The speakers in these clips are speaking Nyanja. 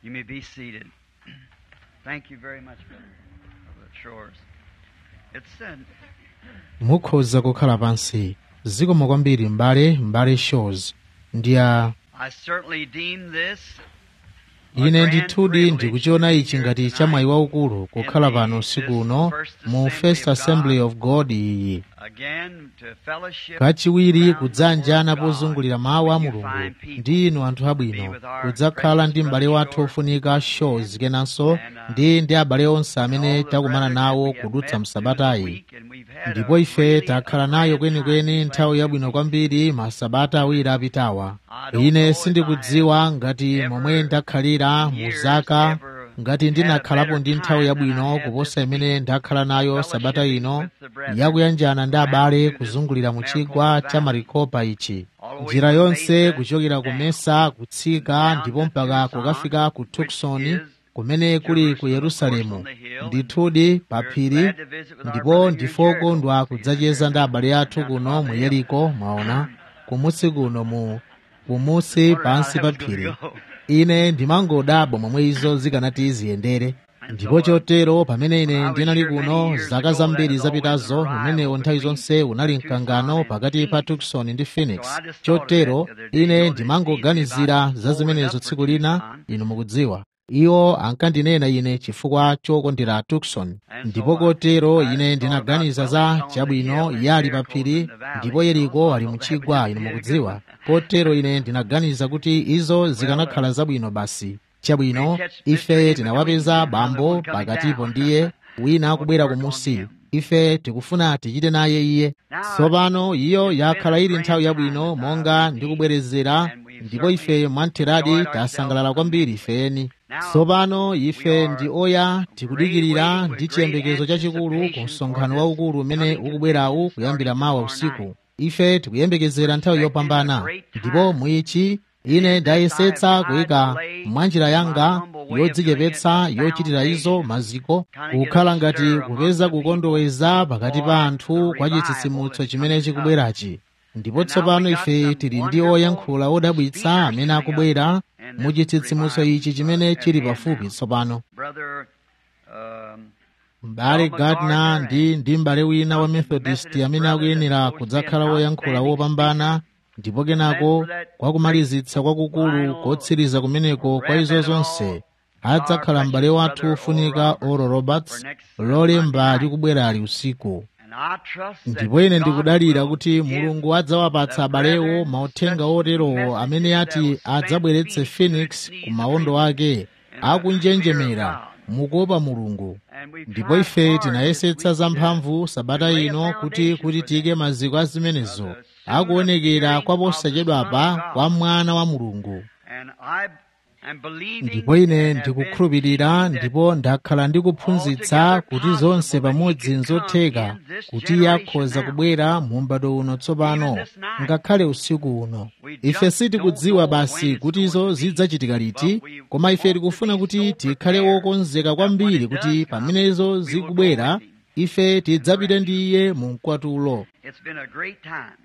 You may be seated. Thank you very much, Brother Shores. It's said, mukhoza kukhala pansi zikomo kwambiri m'bale m'bale shows ndi a I certainly deem this ine ndithudi ndikuchiona ichi ngati chamwayi waukulu kukhala pano usiku uno mu first assembly of god iyi again to fellowship kachiwiri kudzanjana pozungulira mawu a mulungu ndi inu anthu abwino kudzakhala ndi m'bale wathu ofunika shows kenanso ndi ndi abale onse amene takumana nawo kudutsa msabatayi ndipo ife takhala nayo kwenikweni nthawi yabwino kwambiri masabata awiri apitawa ine sindikudziwa ngati momwe ndakhalira mu zaka ngati ndinakhalapo ndi nthawi yabwino kuposa imene ndakhala nayo sabata ino yakuyanjana ndi abale kuzungulira mu chigwa cha marikopa ichi njira yonse kuchokera ku mesa kutsika ndipo mpaka kukafika ku tuksoni kumene kuli ku yerusalemu ndithudi pa phiri ndipo ndifokondwa kudzacheza ndi abale athu kuno mu yeriko mwaona kumusi kuno mu kumusi pansi pa phiri ine ndimangodabwa momwe izo zikanati ziyendere ndipo chotero pamene ine ndinali kuno zaka zambiri zapitazo umenewo nthawi zonse unali mkangano pakati pa tucson ndi phoenix chotero ine ndimangoganizira za zimenezo tsiku lina inu mukudziwa iwo ankandinena ine chifukwa chokondera tucson ndipo kotero ine ndinaganiza za chabwino yali pa phiri ndipo yeriko ali mchigwa inu mukudziwa kotero ine ndinaganiza kuti izo zikanakhala zabwino basi chabwino ife tinawapeza bambo pakatipo ndiye wina akubwera kumusi ife tikufuna tichite naye iye tsopano iyo yakhala ili nthawi yabwino monga ndikubwerezera ndipo ife mwamtheradi tasangalala kwambiri ifeni tsopano ife ndi oya tikudikirira ndi chiyembekezo chachikulu ku msonkhano waukulu umene ukubwerawu kuyambira mawa usiku ife tikuyembekezera nthawi yopambana ndipo mwichi ine ndayesetsa kuyika mwanjira yanga yodzichepetsa yochitira izo maziko kukhala ngati kupeza kukondoweza pakati pa anthu kwa chitsitsimutso chimene chikubwerachi ndipo tsopano ife tili ndi oyankhula odabwitsa amene akubwera mu chitsitsimutso ichi chimene chili pafupi tsopano Brother um, m'bale gardner ndi ndi m'bale wina wa methodist amene akuyenera kudzakhala woyankhula wopambana ndipo kenako kwakumalizitsa kwakukulu kotsiriza kumeneko kwa izo zonse adzakhala m'bale wathu wofunika oral roberts lolemba likubwerali usiku and I trust that ndipo ine God ndikudalira will kuti give mulungu adzawapatsa abalewo mauthenga oterowo amene ati adzabweretse phoenix ku mawondo ake akunjenjemera mukuopa mulungu and we've ndipo tried ife hard tinayesetsa this week zamphamvu sabata ino kuti kuti tiyike maziko a zimenezo akuonekera kwa posachedwapa kwa mwana wa mulungu and I am believing ndipo ine and have been ndikukhulupirira teaching that ndipo ndakhala ndikuphunzitsa kuti zonse pamodzi nzotheka kuti yakhoza kubwera mu m'bado uno tsopano ngakhale usiku uno ife sitikudziwa basi kuti izo zidzachitika liti koma ife tikufuna kuti tikhale wokonzeka kwambiri kuti pamene izo zikubwera ife tidzapite ndi iye mu mkwatulo It's been a great time.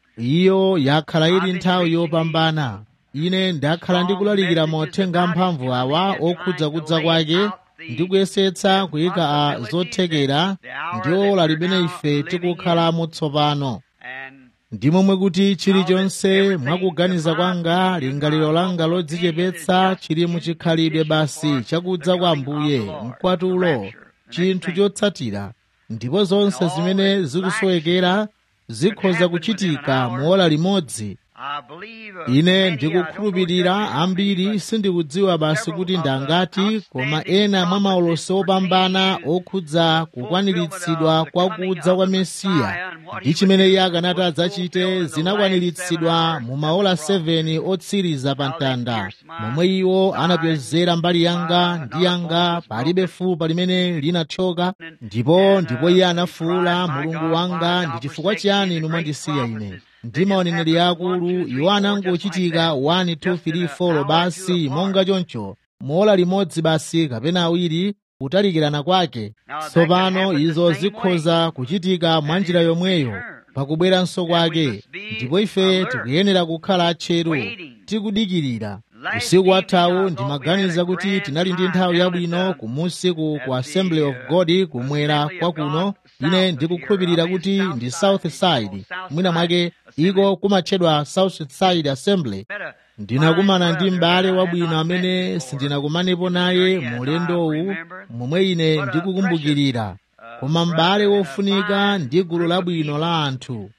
iyo yakhala ili nthawi yopambana ine ndakhala ndikulalikira mauthenga amphamvu awa okhudza kudza kwake ndi kuyesetsa kuyika a zothekera ndi ola limene ife tikukhalamo tsopano And ndi momwe kuti chilichonse mwakuganiza kwanga lingaliro langa lodzichepetsa chili muchikhalidwe basi chakudza kwa ambuye mkwatulo chinthu chotsatira ndipo zonse zimene zikusowekera zikhoza kuchitika muola limodzi I believe uh, ine many, I don't know ndikukhulupirira exactly how many, ambiri but sindikudziwa basi kuti ndangati koma ena mwa maulosi opambana okhudza kukwaniritsidwa kwa kudza kwa mesiya ndi chimene iye akanati adzachite zinakwaniritsidwa mu maola 7 otsiriza pa mtanda momwe iwo anapyozera mbali yanga ndi yanga palibe fupa limene linathyoka ndipo ndipo iye anafuwula mulungu wanga ndi chifukwa chiyani inu mwandisiya ine ndi maoneneri akulu iwo anangochitika 1 2 3 4 basi monga choncho mola limodzi basi kapena awiri kutalikirana kwake tsopano izo zikhoza kuchitika mwa njira yomweyo pakubweranso kwake ndipo ife tikuyenera kukhala atcheru tikudikirira usiku wathawu ndimaganiza kuti tinali ndi nthawi yabwino kumusi ku ku assembly of god kumwera kwa kuno ine ndikukhulupirira kuti ndi south side mwina mwake iko kumatchedwa south side assembly ndinakumana ndi m'bale wabwino amene sindinakumanepo naye mulendowu momwe ine ndikukumbukirira koma m'bale wofunika ndi gulu labwino la anthu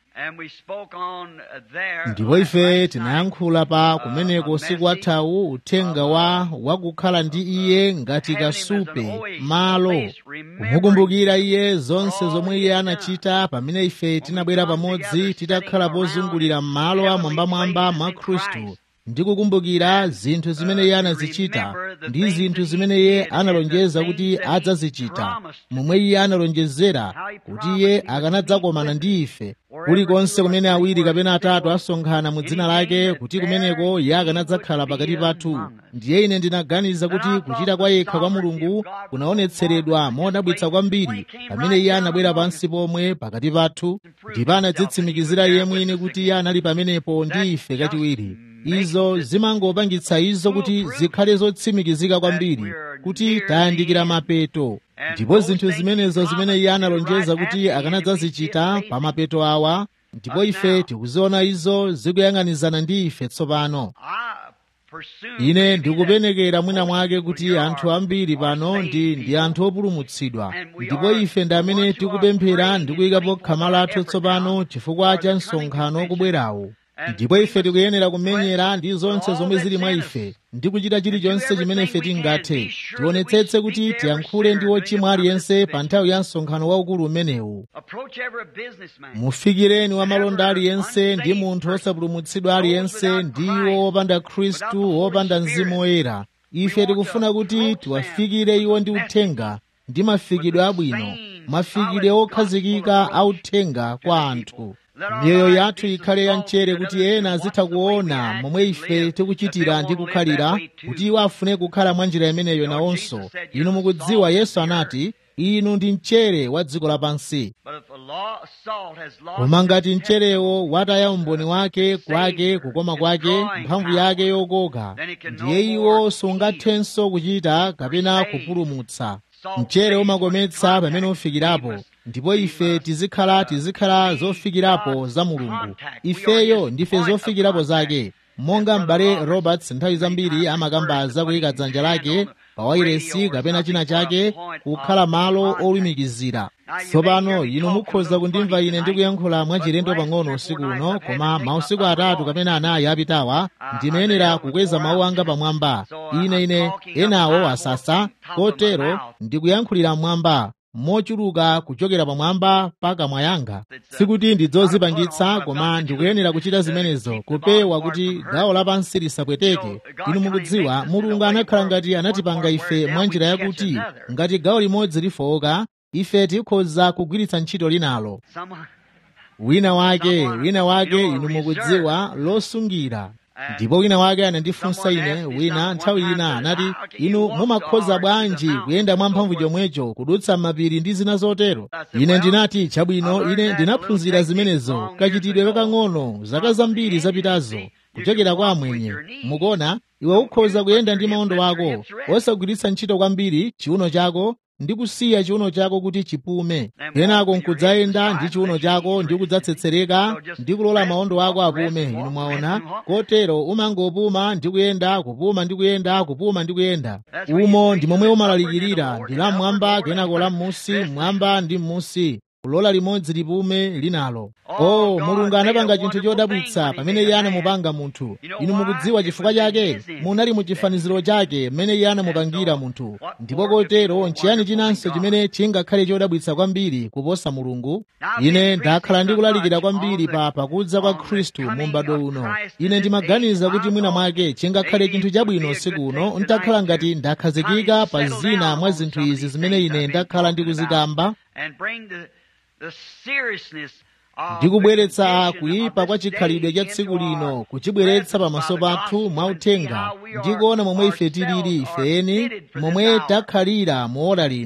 ndipo ife tinayankhula pa kumeneko usiku wathawu uthenga wa wakukhala ndi iye ngati kasupe malo kumukumbukira iye zonse zomwe iye anachita pamene ife tinabwera pamodzi titakhala pozungulira m'malo amwambamwamba mwa khristu ndi kukumbukira zinthu zimene iye anazichita ndi zinthu zimene iye analonjeza kuti adzazichita momwe iye analonjezera kuti iye akanadzakomana ndi ife kulikonse kumene awiri kapena atatu asonkhana mu dzina lake kuti kumeneko iye akanadzakhala pakati pathu ndiye ine ndinaganiza kuti kuchita kwa yekha kwa mulungu kunaonetseredwa modabwitsa kwambiri pamene iye anabwera pansi pomwe pakati pathu ndipo anadzitsimikizira iye mwini kuti iye anali pamenepo ndi ife kachiwiri izo zimangopangitsa izo kuti zikhale zotsimikizika kwambiri kuti tayandikira mapeto ndipo zinthu zimenezo zimene iye analonjeza kuti akanadzazichita pa mapeto awa ndipo ife tikuziona izo zikuyang'anizana ndi ife tsopano ine ndikupenekera mwina mwake kuti anthu ambiri pano ndi ndi anthu opulumutsidwa ndipo ife ndi amene tikupemphera ndi kuyikapo khama lathu tsopano chifukwa cha msonkhano wokubwerawu ndipo ife tikuyenera kumenyera ndi zonse zomwe zili mwa ife ndi kuchita chilichonse chimene ife tingathe tionetsetse kuti tiyankhule ndi wochimwa aliyense pa nthawi ya msonkhano waukulu umenewu mufikireni wamalonda aliyense ndi munthu osapulumutsidwa aliyense ndi iwo wopanda khristu wopanda mzimu woyera ife tikufuna kuti tiwafikire iwo ndi uthenga ndi mafikidwe abwino mafikidwe okhazikika a uthenga kwa anthu miyoyo yathu ikhale yamchere kuti ena azitha kuona momwe ife tikuchitira ndi kukhalira kuti iwo afune kukhala mwa njira imeneyo nawonso inu mukudziwa yesu anati inu ndi mchere wa dziko lapansi koma ngati mcherewo wataya umboni wake kwake kukoma kwake mphamvu yake yokoka ndiye iwo sungathenso kuchita kapena kupulumutsa mchere umakometsa pamene ufikirapo ndipo ife tizikhala tizikhala zofikirapo za mulungu ifeyo ndife zofikirapo zake monga m'bale roberts nthawi zambiri amakamba za kuyika dzanja lake pa wairesi kapena china chake kukhala malo olumikizira tsopano inu mukhoza kundimva ine ndikuyankhula mwachilendo pang'ono usiku uno koma mausiku atatu kapena anayi apitawa ndimayenera kukweza mawu anga pamwamba ine ine enawo asasa kotero ndikuyankhulira mmwamba mochuluka kuchokera pamwamba mpaka mwayanga sikuti ndidzozipangitsa koma ndikuyenera kuchita zimenezo kupewa kuti gawo lapansi lisapweteke inu mukudziwa mulungu anakhala ngati anatipanga ife mwa njira yakuti ngati gawo limodzi lifowoka ife tikhoza kugwiritsa ntchito linalo wina wake wina wake inu mukudziwa losungira ndipo wina wake anandifunsa ine wina nthawi ina anati inu mumakhoza bwanji kuyenda mwamphamvu chomwecho kudutsa mapiri ndi zina zotero ine ndinati chabwino ine ndinaphunzira zimenezo kachitidwe kakang'ono zaka zambiri zapitazo kuchokera kwa amwenye mukuona iwe ukhoza kuyenda ndi maondo ako osagwiritsa ntchito kwambiri chiuno chako ndi kusiya chiuno chako kuti chipume kenako nkudzayenda ndi chiuno chako ndi kudzatsetsereka ndi kulola maondo ako apume inu mwaona kotero umangopuma ndi kuyenda kupuma ndi kuyenda kupuma ndi kuyenda umo ndi momwe umalalikirira ndi la mmwamba kenako la m'musi mmwamba ndi m'musi kulola limodzi lipume linalo oh mulungu anapanga chinthu chodabwitsa pamene iye anamupanga munthu inu mukudziwa chifukwa chake munali mu chifaniziro chake mmene iye anamupangira munthu ndipo kotero nchiyani chinanso chimene chingakhale chodabwitsa kwambiri kuposa mulungu ine ndakhala ndikulalikira kwambiri pa pakudza kwa khristu mu m'bado uno ine ndimaganiza kuti mwina mwake chingakhale chinthu chabwino usiku uno ntakhala ngati ndakhazikika pa zina mwa zinthu izi zimene ine ndakhala ndikuzikamba ndikubweretsa kuyipa kwa chikhalidwe cha tsiku lino kuchibweretsa pamaso pathu mwauthenga ndikuona momwe ife tilili ifeni momwe takhalira muola lino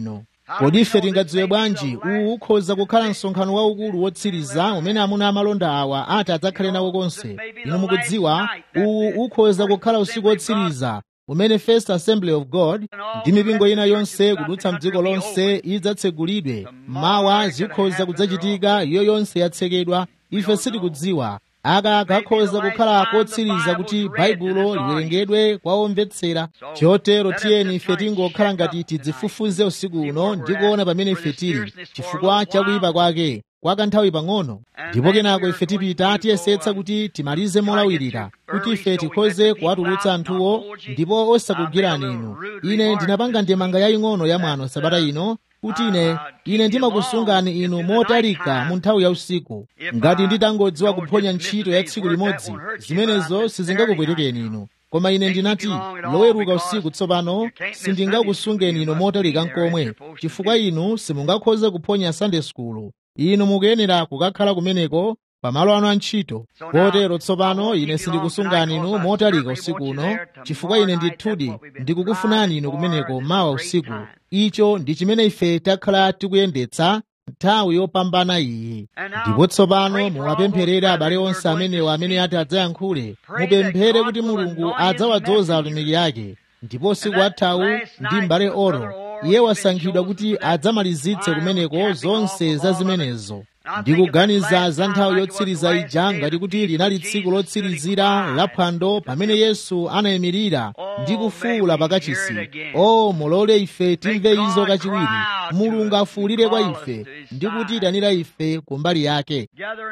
kodi ife tingadziwe bwanji uwu ukhoza kukhala msonkhano waukulu wotsiriza umene amuna amalonda awa ati adzakhale nawo konse inu mukudziwa uwu ukhoza kukhala usiku wotsiriza umene First Assembly of God ndi mipingo ina yonse kudutsa mdziko lonse idzatsegulidwe mawa zikhoza kudzachitika iyo yonse yatsekedwa ife sitikudziwa aka kakhoza kukhala kotsiriza kuti baibulo liwerengedwe kwa omvetsera chotero tiyeni ife tingokhala ngati tidzifufuze usiku uno ndi kuona pamene ife tili chifukwa chakuyipa kwake kwa kanthawi pang'ono ndipo kenako ife tipita tiyesetsa kuti timalize molawirira kuti ife tikhoze kuwatulutsa anthuwo ndipo osakugirani inu ine ndinapanga ndemanga yaying'ono ya mwano sabata ino kuti ine ine ndimakusungani inu motalika mu nthawi ya usiku ngati nditangodziwa kuphonya ntchito ya tsiku limodzi zimenezo sizingakupwetekeni inu koma ine ndinati loweruka usiku tsopano sindingakusungeni inu motalika nkomwe chifukwa inu simungakhoze kuphonya sunday school inu mukuyenera kukakhala kumeneko pamalo anu a ntchito kotero tsopano ine sindikusungani inu motalika usiku uno chifukwa ine ndithudi ndikukufunani inu kumeneko mawa usiku icho ndi chimene ife takhala tikuyendetsa nthawi yopambana iyi ndipo tsopano muwapempherere abale onse amenewo amene ati adzayankhule mupemphere kuti mulungu adzawadzoza atumiki ake ndipo usiku wathawu ndi m'bale oro iye wasankhidwa kuti adzamalizitse kumeneko zonse za zimenezo ndikuganiza za nthawi yotsiriza ija ngati kuti linali tsiku lotsirizira la phwando pamene yesu anayimirira ndi kufuwula pakachisi o mulole ife timve izo kachiwiri mulungu afuwulire kwa ife ndi kutiyitanira ife kumbali yake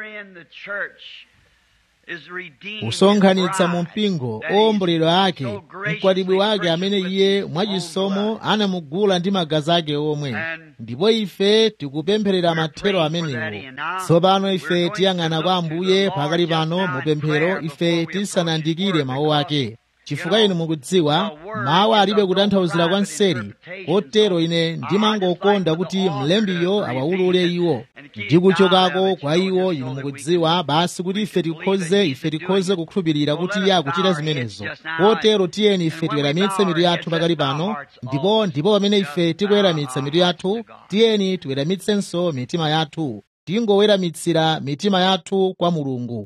kusonkhanitsa mu mpingo owomboledwa ake mkwatibwi wake amene iye mwachisomo anamugula ndi magazi ake omwe ndipo ife tikupempherera mathero amenewo tsopano ife tiyang'ana kwa ambuye pakali pano mupemphero ife tisanandikire mawu ake chifukwa inu mukudziwa mawu alibe kutanthauzira kwa nseri kotero ine ndimangokonda kuti mlembiyo awawulule iwo ndi kuchokako kwa iwo inu mukudziwa basi kuti ife tikhoze ife tikhoze kukhulupirira kuti iye akuchita zimenezo kotero tiyeni ife tiweramitse mitu yathu pakali pano ndipo ndipo pamene ife tikuweramitsa mitu yathu tiyeni tiweramitsenso mitima yathu tingoweramitsira mitima yathu kwa mulungu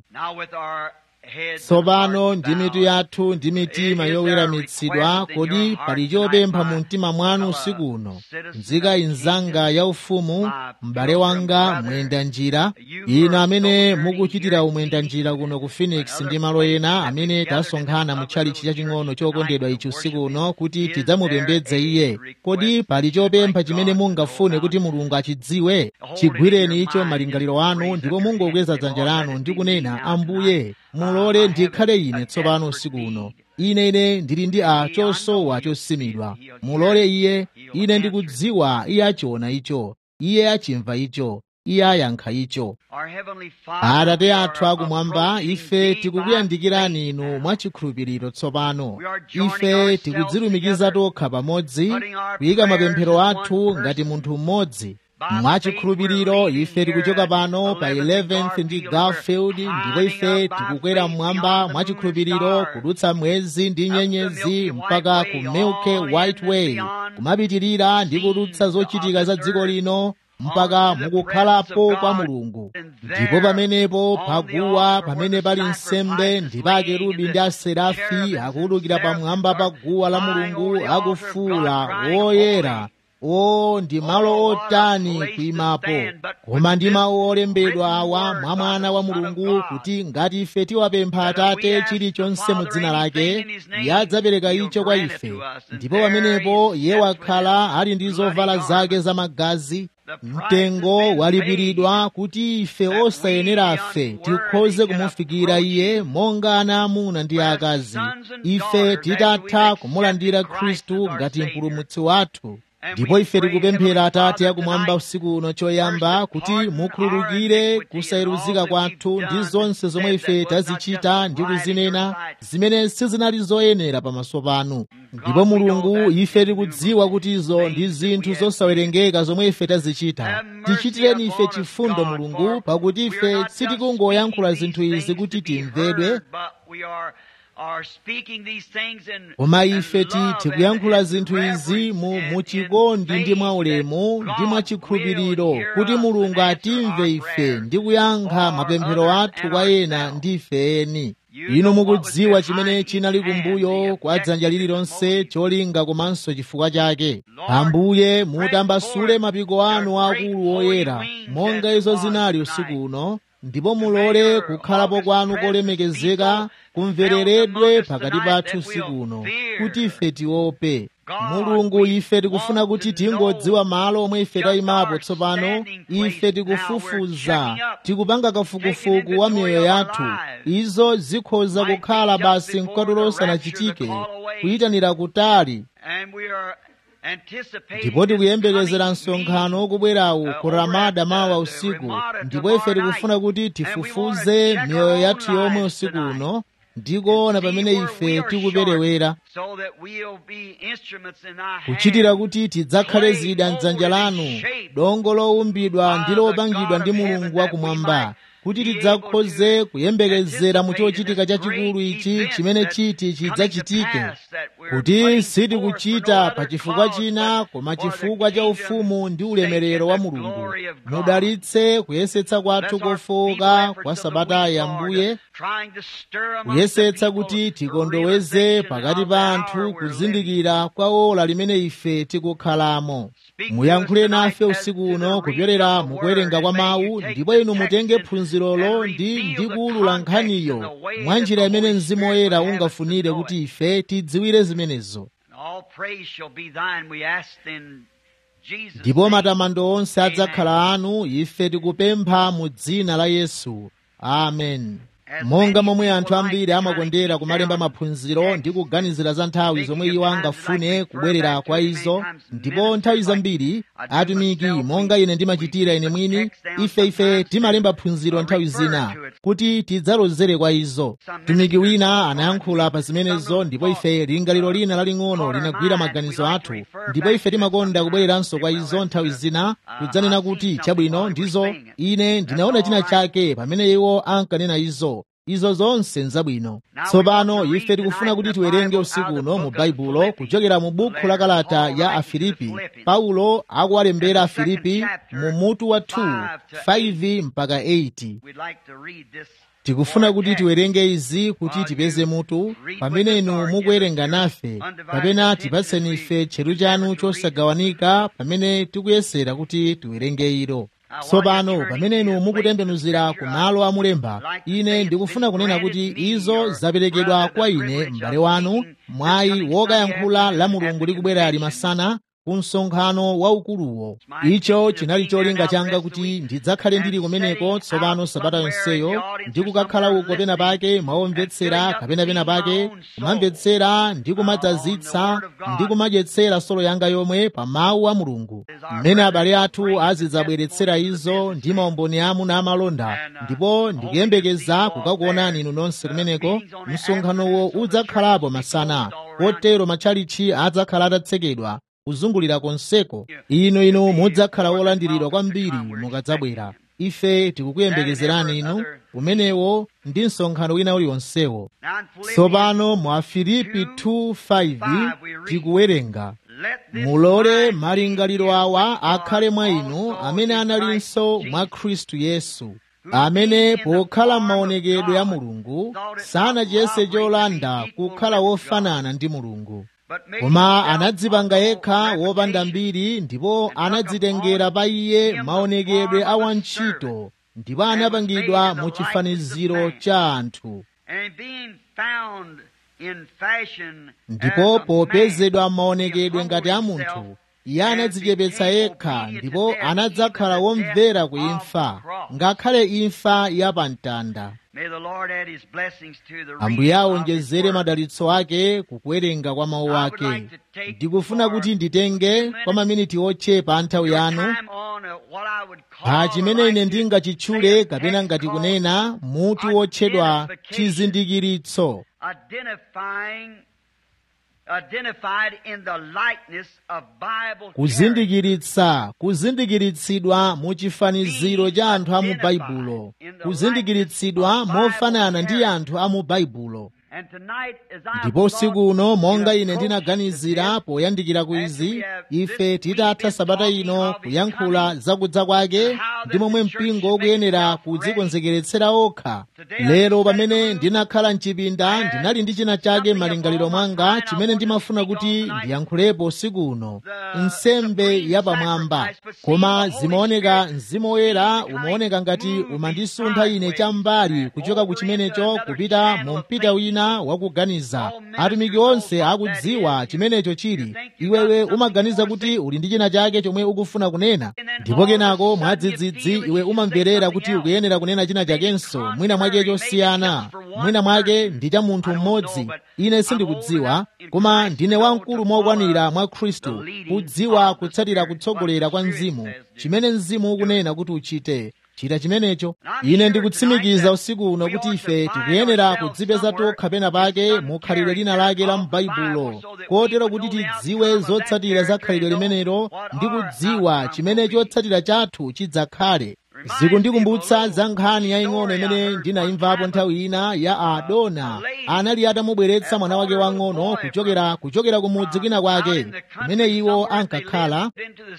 tsopano ndi mitu yathu ndi mitima yoweramitsidwa kodi pali chopempha mu mtima mwanu usiku uno nzika inzanga yaufumu m'bale wanga mwenda njira inu amene mukuchitira umwenda njira kuno ku phoenix ndi malo ena amene tasonkhana mu tchalichi chaching'ono chokondedwa ichi usiku uno kuti tidzamupembedze iye kodi pali chopempha chimene mungafune kuti mulungu achidziwe chigwireni icho malingaliro anu ndipo mungokweza dzanja lanu ndi kunena ambuye mulole ndikhale ine tsopano usiku uno ine ine ndili ndi a chosowa chosimidwa mulole iye ine ndikudziwa iye achiona icho iye achimva icho iye ayankha icho atate athu akumwamba ife tikukuyandikirani inu mwachikhulupiriro tsopano ife tikudzilumikiza tokha pamodzi kuyika mapemphero athu ngati munthu mmodzi mwachikhulupiriro ife tikuchoka pano pa 11th ndi garfield ndipo ife tikukwera mmwamba mwachikhulupiriro kudutsa mwezi ndi nyenyezi mpaka ku milky white way kumapitirira ndi kudutsa zochitika za dziko lino mpaka mukukhalapo kwa mulungu ndipo pamenepo paguwa pamene pali nsembe ndipo akerubi ndi aserafi akuwulukira pamwamba pa guwa la mulungu akufuula woyera o ndi malo otani kuyimapo koma ndi mawu olembedwa awa mwa mwana wa mulungu kuti ngati ife tiwapempha atate chilichonse mu dzina lake iye adzapereka icho kwa ife ndipo pamenepo iye wakhala ali ndi zovala zake zamagazi mtengo walipiridwa kuti ife osayenera afe tikhoze kumufikira iye monga ana amuna ndi akazi ife titatha kumulandira khristu ngati mpulumutsi wathu ndipo ife tikupemphera atate akumwamba usiku uno choyamba kuti mukhululukire kusayeruzika kwathu ndi zonse zomwe ife tazichita ndi kuzinena zimene sizinali zoyenera pamaso panu ndipo mulungu ife tikudziwa kuti izo ndi zinthu zosawerengeka zomwe ife tazichita tichitireni ife chifundo mulungu pakuti ife sitikungoyankhula zinthu izi kuti timvedwe koma ife tikuyankhula zinthu izi mu muchikondi ndi mwaulemu ndi mwachikhulupiriro kuti mulungu atimve ife ndi kuyankha mapemphero athu kwa ena ndi ife eni inu mukudziwa chimene chinali kumbuyo kwa dzanja lililonse cholinga komanso chifukwa chake ambuye mutambasule mapiko anu akulu oyera monga izo zinali usiku uno ndipo mulole kukhalapo kwanu kolemekezeka kumvereredwe pakati pathu usiku uno kuti ife tiope mulungu ife tikufuna kuti tingodziwa malo omwe ife tayimapo tsopano ife tikufufuza tikupanga kafukufuku wa miyoyo yathu izo zikhoza kukhala basi mkwatulo usanachitike kuyitanira kutali ndipo tikuyembekezera msonkhano wokubwerawu ku ramada mawa usiku ndipo ife tikufuna kuti tifufuze miyoyo yathu yomwe usiku uno ndikuona pamene ife tikuperewera kuchitira kuti tidzakhale zida mdzanja lanu dongo lowumbidwa ndi lopangidwa ndi mulungu wakumwamba kuti tidzakhoze kuyembekezera mu chochitika chachikulu ichi chimene chiti chidzachitike kuti sitikuchita pa chifukwa china koma chifukwa cha ufumu ndi ulemerero wa mulungu mudalitse kuyesetsa kwathu kofowoka kwa sabatayi ambuye kuyesetsa kuti tikondoweze pakati pa anthu kuzindikira kwa ola limene ife tikukhalamo muyankhule nafe usiku uno kupyolera mukuwerenga kwa mawu ndipo inu mutenge phunzirolo ndi ndikuwulula nkhaniyo mwa njira imene mzimu woyera ungafunire kuti ife tidziwire zimenezo ndipo matamando onse adzakhala anu ife tikupempha mu dzina la yesu amen monga momwe anthu ambiri amakondera kumalemba maphunziro ndi kuganizira za nthawi zomwe iwo angafune kubwerera kwa izo ndipo nthawi zambiri atumiki monga ine ndimachitira ine mwini ife ife timalemba phunziro nthawi zina kuti tidzalozere kwa izo mtumiki wina anayankhula pa zimenezo ndipo ife lingaliro lina laling'ono linagwira maganizo athu ndipo ife timakonda kubwereranso kwa izo nthawi zina kudzanena kuti chabwino ndizo ine ndinaona china chake pamene iwo ankanena izo izo zonse nzabwino tsopano ife tikufuna kuti tiwerenge usiku uno mu baibulo kuchokera mu bukhu la kalata ya afilipi paulo akuwalembera afilipi mu mutu wa 2 5 mpaka 8 tikufuna kuti tiwerenge izi kuti tipeze mutu pamene inu mukuwerenga nafe kapena tipatseni ife tcheru chanu chosagawanika pamene tikuyesera kuti tiwerenge ilo tsopano pamene inu mukutembenuzira ku malo amulemba ine ndikufuna kunena kuti izo zaperekedwa kwa ine m'bale wanu mwayi wokayankhula la mulungu likubwera limasana ku msonkhano waukuluwo icho chinali cholinga changa kuti ndidzakhale ndili kumeneko tsopano sabata yonseyo ndi kukakhala uko pena pake mwaomvetsera kapena pena pake kumamvetsera ndi kumadzazitsa ndi kumadyetsera solo yanga yomwe pa mawu a mulungu mmene abale athu azidzabweretsera izo ndi maumboni amuna amalonda ndipo ndikuyembekeza kukakuonani inu nonse kumeneko msonkhanowo udzakhalapo masana kotero matchalichi adzakhala atatsekedwa kuzungulira konseko inu inu mudzakhala wolandiridwa kwambiri mukadzabwera ife tikukuyembekezerani inu umenewo ndi msonkhano wina uliwonsewo tsopano mu afilipi 2:5 tikuwerenga mulole malingaliro awa akhale mwa inu amene analinso mwa khristu yesu amene pokhala m'maonekedwe ya mulungu sanachiyese cholanda kukhala wofanana ndi mulungu koma anadzipanga yekha wopanda mbiri ndipo anadzitengera pa iye maonekedwe a wantchito ndipo anapangidwa mu chifaniziro cha anthu ndipo popezedwa maonekedwe ngati a munthu iye anadzichepetsa yekha ndipo anadzakhala womvera ku imfa ngakhale imfa yapamtanda ambuye awonjezere madalitso ake kukuwerenga kwa mawu ake ndikufuna kuti nditenge kwa maminiti ochepa a nthawi yanu pa chimene ine ndingachitchule kapena ngati kunena mutu wotchedwa chizindikiritso kuzindikiritsa kuzindikiritsidwa mu chifaniziro cha anthu a mu baibulo kuzindikiritsidwa mofanana ndi anthu a mu baibulo ndipo usiku uno monga ine ndinaganizira poyandikira ku izi ife titatha sabata ino kuyankhula zakudza kwake ndi momwe mpingo ukuyenera kudzikonzekeretsera okha lero pamene ndinakhala mchipinda ndinali ndi china chake m'malingaliro mwanga chimene ndimafuna kuti ndiyankhulepo usiku uno nsembe yapamwamba koma zimaoneka mzimu woyera umaoneka ngati umandisuntha ine cham'mbali kuchoka ku chimenecho kupita mu mpita wina wakuganiza atumiki onse akudziwa chimenecho chili iwewe umaganiza kuti uli ndi china chake chomwe ukufuna kunena ndipo kenako mwadzidzidzi iwe umamverera kuti ukuyenera kunena china chakenso mwina mwake chosiyana mwina mwake ndi cha munthu mmodzi ine sindikudziwa koma ndine wamkulu mokwanira mwa khristu kudziwa kutsatira kutsogolera kwa mzimu chimene mzimu ukunena kuti uchite chita chimenecho ine ndikutsimikiza usiku uno kuti ife tikuyenera kudzipeza tokha pena pake mu khalidwe lina lake la m'baibulo kotero kuti tidziwe zotsatira za khalidwe limenelo ndi kudziwa chimene chotsatira chathu chidzakhale zikundikumbutsa za nkhani yaying'ono imene ndinayimvapo nthawi ina ya adona anali atamubweretsa mwana wake wang'ono kuchokera kuchokera ku mudzi kwina kwake kumene iwo ankakhala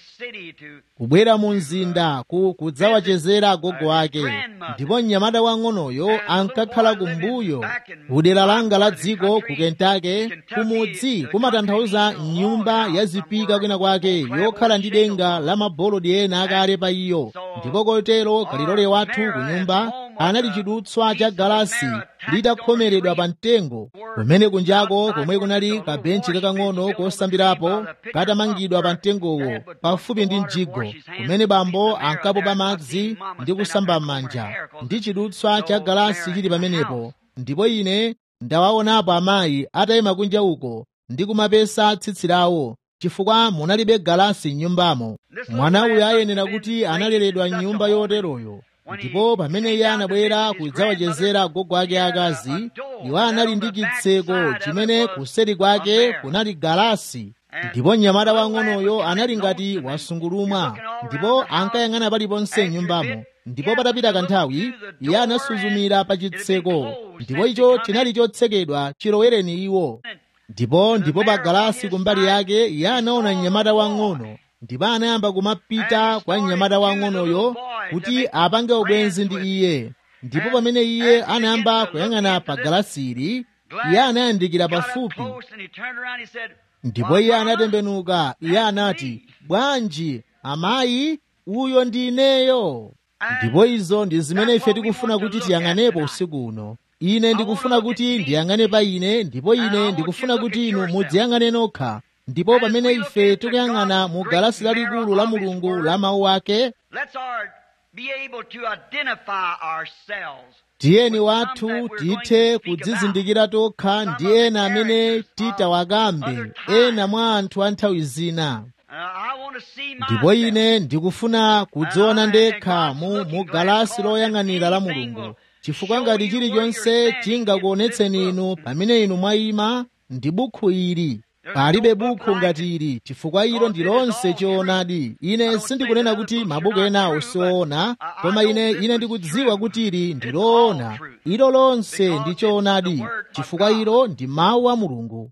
kubwera mu mzinda ku kudzawachezera agogo ake ndipo mnyamata wang'onoyo ankakhala kumbuyo kudera langa la dziko ku kentake kumudzi kumatanthauza nyumba yazipika kwina kwake yokhala ndi denga la mabolodi ena akale pa iyo ndipo kotero kalilole wathu ku nyumba anali chidutswa cha galasi litakhomeredwa pa mtengo kumene kunjako komwe kunali kabenchi kakang'ono kosambirapo katamangidwa pa mtengowo pafupi ndi mjigo kumene bambo ankapopa madzi ndi kusamba m'manja ndi chidutswa cha galasi chili pamenepo ndipo ine ndawaonapo amayi atayima kunja uko ndi kumapesa tsitsi lawo chifukwa munalibe galasi m'nyumbamo mwana uyu ayenera kuti analeredwa m'nyumba yoteroyo ndipo pamene iye anabwera kudzawachezera agogo ake akazi iwo anali ndi chitseko chimene kuseri kwake kunali galasi ndipo mnyamata wang'onoyo anali ngati wasungulumwa ndipo ankayang'ana paliponse m'nyumbamo ndipo patapita kanthawi iye anasuzumira pa chitseko ndipo icho chinali chotsekedwa chilowereni iwo ndipo ndipo pa galasi kumbali yake iye anaona mnyamata wang'ono ndipo anayamba kumapita kwa mnyamata wang'onoyo kuti apange ubwenzi ndi iye ndipo pamene iye anayamba kuyang'ana pa galasili iye anayandikira pafupi ndipo iye anatembenuka iye anati bwanji amayi uyo ndi ineyo ndipo izo ndi zimene ife tikufuna kuti tiyang'anepo usiku uno ine ndikufuna kuti ndiyang'ane pa ine ndipo ine ndikufuna kuti inu mudziyang'ane nokha ndipo pamene ife tikuyang'ana mu galasi lalikulu la mulungu la mawu ake tiyeni wathu tithe kudzizindikira tokha ndi ena amene titawakambe ena mwa anthu a nthawi zina ndipo ine ndikufuna kudziona ndekha mu, mu galasi loyang'anira la mulungu chifukwa ngati chilichonse chingakuonetseni inu pamene inu mwayima ndi bukhu ili palibe bukhu ngati ili chifukwa ilo ndi lonse choonadi ine sindikunena kuti mabuku enawo sioona koma ine ine ndikudziwa kuti ili ndi loona ilo lonse ndi choonadi chifukwa ilo ndi mawu a mulungu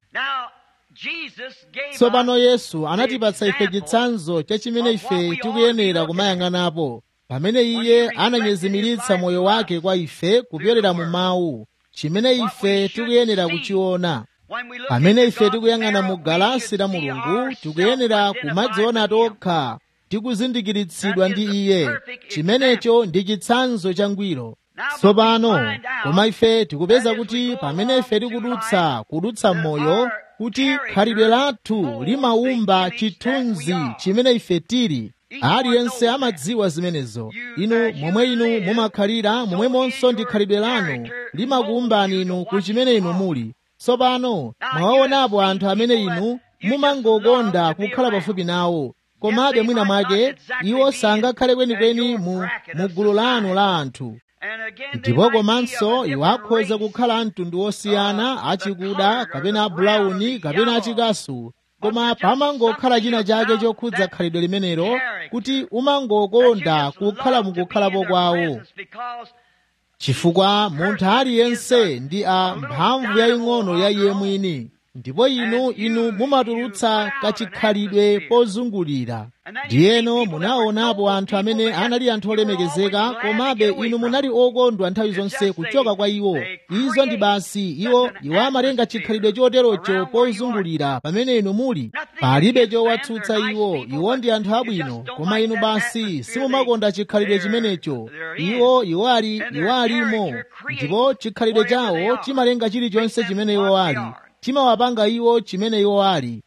tsopano yesu anatipatsa ife chitsanzo cha chimene ife tikuyenera kumayang'anapo pamene iye ananyezimiritsa moyo wake kwa ife kupyolera mu mawu chimene ife tikuyenera kuchiona pamene ife tikuyang'ana mu galasi la mulungu tikuyenera kumadziona tokha tikuzindikiritsidwa ndi iye chimenecho ndi chitsanzo changwiro tsopano koma ife tikupeza kuti pamene ife tikudutsa kudutsa m'moyo kuti khalidwe lathu limaumba chithunzi chimene ife tili aliyense amadziwa zimenezo inu momwe inu mumakhalira momwemonso ndi khalidwe lanu limakuumbani inu ku chimene inu muli tsopano mwawaonapo anthu amene inu mumangokonda kukhala pafupi nawo komabe mwina mwake iwo sangakhale kwenikweni mu, mu gulu lanu la anthu ndipo komanso iwo akhoza kukhala mtundu wosiyana achikuda kapena abulauni kapena achikasu koma pamangokhala china chake chokhudza khalidwe limenelo kuti umangokonda kukhala mukukhalapo kwawo chifukwa munthu aliyense ndi a mphamvu yaying'ono ya iye mwini ndipo inu inu mumatulutsa kachikhalidwe pozungulira ndiyeno munaonapo anthu amene anali anthu olemekezeka komabe inu munali okondwa nthawi zonse kuchoka kwa iwo izo ndi basi iwo iwo amatenga chikhalidwe choterocho pozungulira pamene inu muli palibe chowatsutsa iwo iwo ndi anthu abwino koma inu basi simumakonda chikhalidwe chimenecho iwo iwo ali iwo alimo ndipo chikhalidwe chawo chimalenga chilichonse chimene iwo ali chimawapanga iwo chimene iwo ali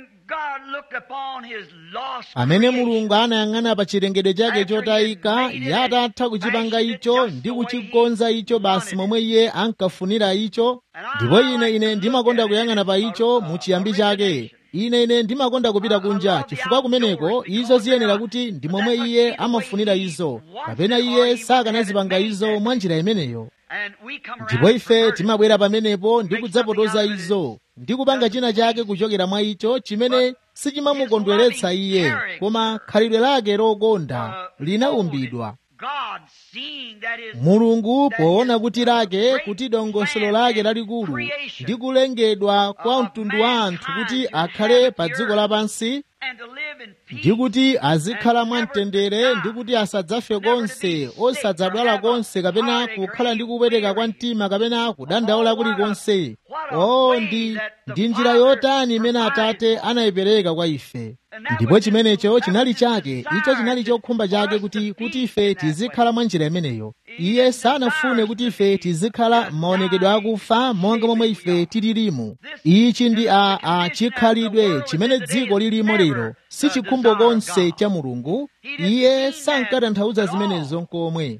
amene mulungu anayang'ana pa chilengedwe chake chotayika iye atatha kuchipanga icho ndi kuchikonza icho basi momwe iye ankafunira icho ndipo ine ine ndimakonda kuyang'ana pa icho mu chiyambi chake ine ine ndimakonda kupita kunja chifukwa kumeneko izo ziyenera kuti ndi momwe iye amafunira izo kapena iye sakanazipanga izo mwa njira imeneyo ndipo ife timabwera pamenepo ndi kudzapotoza izo ndi kupanga china chake kuchokera mwa icho chimene sichimamukondweretsa iye koma khalidwe lake lokonda linaumbidwa mulungu poona kuti lake kuti dongosolo lake lalikulu ndi kulengedwa kwa mtundu wa anthu kuti akhale pa dziko lapansi ndi kuti azikhala mwamtendere ndi kuti asadzafe konse osadzadwala konse kapena kukhala ndi kupweteka kwa mtima kapena kudandaula kulikonse o ndi ndi njira yotani imene atate anayipereka kwa ife ndipo chimenecho chinali chake icho chinali chokhumba chake kuti kuti ife tizikhala mwa njira imeneyo iye sanafune kuti ife tizikhala m'maonekedwe akufa monga momwe ife tililimu ichi ndi a a chikhalidwe chimene dziko lilimo lero si chikhumbo konse cha mulungu iye sankatanthauza zimenezo nkomwe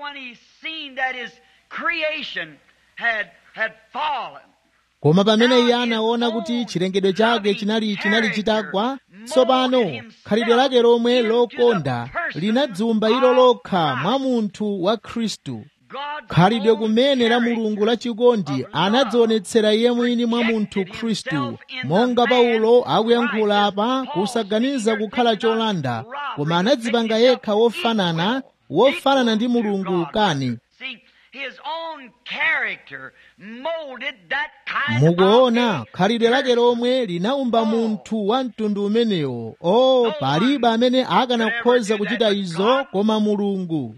koma pamene iye anaona kuti chilengedwe chake chinali chinali chitagwa tsopano khalidwe lake lomwe lokonda linadzumba ilo lokha mwa munthu wa khristu khalidwe kumene la mulungu lachikondi anadzionetsera iye mwini mwa munthu khristu monga paulo akuyankhula apa kusaganiza kukhala cholanda koma anadzipanga yekha wofanana wofanana ndi mulungu kani mukuona khalidwe lake lomwe linaumba munthu wa mtundu umenewo o palibe amene akanakhoza kuchita izo koma mulungu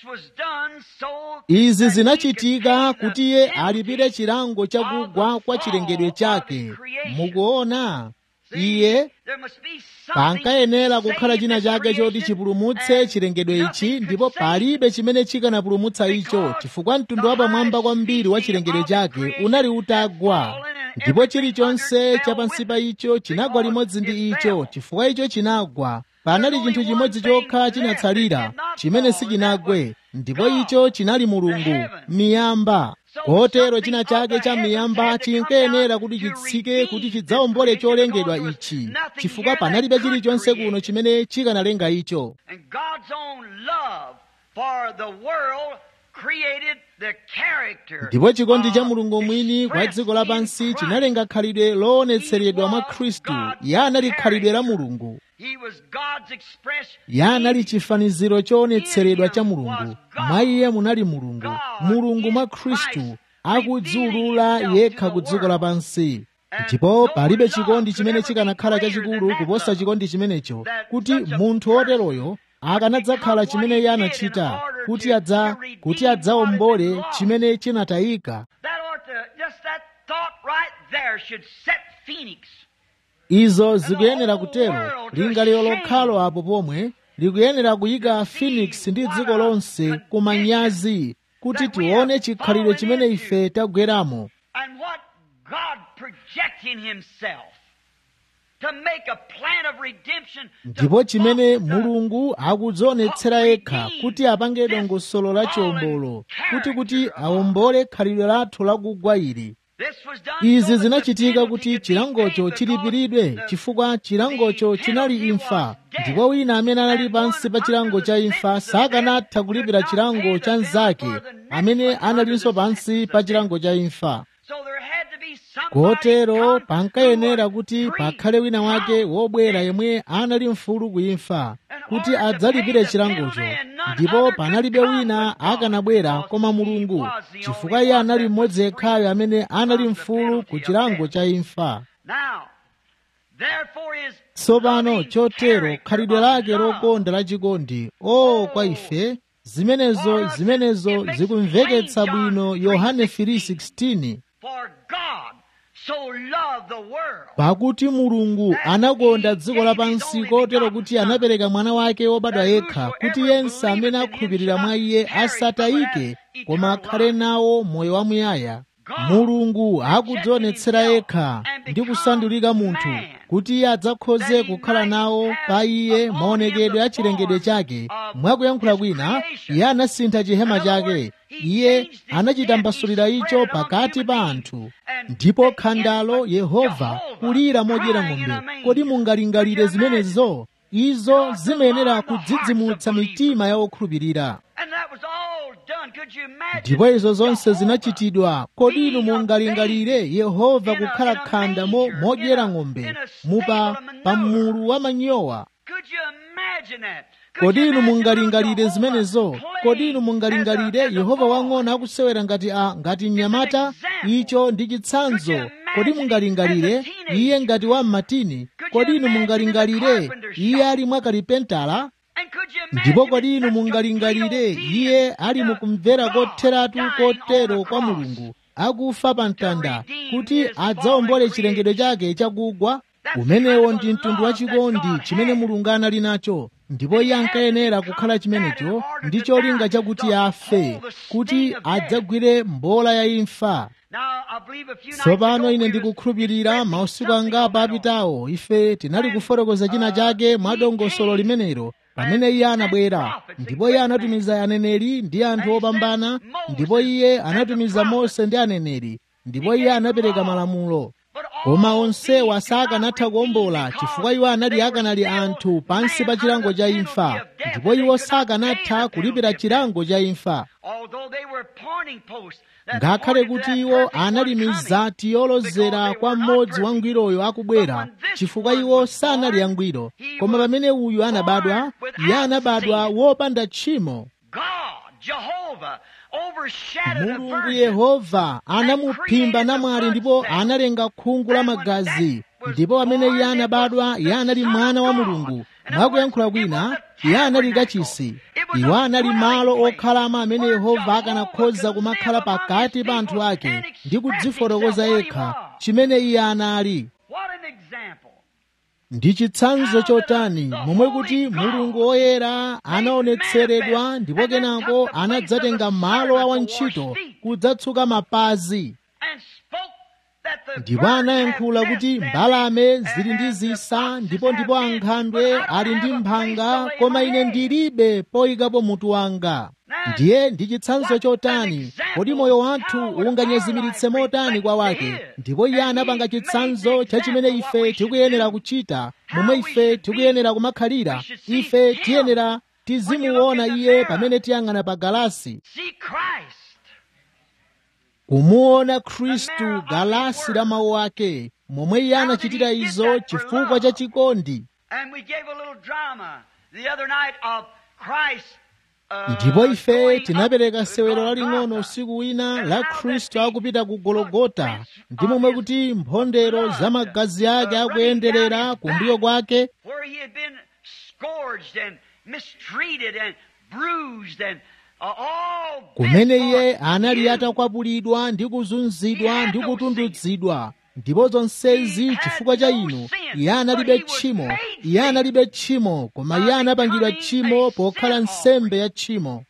izi zinachitika kuti iye alipire chilango chakugwa kwa chilengedwe chake mukuona iye pankayenera kukhala china chake choti chipulumutse chilengedwe ichi ndipo palibe chimene chikanapulumutsa icho chifukwa mtundu wapamwamba kwambiri wa chilengedwe chake unali utagwa ndipo chilichonse chapansi pa icho chinagwa limodzi ndi icho chifukwa icho chinagwa panali chinthu chimodzi chokha chinatsalira chimene sichinagwe ndipo icho chinali mulungu miyamba kotero china chake cha miyamba chinkayenera kuti chitsike kuti chidzawombole cholengedwa ichi chifukwa panalibe chilichonse kuno chimene chikanalenga icho ndipo chikondi cha mulungu mwini kwa dziko lapansi chinalenga khalidwe loonetseredwa mwa khristu iye anali khalidwe la mulungu iye anali chifaniziro choonetseredwa cha mulungu mwa iye munali mulungu mulungu mwa khristu akudziulula yekha ku dziko lapansi ndipo palibe chikondi chimene chikanakhala chachikulu kuposa chikondi chimenecho kuti munthu woteroyo akanadzakhala chimene iye anachita kuti adza kuti adzawombole chimene chinatayika izo zikuyenera kutero lingaliro lokhalo apo pomwe likuyenera kuyika phoenix ndi dziko lonse kumanyazi kuti tione chikhalidwe chimene ife tagweramo ndipo chimene mulungu akudzionetsera yekha kuti apange dongosolo la chiwombolo kuti kuti awombole khalidwe lathu lakugwa ili izi zinachitika kuti chilangocho chilipiridwe chifukwa chilangocho chinali imfa ndipo wina amene anali pansi pa chilango cha imfa sakanatha kulipira chilango cha mnzake amene analinso pansi pa chilango cha imfa kotero pankayenera kuti pakhale wina wake wobwera yemwe anali mfulu kuimfa kuti adzalipire chilangocho ndipo panalibe wina akanabwera koma mulungu chifukwa iye anali mmodzi yekhayo amene anali mfulu ku chilango cha imfa tsopano chotero khalidwe lake lokonda lachikondi o kwa ife zimenezo zimenezo zikumveketsa bwino yohane 3:16 pakuti mulungu anakonda dziko lapansi kotero kuti anapereka mwana wake wobadwa yekha kuti yense amene akhulupirira mwa iye asatayike koma akhale nawo moyo wamuyaya mulungu akudzionetsera yekha ndi kusandulika munthu kuti iye adzakhoze kukhala nawo pa iye maonekedwe a chilengedwe chake mwakuyankhula kwina iye anasintha chihema chake iye anachitambasulira icho pakati pa anthu ndipo khandalo yehova kulira modyera ng'ombe kodi mungalingalire zimenezo izo zimayenera kudzidzimutsa mitima ya okhulupirira ndipo izo zonse zinachitidwa kodi inu mungalingalire yehova kukhala khanda modyera ng'ombe mupa pa mulu wa manyowa kodi inu mungalingalire zimenezo kodi inu mungalingalire yehova wang'ono akusewera ngati a ngati mnyamata icho ndi chitsanzo kodi mungalingalire iye ngati wa mmatini kodi inu mungalingalire iye ali mwakalipentala ndipo kodi inu mungalingalire iye ali mukumvera kotheratu kotero kwa mulungu akufa pa mtanda kuti adzawombole chilengedwe chake chakugwa umenewo ndi mtundu wachikondi chimene mulungu anali nacho ndipo iye ankayenera kukhala chimenecho ndi cholinga chakuti afe kuti adzagwire mbola ya imfa tsopano ine ndikukhulupirira mausiku angapo apitawo ife tinali kufotokoza china chake mwa dongosolo limenelo pamene iye anabwera ndipo iye anatumiza aneneri ndi anthu opambana ndipo iye anatumiza mose ndi aneneri ndipo iye anapereka malamulo koma onsewa sakanatha kuwombola chifukwa iwo anali akanali anthu pansi pa chilango cha imfa ndipo iwo sakanatha kulipira chilango cha imfa ngakhale kuti iwo anali mizati yolozera kwa mmodzi wangwiroyo akubwera chifukwa iwo sanali angwiro koma pamene uyu anabadwa iye anabadwa wopanda tchimo mulungu yehova anamuphimba namwali ndipo analenga khungu la magazi ndipo pamene iye anabadwa iye anali mwana wa mulungu mwakuyankhula kwina iye anali kachisi iwo anali malo okhalamo amene yehova akanakhoza kumakhala pakati pa anthu ake ndi kudzifotokoza yekha chimene iye anali ndi chitsanzo chotani momwe kuti mulungu woyera anaonetseredwa ndipo kenako anadzatenga malo a wantchito kudzatsuka mapazi ndipo anayankhula kuti mbalame zili ndi zisa ndipo ndipo ankhandwe ali ndi mphanga koma ine ndilibe poyikapo mutu wanga ndiye ndi chitsanzo chotani kodi moyo wathu unganyezimiritse motani kwa wake ndipo iye anapanga chitsanzo cha chimene ife tikuyenera kuchita momwe ife tikuyenera kumakhalira ife tiyenera tizimuona iye pamene tiyang'ana pa galasi kumuona khristu galasi la mawu ake momwe iye anachitira izo chifukwa cha chikondi ndipo ife tinapereka sewero laling'ono usiku wina la khristu akupita ku gologota ndi momwe kuti mphondero za magazi ake akuyenderera kumbuyo kwake kumene iye anali atakwapulidwa ndi kuzunzidwa ndi kutundudzidwa ndipo zonsezi chifukwa cha inu iye analibe tchimo iye analibe tchimo koma iye anapangidwa tchimo pokhala nsembe ya tchimo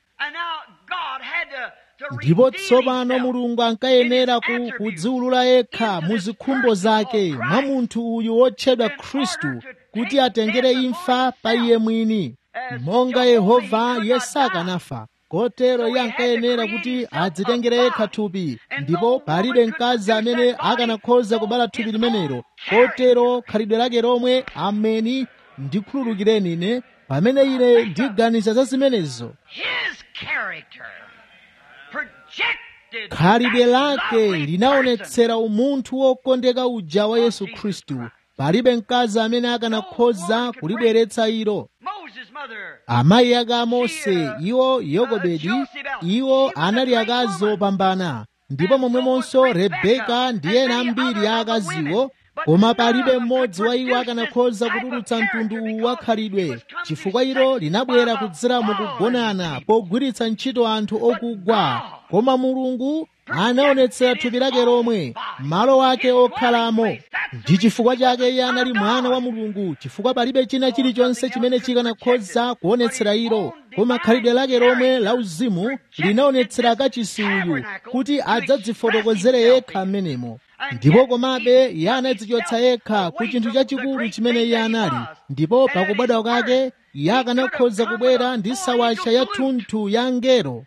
ndipo tsopano mulungu ankayenera kudziwulula yekha mu zikhumbo zake mwa munthu uyu wotchedwa khristu kuti atengere imfa pa iye mwini monga yehova iye sakanafa kotero iye ankayenera kuti adzitengere yekha thupi ndipo palibe mkazi amene akanakhoza kubala thupi limenelo kotero khalidwe lake lomwe ameni ndikhululukireni ine pamene ine ndiganiza za zimenezo khalidwe lake linaonetsera umunthu wokondeka uja wa yesu khristu palibe mkazi amene akanakhoza kulibweretsa ilo amayi ake a mose iwo yokobedi iwo anali akazi opambana ndipo momwemonso rebeka ndi ena ambiri a akaziwo koma palibe mmodzi wa iwo akanakhoza kutulutsa mtundu uwu wa khalidwe chifukwa ilo linabwera kudzera mukugonana pogwiritsa ntchito anthu okugwa koma mulungu anaonetsera thupi lake lomwe malo ake okhalamo ndi chifukwa chake iye anali mwana wa mulungu chifukwa palibe china chilichonse chimene chikanakhoza kuonetsera ilo koma khalidwe lake lomwe la uzimu linaonetsera kachisi uyu kuti adzadzifotokozere yekha m'menemo ndipo komabe iye anadzichotsa yekha ku chinthu chachikulu chimene iye anali ndipo pakubadwa kwake iye akanakhoza kubwera ndi sawacha yathunthu ya angelo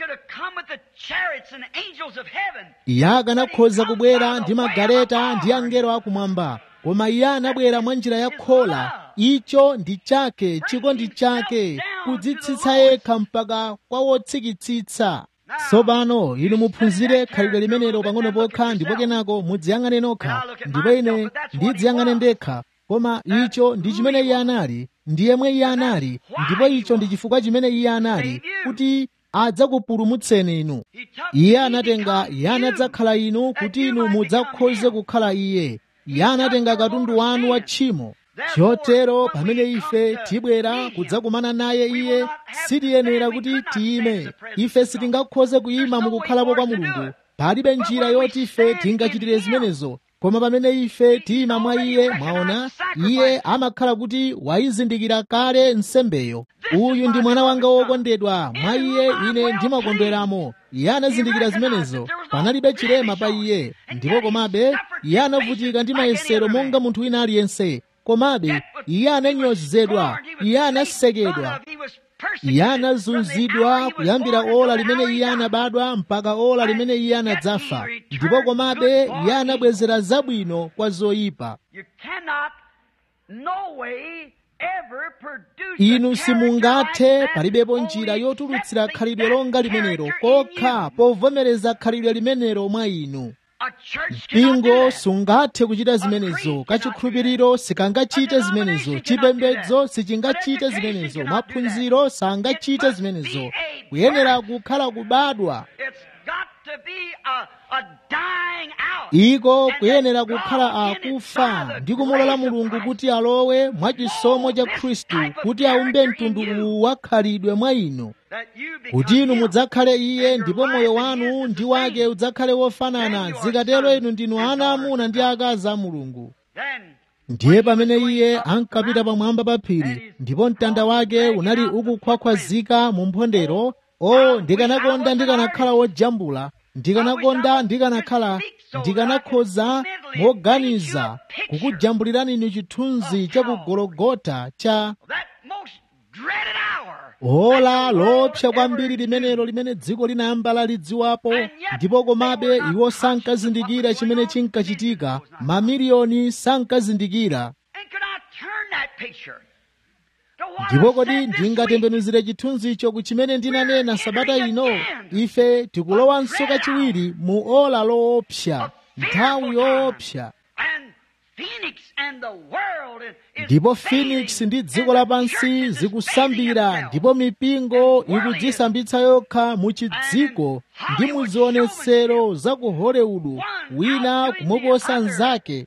iye akanakhoza kubwera ndi magaleta ndi angelo akumwamba koma iye anabwera mwa njira ya khola icho ndi chake chikondi chake kudzitsitsa yekha mpaka kwa wotsikitsitsa tsopano inu muphunzire khalidwe limenelo pang'ono pokha ndipo kenako mudziyang'ane nokha ndipo ine ndidziyang'ane ndekha koma icho ndi chimene iye anali ndi yemwe iye anali ndipo icho ndi chifukwa chimene iye anali kuti adzakupulumutseni inu iye anatenga iye anadzakhala inu kuti inu mudzakhoze kukhala iye iye anatenga katundu wanu wa tchimo chotero pamene ife tibwera kudzakumana naye iye sitiyenera kuti tiyime ife sitingakhoze kuyima mukukhalapo kwa mulungu palibe njira yoti ife tingachitire zimenezo koma pamene ife tiyima mwa iye mwaona iye amakhala kuti wayizindikira kale nsembeyo uyu ndi mwana wanga wokondedwa mwa iye ine ndimakondweramo iye anazindikira zimenezo panalibe chilema pa iye ndipo komabe iye anavutika ndi mayesero monga munthu wina aliyense komabe iye ananyozedwa iye anasekedwa iye anazunzidwa kuyambira ola limene iye anabadwa mpaka ola limene iye anadzafa ndipo komabe iye anabwezera zabwino kwa zoyipa inu simungathe palibepo njira yotulutsira khalidwe longa limenelo kokha povomereza khalidwe limenelo mwa inu mpingo sungathe kuchita zimenezo kachikhulupiriro sikangachite zimenezo chipembedzo sichingachite zimenezo maphunziro sangachite zimenezo kuyenera kukhala kubadwa iko kuyenera kukhala akufa ndi kumulola mulungu kuti alowe mwachisomo cha khristu kuti aumbe mtundu uwu wakhalidwe mwa inu kuti inu mudzakhale iye ndipo moyo wanu ndi wake udzakhale wofanana zikatero inu ndinu ana amuna ndi akazi a mulungu ndiye pamene iye ankapita pamwamba pa phiri ndipo mtanda wake unali ukukhwakhwazika mu mphondero o ndikanakonda ndikanakhala wojambula ndikanakonda ndikanakhala ndikanakhoza moganiza kukujambulirani inu chithunzi cha kugologota cha ola lopsa kwambiri limenelo limene dziko linayamba lalidziwapo ndipo komabe iwo sankazindikira chimene chinkachitika mamiliyoni sankazindikira ndipo kodi ndingatembenuzire chithunzicho ku chimene ndinanena sabata ino ife tikulowanso kachiwiri mu ola loopsa nthawi yoopsa ndipo phoenix ndi dziko lapansi zikusambira ndipo mipingo ikudzisambitsa yokha mu chidziko ndi mu zionetsero za ku hollywood wina kumuposa mnzake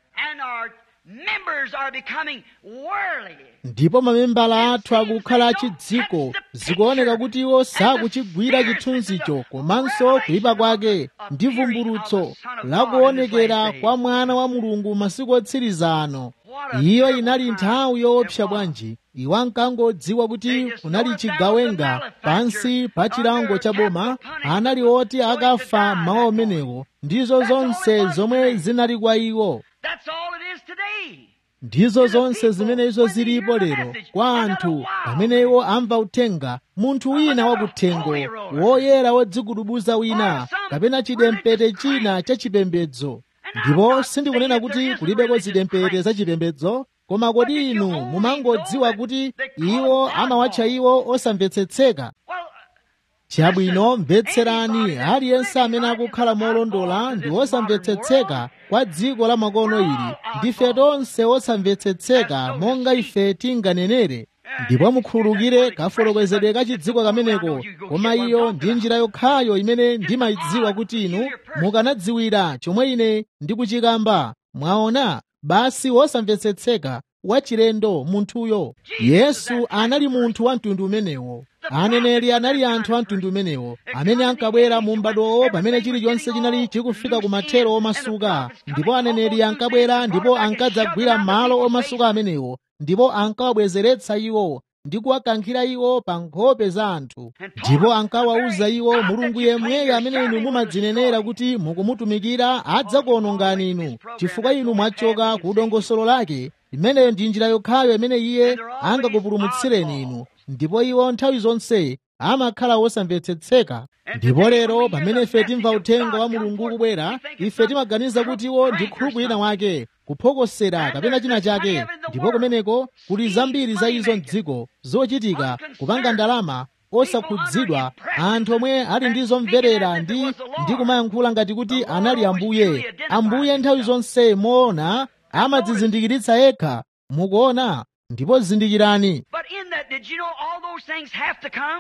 ndipo mamembala athu akukhala achidziko zikuoneka kuti iwo sakuchigwira chithunzicho komanso kuyipa kwake ndi vumbulutso lakuonekera kwa mwana wa mulungu masiku otsiriza ano iyo inali nthawi yoopsa bwanji iwo ankangodziwa kuti kunali chigawenga pansi pa chilango cha boma anali oti akafa mawa umenewo ndizo zonse zomwe zinali kwa iwo ndizo zonse zimene izo zilipo lero kwa anthu pamene iwo amva uthenga munthu wina wakuthengo woyera wodzigudubuza wina kapena chidempete china cha chipembedzo ndipo sindikunena kuti kulibeko zidempete za chipembedzo koma kodi inu mumangodziwa kuti iwo amawatcha iwo osamvetsetseka chabwino mvetserani aliyense amene akukhala molondola ndi wosamvetsetseka kwa dziko la makono ili ndife tonse osamvetsetseka monga ife tinganenere ndipo mukhululukire kafotokozedwe ka chidziko kameneko koma iyo ndi njira yokhayo imene ndimayidziwa kuti inu mukanadziwira chomwe ine ndikuchikamba mwaona basi wosamvetsetseka wachilendo munthuyo yesu anali munthu wa mtundu umenewo aneneri anali anthu a mtundu umenewo amene ankabwera mu m'badowo pamene chilichonse chinali chikufika ku mathero omasuka ndipo aneneri ankabwera ndipo ankadzagwira malo omasuka amenewo ndipo ankawabwezeretsa iwo ndi kuwakankhira iwo pa nkhope za anthu ndipo ankawawuza iwo mulungu yemweyo amene inu mumadzinenera kuti mukumutumikira adzakuonongani inu chifukwa inu mwachoka ku dongosolo lake imeneyo ndi njira yokhayo imene iye angakupulumutsireni inu ndipo iwo nthawi zonse amakhala wosamvetsetseka ndipo lero pamene ife timva uthenga wa mulungu kubwera ife timaganiza kuti iwo ndi khuluku ina wake kuphokosera kapena china chake ndipo kumeneko kuli zambiri za izo mdziko zochitika kupanga ndalama osakhudzidwa anthu omwe ali ndi zomverera ndi ndi kumayankhula ngati kuti anali ambuye ambuye nthawi zonse moona amadzizindikiritsa yekha mukuona ndipo zindikirani But in that, did you know all those things have to come?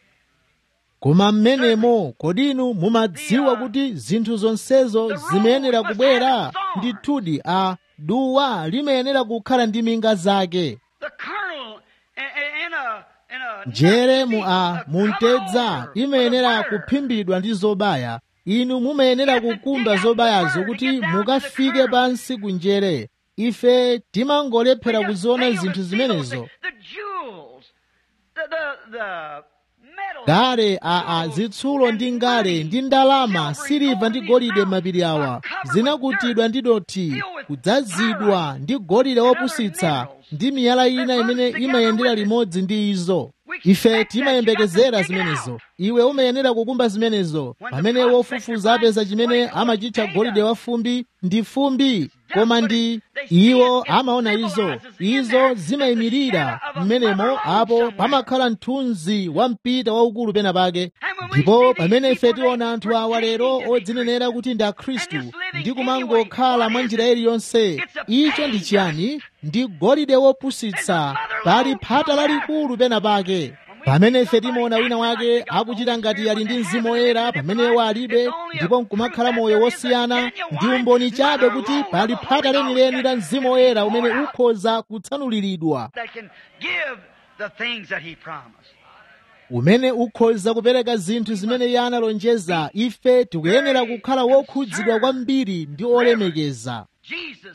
koma mmenemo kodi inu mumadziwa kuti zinthu zonsezo zimayenera kubwera ndithudi a duwa limayenera kukhala ndi minga zake The kernel in, in a in a njere mu a nut muntedza covered over imayenera with a burr. kuphimbidwa ndi zobaya inu mumayenera kukunda zobayazo kuti mukafike pansi ku njere ife timangolephera We just kuziona fail to zinthu see zimenezo those things. The jewels, the the the metal. ngale aa zitsulo ndi ngale ndi ndalama siliva ndi golide mapiri awa zinakutidwa ndi dothi kudzazidwa ndi golide wopusitsa ndi miyala ina imene imayendera limodzi ndi izo ife timayembekezera zimenezo iwe umayenera kukumba zimenezo pamene wofufuza apeza chimene amachitcha golide wa fumbi ndi fumbi koma ndi iwo amaona izo izo zimayimirira mmenemo apo pamakhala mthunzi wa mpita waukulu pena pake ndipo pamene ife tiona anthu awa lero odzinenera kuti ndi akhristu ndi kumangokhala mwa njira iliyonse icho ndi chiyani ndi golide wopusitsa pali phata lalikulu pena pake pamene ife timaona wina wake akuchita ngati ali ndi mzimu woyera pamenewo alibe ndipo nkumakhala moyo wosiyana ndi umboni chabe kuti pali phata lenileni la mzimu woyera umene ukhoza kutsanuliridwa that can give the things that he promised. umene ukhoza kupereka zinthu zimene iye analonjeza ife tikuyenera kukhala wokhudzidwa kwambiri ndi olemekeza Jesus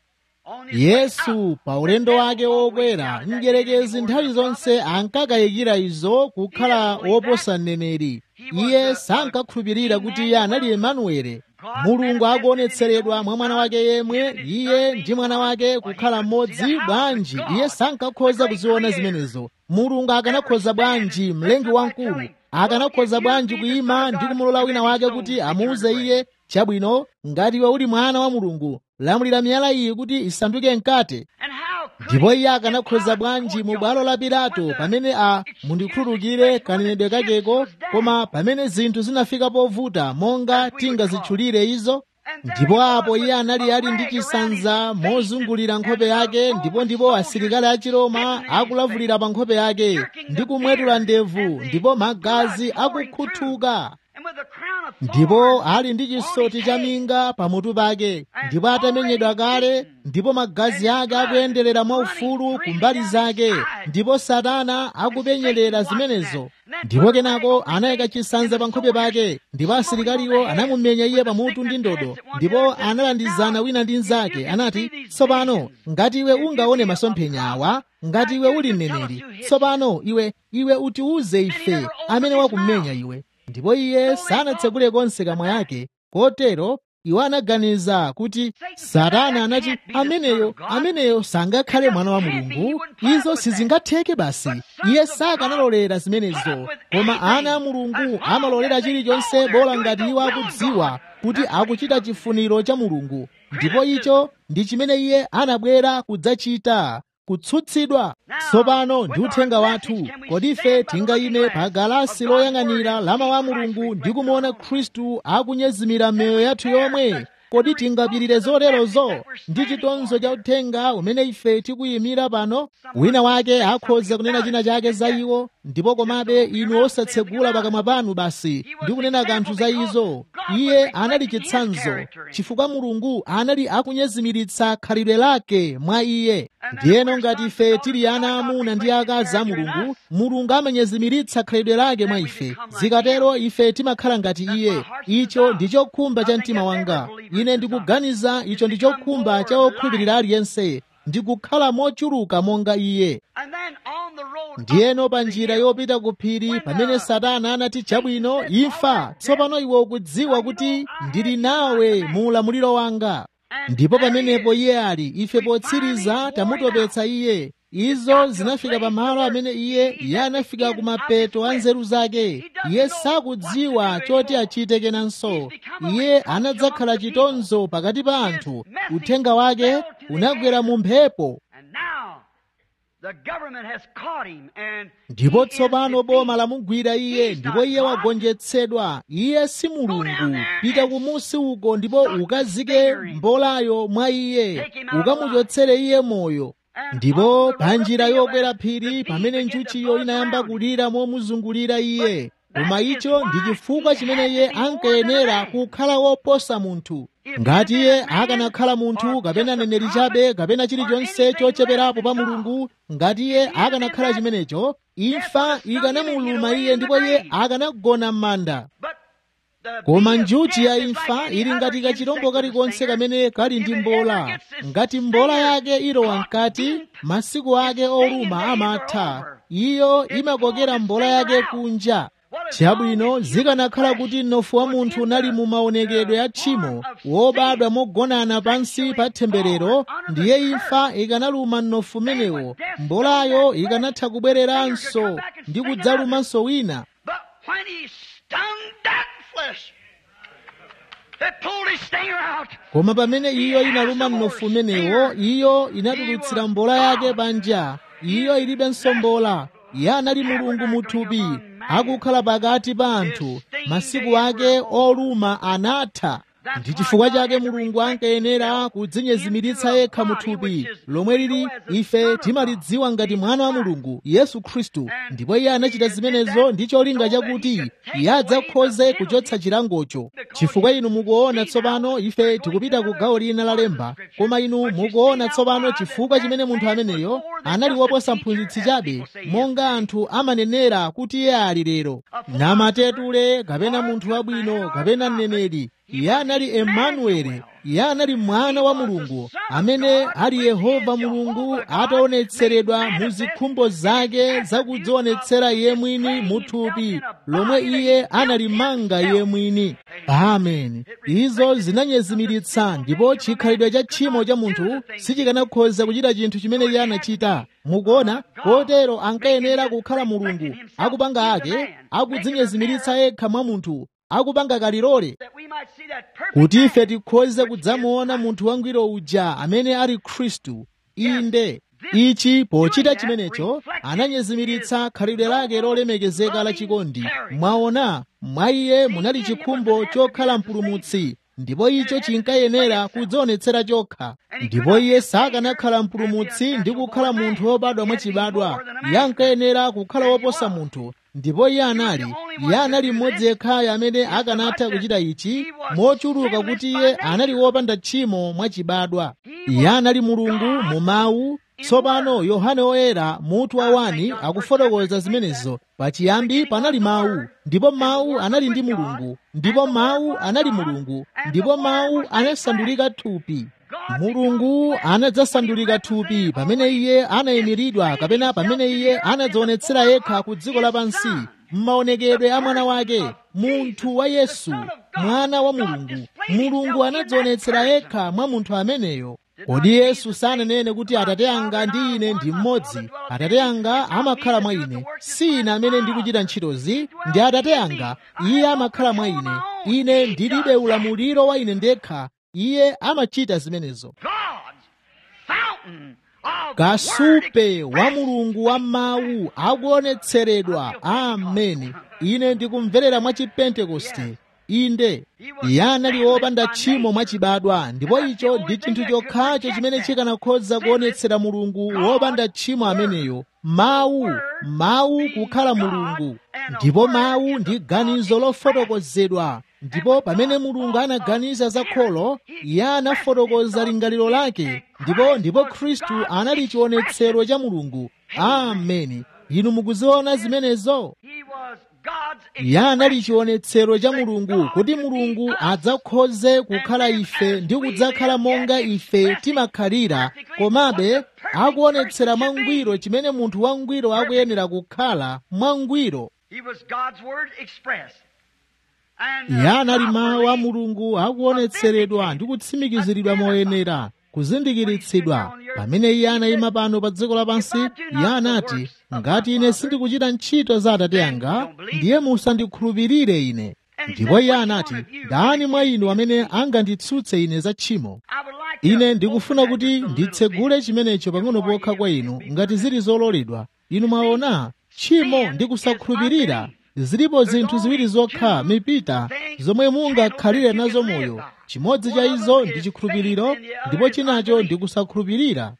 on his way yesu up, pa ulendo the wake devil wokwera always doubted that mdierekezi he nthawi was zonse ankakayikira izo kukhala woposa mneneri iye sankakhulupirira kuti iye anali emanuele mulungu akuonetseredwa mwa mwana wake yemwe iye ndi mwana wake kukhala mmodzi bwanji iye sankakhoza kuziona zimenezo mulungu akanakhoza bwanji mlengi wamkulu akanakhoza bwanji kuyima ndi kumulola wina wake kuti amuuze iye chabwino ngati iwe uli mwana wa mulungu lamulira miyala iyi kuti isanduke mkate And how could ndipo he iye akanakhoza get bwanji out mu of bwalo la court pilato when the pamene a mundikhululukire kanenedwe kakeko koma pamene zinthu zinafika povuta monga tingazitchulire izo ndipo apo iye anali ali ndi chisanza mozungulira nkhope yake ndipo ndipo asilikali a chiroma akulavulira pa nkhope yake ndi kumwetula ndevu ndipo magazi akukhuthuka and with a crown of ndipo thorns ali ndi chisoti cha minga pamutu pake ndipo atamenyedwa kale ndipo magazi ake akuyenderera mwaufulu kumbali zake ndipo satana akupenyerera zimenezo ndipo kenako anayika chisanza pa nkhope pake ndipo asilikaliwo anamumenya iye pamutu ndi ndodo ndipo analandizana wina ndi mnzake anati tsopano ngati iwe ungaone masomphenya awa ngati iwe uli mneneri tsopano iwe iwe utiuze ife amene wakumenya iwe ndipo iye sanatsekule konse kamwa yake kotero iwo anaganiza kuti satana anati ameneyo ameneyo sangakhale mwana wa mulungu izo sizingatheke basi iye sakanalolera zimenezo koma ana a mulungu amalolera chilichonse bola ngati iwo akudziwa kuti akuchita chifuniro cha mulungu ndipo icho ndi chimene iye anabwera kudzachita kutsutsidwa tsopano ndi uthenga wathu kodi ife tingayime pa galasi loyang'anira la mawu a mulungu ndi kumuona khristu akunyezimira miyoyo yathu yomwe kodi tingapirire zoterozo ndi chitonzo cha uthenga umene ife tikuyimira pano wina wake akhoza kunena china chake za iwo ndipo komabe inu osatsegula pakamwa panu basi ndi kunena kanthu za izo iye anali chitsanzo chifukwa mulungu anali akunyezimiritsa khalidwe lake mwa iye ndiyeno ngati ife tili ana amuna ndi akazi a mulungu mulungu amanyezimiritsa khalidwe lake mwa ife zikatero ife timakhala ngati iye icho ndi chokhumba cha mtima wanga ine ndikuganiza icho ndi chokhumba cha okhulupirira aliyense ndikukhala mochuluka monga iye ndiyeno pa njira yopita ku phiri pamene satana anati chabwino imfa tsopano iwe ukudziwa kuti ndili nawe mu ulamuliro wanga ndipo pamenepo iye ali ife potsiriza tamutopetsa iye izo zinafika pamalo amene iye iye anafika ku mapeto a nzeru zake iye sakudziwa choti achite kenanso iye anadzakhala chitonzo pakati pa anthu uthenga wake unagwera mu mphepo ndipo tsopano boma lamugwira iye ndipo iye wagonjetsedwa iye si mulungu pita kumusi uko ndipo ukazike mbolayo mwa iye ukamuchotsere iye moyo ndipo pa njira yokwera phiri pamene njuchiyo inayamba kulira momuzungulira iye koma icho ndi chifukwa chimene iye ankayenera kukhala woposa munthu ngati iye akanakhala munthu kapena neneri chabe kapena chilichonse chocheperapo pa mulungu ngati iye akanakhala chimenecho imfa ikanamuluma iye ndipo iye akanagona m'manda koma njuchi ya imfa ili ngati kachirombo kalikonse kamene kali ndi mbola ngati mbola yake ilowa mkati masiku ake oluma amatha iyo imakokera mbola yake kunja chabwino zikanakhala kuti mnofu wa munthu unali mu maonekedwe a tchimo wobadwa mogonana pansi pa temberero ndiye imfa ikanaluma mnofu umenewo mbolayo ikanatha kubwereranso ndi kudzalumanso wina koma pamene iyo inaluma mnofu umenewo iyo inatulutsira mbola yake panja iyo ilibenso mbola iye anali mulungu muthupi akukhala pakati pa anthu masiku ake oluma anatha ndi chifukwa chake mulungu ankayenera kudzinyezimiritsa yekha muthupi lomwe lili ife timalidziwa ngati mwana wa mulungu yesu khristu ndipo iye anachita zimenezo ndi cholinga chakuti iye adzakhoze kuchotsa chilangocho chifukwa inu mukuona tsopano ife tikupita ku gawo lina la lemba koma inu mukuona tsopano chifukwa chimene munthu ameneyo anali woposa mphunzitsi chabe monga anthu amanenera kuti iye ali lero namatetule kapena munthu wabwino kapena mneneri iye anali emanueli iye anali mwana wa mulungu amene ali yehova mulungu ataonetseredwa mu zikhumbo zake zakudzionetsera iye mwini muthupi lomwe iye analimanga iye mwini amen izo zinanyezimiritsa ndipo chikhalidwe cha tchimo cha munthu sichikanakhoza kuchita chinthu chimene iye anachita mukuona kotero ankayenera kukhala mulungu akupanga ake akudzinyezimiritsa yekha mwa munthu akupanga kalilole kuti ife tikhoze kudzamuona munthu wangwiro uja amene ali khristu inde ichi pochita chimenecho ananyezimiritsa khalidwe lake lolemekezeka la chikondi mwaona mwa iye munali chikhumbo chokhala mpulumutsi ndipo icho chinkayenera kudzionetsera chokha ndipo iye sakanakhala mpulumutsi ndi kukhala munthu wobadwa mwachibadwa iye ankayenera kukhala woposa munthu ndipo iye anali iye anali mmodzi yekhayo amene akanatha kuchita ichi mochuluka kuti iye anali wopanda tchimo mwachibadwa iye anali mulungu mu mawu tsopano yohane woyera mutu wa wani akufotokoza zimenezo pachiyambi panali mawu ndipo mawu anali ndi mulungu ndipo mawu anali mulungu ndipo mawu anasandulika thupi mulungu anadzasandulika thupi pamene iye anayimiridwa kapena pamene iye anadzionetsera yekha ku dziko lapansi m'maonekedwe a mwana wake munthu wa yesu mwana wa mulungu mulungu anadzionetsera yekha mwa munthu ameneyo kodi yesu sananene kuti atate anga ndi ine ndi mmodzi atate anga amakhala mwa ine si ine amene ndikuchita ntchitozi ndi atate anga iye amakhala mwa ine ine ndilibe ulamuliro wa ine ndekha iye amachita zimenezo kasupe wa mulungu wa mawu akuonetseredwa ameni ine ndikumverera mwa chipentekoste inde iye anali wopanda tchimo mwachibadwa ndipo icho ndi chinthu chokhacho chimene chikanakhoza kuonetsera mulungu wopanda tchimo ameneyo mawu mawu kukhala mulungu ndipo mawu ndi ganizo lofotokozedwa ndipo pamene mulungu anaganiza za kholo iye anafotokoza lingaliro lake ndipo ndipo khristu anali chionetsero cha mulungu ameni inu mukuziona zimenezo iye anali chionetsero cha mulungu kuti mulungu adzakhoze kukhala ife ndi kudzakhala monga ife timakhalira komabe akuonetsera mwangwiro chimene munthu wangwiro akuyenera kukhala mwangwiro iye anali mawu a mulungu akuonetseredwa ndi kutsimikiziridwa moyenera kuzindikiritsidwa pamene iye anayima pano pa dziko lapansi iye anati ngati ine sindikuchita ntchito za atate anga ndiye musandikhulupirire ine ndipo iye anati ndani mwa inu amene anganditsutse ine za tchimo ine ndikufuna kuti nditsegule chimenecho pang'ono pokha kwa inu ngati zili zololedwa inu mwaona tchimo ndi kusakhulupirira zilipo zinthu ziwiri zokha mipita zomwe mungakhalire nazo moyo chimodzi cha izo ndi chikhulupiriro ndipo chinacho ndi kusakhulupirira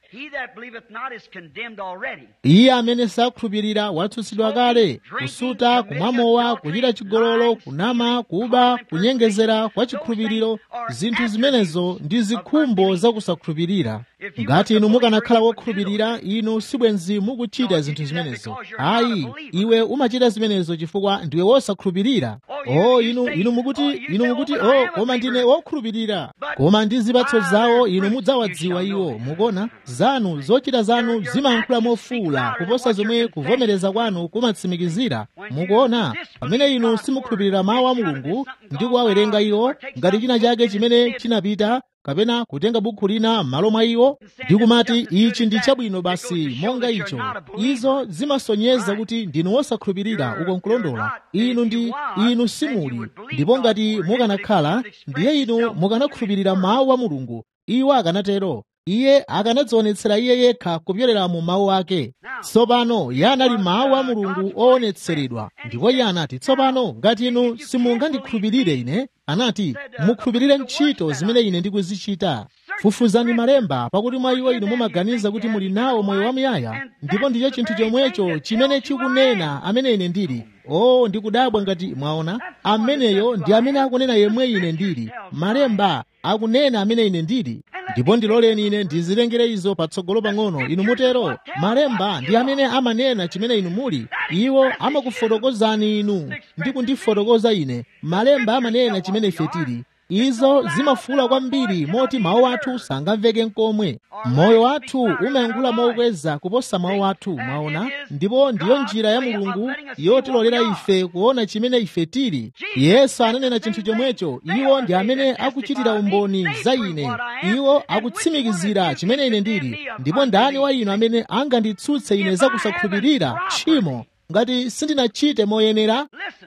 iye amene sakhulupirira watsutsidwa kale kusuta kumwamowa kuchita chigololo kunama kuba kunyengezera kwa chikhulupiriro zinthu zimenezo ndi zikhumbo za kusakhulupirira ngati inu mukanakhala wokhulupirira inu sibwenzi mukuchita zinthu zimenezo ayi iwe umachita zimenezo chifukwa ndiwe wosakhulupirira o inu inu mukuti inu mukuti o koma ndine wokhulupirira koma ndi zipatso zawo inu mudzawadziwa iwo mukuona zanu zochita zanu zimayankhula mofuwula kuposa zomwe kuvomereza kwanu kumatsimikizira mukuona pamene inu simukhulupirira mawu a mulungu ndi kuwawerenga iwo ngati china chake chimene chinapita kapena kutenga bukhu lina m'malo mwa iwo ndi kumati ichi ndi chabwino basi monga icho izo zimasonyeza kuti ndinu wosakhulupirira uko nkulondola inu ndi inu simuli ndipo ngati mukanakhala ndiye inu mukanakhulupirira mawu a mulungu iwo akanatero iye akanadzionetsera iye yekha kupyolera mu mawu ake tsopano iye anali mawu a mulungu oonetseredwa ndipo iye anati tsopano ngati inu simungandikhulupirire ine anati mukhulupirire ntchito zimene ine ndikuzichita fufuzani malemba pakuti mwa iwo inu mumaganiza kuti muli nawo moyo wamuyaya ndipo ndicho chinthu chomwecho chimene chikunena amene ine ndili o oh, ndikudabwa ngati mwaona ameneyo ndi amene akunena yemwe ine ndili malemba akunena amene ine ndili ndipo ndiloleni ine ndizilengere izo patsogolo pang'ono inu mutero malemba ndi amene amanena chimene inu muli iwo amakufotokozani inu ndi kundifotokoza ine malemba amanena chimene ife tili izo zimafuula kwambiri moti mawu athu sangamveke nkomwe moyo wathu umayankhula mokweza kuposa mawu athu mwaona ndipo ndiyo njira ya mulungu yotilolera ife kuona chimene ife tili yesu ananena chinthu chomwecho iwo ndi amene akuchitira umboni za ine iwo akutsimikizira chimene ine ndili ndipo ndani wa inu amene anganditsutse ine za kusakhulupirira tchimo ngati sindinachite moyenera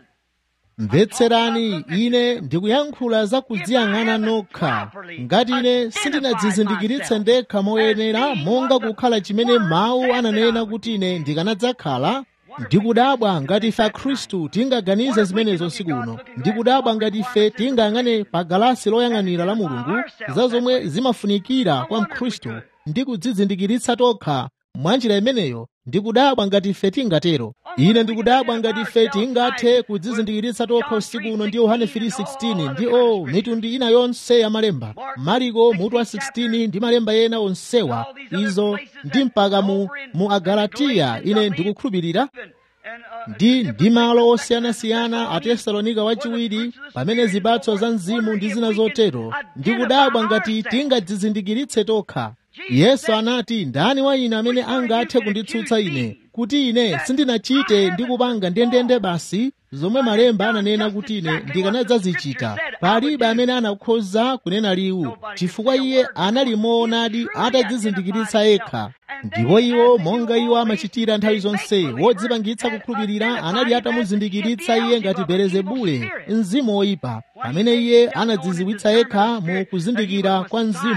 mvetserani ine ndikuyankhula za kudziyang'ana nokha ngati ine sindinadzizindikiritse ndekha moyenera monga kukhala chimene mawu ananena kuti ine ndikanadzakhala ndikudabwa ngati ife akhristu tingaganize zimenezo usiku uno ndikudabwa ngati ife tingayang'ane pa galasi loyang'anira la mulungu za zomwe zimafunikira kwa mkhristu ndi kudzizindikiritsa tokha mwanjira imeneyo ndikudabwa ngati ife tingatero ine ndikudabwa ngati ife tingathe kudzizindikiritsa tokha usiku uno ndi yohane 3:16 ndi o mitundu ina yonse ya malemba mariko mutu wa 16 ndi malemba ena onsewa izo ndi mpaka mu, mu agalatiya ine ndikukhulupirira ndi ndi malo osiyanasiyana a tesalonika wachiwiri pamene zipatso za mzimu ndi zina zotero ndikudabwa ngati tingadzizindikiritse tokha yesu anati ndani wa ine amene angathe kunditsutsa ine kuti ine sindinachite ndi kupanga ndendende basi zomwe malemba ananena kuti ine ndikanadzazichita palibe amene anakhoza kunena liwu chifukwa iye anali moonadi atadzizindikiritsa yekha ndipo iwo monga iwo amachitira nthawi zonse wodzipangitsa kukhulupirira anali atamuzindikiritsa iye ngati belezebule mzimu woyipa pamene iye anadziziwitsa yekha mu kuzindikira kwa mzimu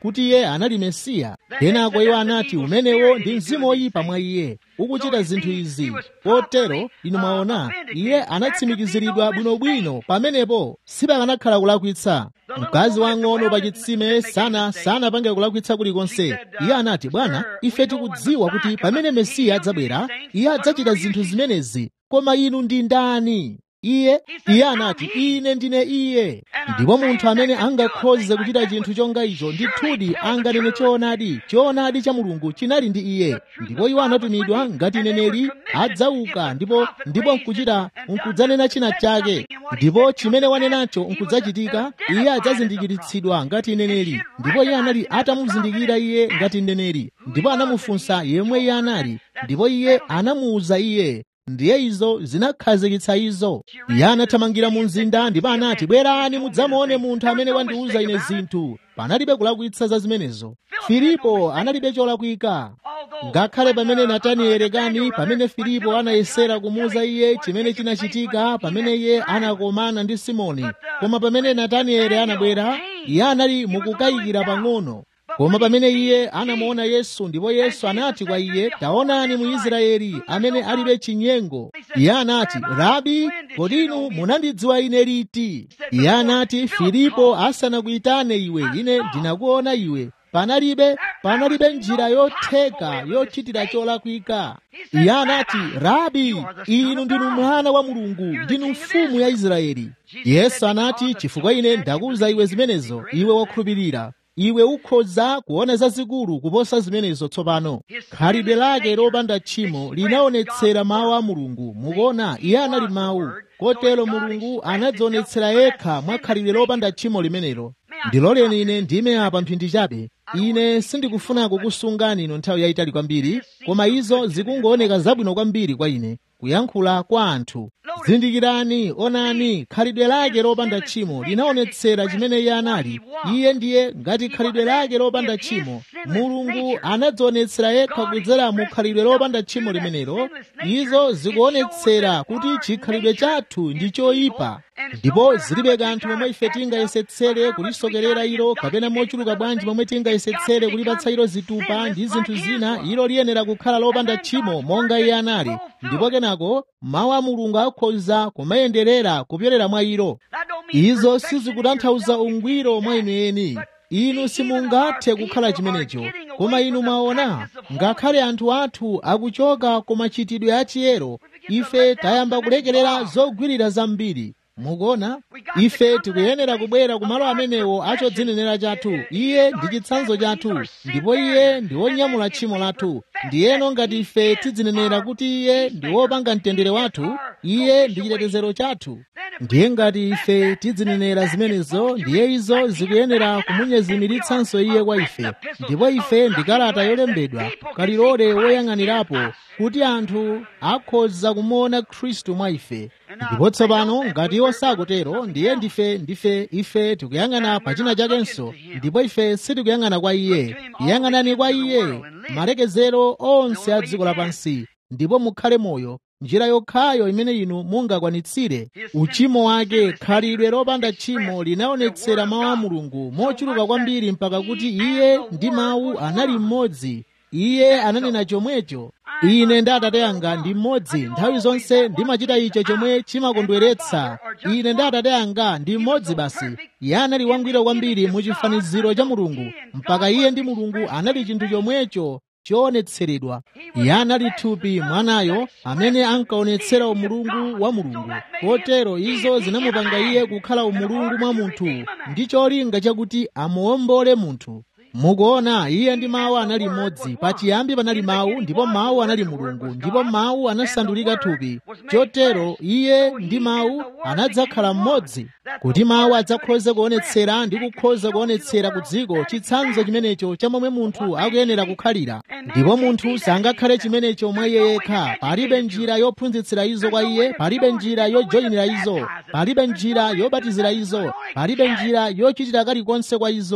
kuti iye anali mesiya kenako iwo anati umenewo ndi mzimu woyipa mwa iye ukuchita zinthu izi potero inu mwaona iye anatsimikiziridwa bwinobwino pamenepo sipakanakhala kulakwitsa mkazi wang'ono pa chitsime sana sanapange kulakwitsa kulikonse iye anati bwana ife tikudziwa kuti pamene mesiya adzabwera iye adzachita zinthu zimenezi koma inu ndi ndani iye iye anati ine ndine iye ndipo munthu amene angakhoze kuchita chinthu chonga icho ndithudi anganene choonadi choonadi cha mulungu chinali ndi iye ndipo iwo anatumidwa ngati neneri adzauka ndipo ndipo nkuchita nkudzanena china chake ndipo chimene wanenacho nkudzachitika iye adzazindikiritsidwa ngati neneri ndipo iye anali atamuzindikira iye ngati neneri ndipo anamufunsa yemwe iye anali ndipo iye anamuwuza iye ndiye izo zinakhazikitsa izo iye anathamangira mu mzinda ndipo anati bwerani mudzamuone munthu amene wandiwuza ine zinthu panalibe kulakwitsa za zimenezo filipo analibe cholakwika ngakhale pamene natanieli kani pamene filipo anayesera kumuwuza iye chimene chinachitika pamene iye anakomana ndi simoni koma pamene natanieli anabwera iye anali mukukayikira pang'ono koma pamene iye anamuona yesu ndipo yesu anati kwa iye taonani mu israeli amene alibe chinyengo iye anati rabi kodi inu munandidziwa ine liti iye anati filipo asanakuyitane iwe ine ndinakuona iwe panalibe panalibe njira yotheka yochitira cholakwika iye anati rabi inu ndinu mwana wa mulungu ndinu mfumu ya israeli yesu anati chifukwa ine ndakuwuza iwe zimenezo iwe wakhulupirira iwe ukhoza kuona zazikulu kuposa zimenezo tsopano khalidwe lake lopanda tchimo linaonetsera mawu a mulungu mukuona iye anali mawu kotero mulungu anadzionetsera yekha mwa khalidwe lopanda tchimo limenelo ndiloleni ine ndime apa mphindi chabe ine sindikufuna kukusungani ino nthawi yayitali kwambiri koma izo zikungooneka zabwino kwambiri kwa ine kuyankhula kwa anthu zindikirani onani khalidwe lake lopanda tchimo linaonetsera chimene iye anali iye ndiye ngati khalidwe lake lopanda tchimo mulungu anadzionetsera yekha kudzera mu khalidwe lopanda tchimo limenelo izo zikuonetsera kuti chikhalidwe chathu ndi choyipa ndipo zilibe kanthu momwe ife tingayesetsere kulisokerera ilo kapena mochuluka bwanji momwe tingayesetsere kulipatsa ilo zitupa ndi zinthu zina ilo liyenera kukhala lopanda tchimo monga iye anali ndipo kenako mawu a mulungu akhoza kumayenderera kupyolera mwa ilo izo sizikutanthauza ungwiro mwa inu eni inu simungathe kukhala chimenecho koma inu mwaona ngakhale anthu athu akuchoka ku machitidwe achiyero ife tayamba kulekerera zogwirira zambiri mukuona ife tikuyenera kubwera ku malo amenewo achodzinenera chathu iye ndi chitsanzo chathu ndipo iye ndi wonyamula tchimo lathu ndiyeno ngati ife tidzinenera kuti iye ndi wopanga mtendere wathu iye ndi chitetezero chathu ndiye ngati ife tidzinenera zimenezo ndiye izo zikuyenera kumunyezimiritsanso iye kwa ife ndipo ife ndi kalata yolembedwa kalilole woyang'anirapo kuti anthu akhoza kumuona khristu mwa ife ndipo tsopano ngati iwo sakutero ndiye ndife ndife ife tikuyang'ana pa china chakenso ndipo ife sitikuyang'ana kwa iye yang'anani kwa iye malekezero onse a dziko lapansi ndipo mukhale moyo njira yokhayo imene inu mungakwanitsire uchimo wake khalidwe lopanda tchimo linaonetsera mawu a mulungu mochuluka kwambiri mpaka kuti iye ndi mawu anali mmodzi iye ananena chomwecho ine ndi atate anga ndi mmodzi nthawi zonse ndimachita icho chomwe chimakondweretsa ine ndi atate anga ndi mmodzi basi iye anali wangwiro kwambiri mu chifaniziro cha mulungu mpaka iye ndi mulungu anali chinthu chomwecho choonetseredwa iye anali thupi mwanayo amene ankaonetsera umulungu wa mulungu kotero izo zinamupanga iye kukhala umulungu mwa munthu ndi cholinga chakuti amuwombole munthu mukuona iye ndi mawu anali mmodzi pachiyambi panali mawu ndipo mawu anali mulungu ndipo mawu anasandulika thupi chotero iye ndi mawu anadzakhala mmodzi kuti mawu adzakhoze kuonetsera ndi kukhoza kuonetsera ku dziko chitsanzo chimenecho cha momwe munthu akuyenera kukhalira ndipo munthu sangakhale chimenecho mwa iye yekha palibe njira yophunzitsira izo kwa iye palibe njira yojoyinira izo palibe njira yobatizira izo palibe njira yochitira kalikonse kwa izo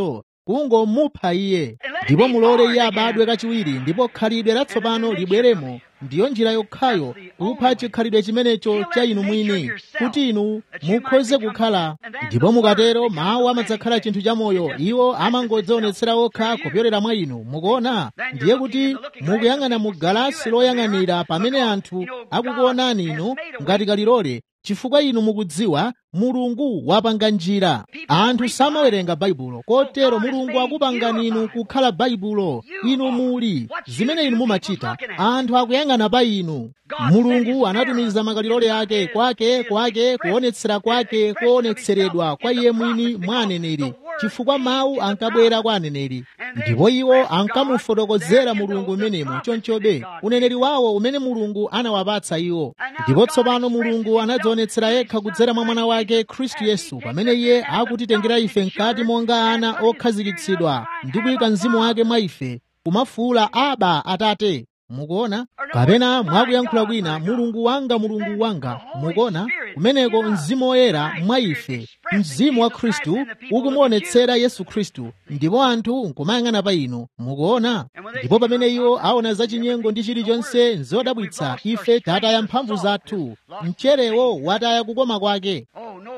kungomupha iye ndipo mulole iye abadwe kachiwiri ndipo khalidwe latsopano libweremo ndiyo njira yokhayo kupha chikhalidwe chimenecho cha inu mwini kuti inu mukhoze kukhala ndipo mukatero mawu amadzakhala chinthu chamoyo iwo amangodzionetsera okha kupyolera mwa inu mukuona ndiye kuti mukuyang'ana mu galasi loyang'anira pamene anthu akukuonani inu ngati kalilole chifukwa inu mukudziwa mulungu wapanga njira anthu samawerenga baibulo kotero mulungu akupangani inu kukhala baibulo inu muli zimene inu mumachita anthu akuyang'ana pa inu mulungu anatumiza makalilole ake kwake kwake kuonetsera kwake kuonetseredwa kwa iye mwini mwa aneneri chifukwa mawu ankabwera kwa aneneri ndipo iwo ankamufotokozera mulungu umenemo chonchobe uneneri wawo umene mulungu anawapatsa iwo ndipo tsopano mulungu anadzionetsera yekha kudzera mwa mwana wake khristu yesu pamene iye akutitengera ife mkati monga ana okhazikitsidwa ndi kuyika mzimu wake mwa ife kumafuula aba atate mukuona kapena mwakuyankhula kwina mulungu wanga mulungu wanga mukuona kumeneko mzimu woyera mwa ife mzimu wa khristu ukumuonetsera yesu khristu ndipo anthu nkumayang'ana pa inu mukuona ndipo pamene iwo aona zachinyengo ndi chilichonse nzodabwitsa ife tataya mphamvu zathu mcherewo wataya kukoma kwake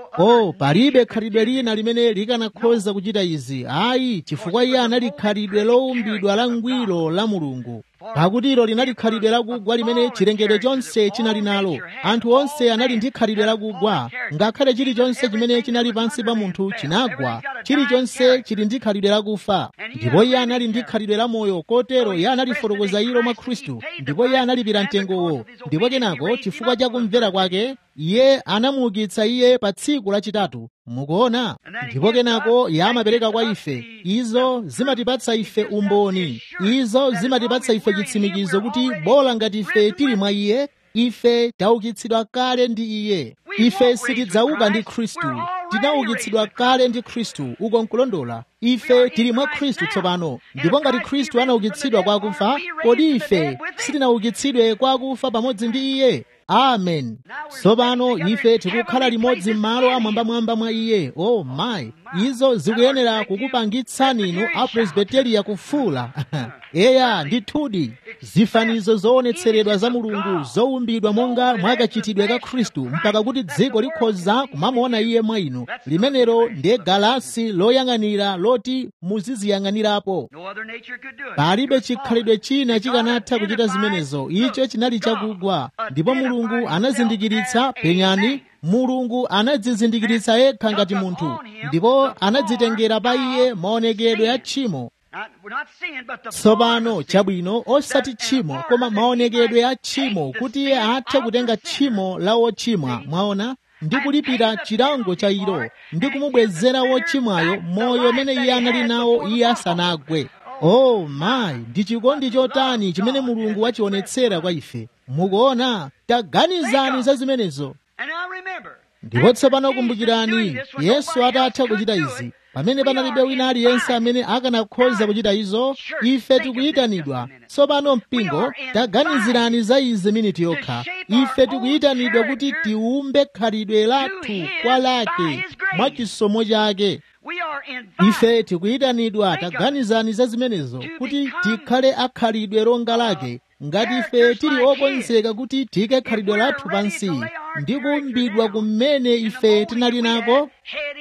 oh palibe khalidwe lina limene likanakhoza kuchita izi ayi chifukwa iye anali khalidwe lowumbidwa la ngwiro la mulungu pakuti ilo linali khalidwe lakugwa limene chilengedwe chonse chinali nalo anthu onse anali ndi khalidwe lakugwa ngakhale chilichonse chimene chinali pansi pa munthu chinagwa chilichonse chili ndi khalidwe lakufa ndipo iye anali ndi khalidwe la moyo kotero iye analifotokoza ilo mwa khristu ndipo iye analipira mtengowo ndipo kenako chifukwa cha kumvera kwake iye anamuukitsa iye pa tsiku lachitatu mukuona ndipo kenako iye amapereka kwa ife izo zimatipatsa ife umboni izo zimatipatsa ife chitsimikizo kuti bola ngati ife tili mwa iye ife taukitsidwa kale ndi iye ife sitidzauka ndi khristu tinaukitsidwa kale ndi khristu uko nkulondola ife tili mwa khristu tsopano ndipo ngati khristu anaukitsidwa kwa akufa kodi ife sitinaukitsidwe kwa akufa pamodzi ndi iye amen tsopano ife tikukhala limodzi m'malo amwambamwamba mwa iye o oh, mayi izo zikuyenera kukupangitsani inu apresbiteriya kufuula eya ndithudi zifanizo zoonetseredwa za mulungu zowumbidwa monga mwakachitidwe ka khristu mpaka kuti dziko likhoza kumamuona iye mwa inu limenelo ndiye galasi loyang'anira loti muziziyang'anirapo palibe chikhalidwe china chikanatha kuchita zimenezo icho chinali chakugwa ndipo mulungu anazindikiritsa penyani mulungu anadzizindikiritsa yekha ngati munthu ndipo anadzitengera pa iye maonekedwe a tchimo tsopano chabwino osati tchimo koma maonekedwe a tchimo kuti iye athe kutenga tchimo la wochimwa mwaona ndi kulipira chilango cha ilo ndi kumubwezera wochimwayo moyo umene iye anali nawo iye asanagwe oh mayi ndi chikondi chotani chimene mulungu wachionetsera kwa ife mukuona taganizani za zimenezo ndipo tsopano kumbukirani yesu atatha kuchita izi pamene panalibe wina aliyense amene akanakhoza kuchita izo ife tikuyitanidwa tsopano mpingo taganizirani za izi miniti yokha ife tikuyitanidwa kuti tiumbe khalidwe lathu kwa lake mwa chisomo chake ife tikuyitanidwa taganizani za zimenezo kuti tikhale akhalidwe longa lake ngati ife tili okonzeka kuti tike khalidwe lathu pansi ndi kuumbidwa kumene ife tinali nako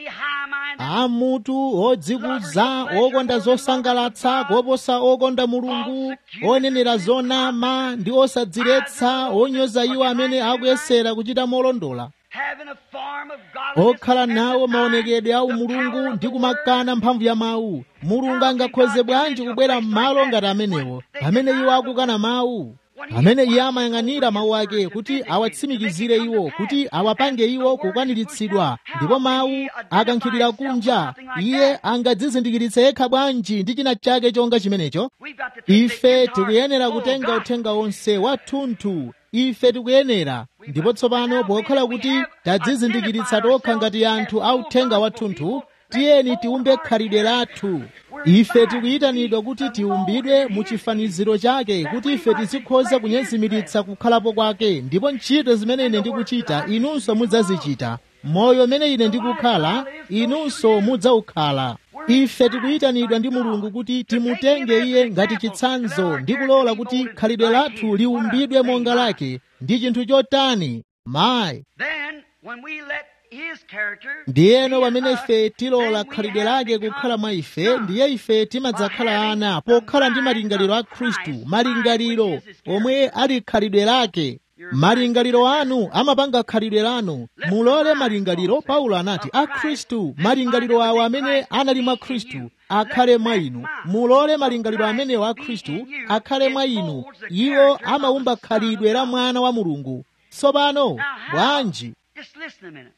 amutu odzikuza okonda zosangalatsa koposa okonda mulungu onenera zonama ndi osadziretsa onyoza iwo amene akuyesera kuchita molondola okhala nawo maonekedwe a umulungu ndi kumakana mphamvu ya mawu mulungu angakhoze bwanji kubwera m'malo ngati amenewo pamene iwo akukana mawu pamene iye amayang'anira mawu ake kuti awatsimikizire iwo kuti awapange iwo kukwaniritsidwa ndipo mawu akankhidwira kunja iye angadzizindikiritse yekha bwanji ndi china chake chonga chimenecho ife tikuyenera kutenga uthenga wonse wathunthu ife tikuyenera ndipo tsopano pokhala kuti tadzizindikiritsa tokha ngati anthu a uthenga wathunthu tiyeni tiumbe khalidwe lathu ife tikuyitanidwa kuti tiumbidwe mu chifaniziro chake kuti ife tizikhoza kunyezimiritsa kukhalapo kwake ndipo ntchito zimene ine ndikuchita inunso mudzazichita moyo umene ine ndikukhala inunso mudzawukhala ife tikuyitanidwa ndi mulungu kuti timutenge iye ngati chitsanzo ndi kulola kuti khalidwe lathu liumbidwe monga lake ndi chinthu chotani mayi Then, when we let his character ndiyeno pamene ife tilola khalidwe lake kukhala mwa ife ndiye ife timadzakhala ana pokhala ndi malingaliro a khristu malingaliro omwe ali khalidwe lake malingaliro anu amapanga khalidwe lanu mulole malingaliro paulo anati a khristu malingaliro awo amene anali mwa khristu akhale mwa inu mulole malingaliro amenewo a khristu akhale mwa inu iwo amaumba khalidwe la mwana wa mulungu tsopano Now, how- bwanji Just listen a minute.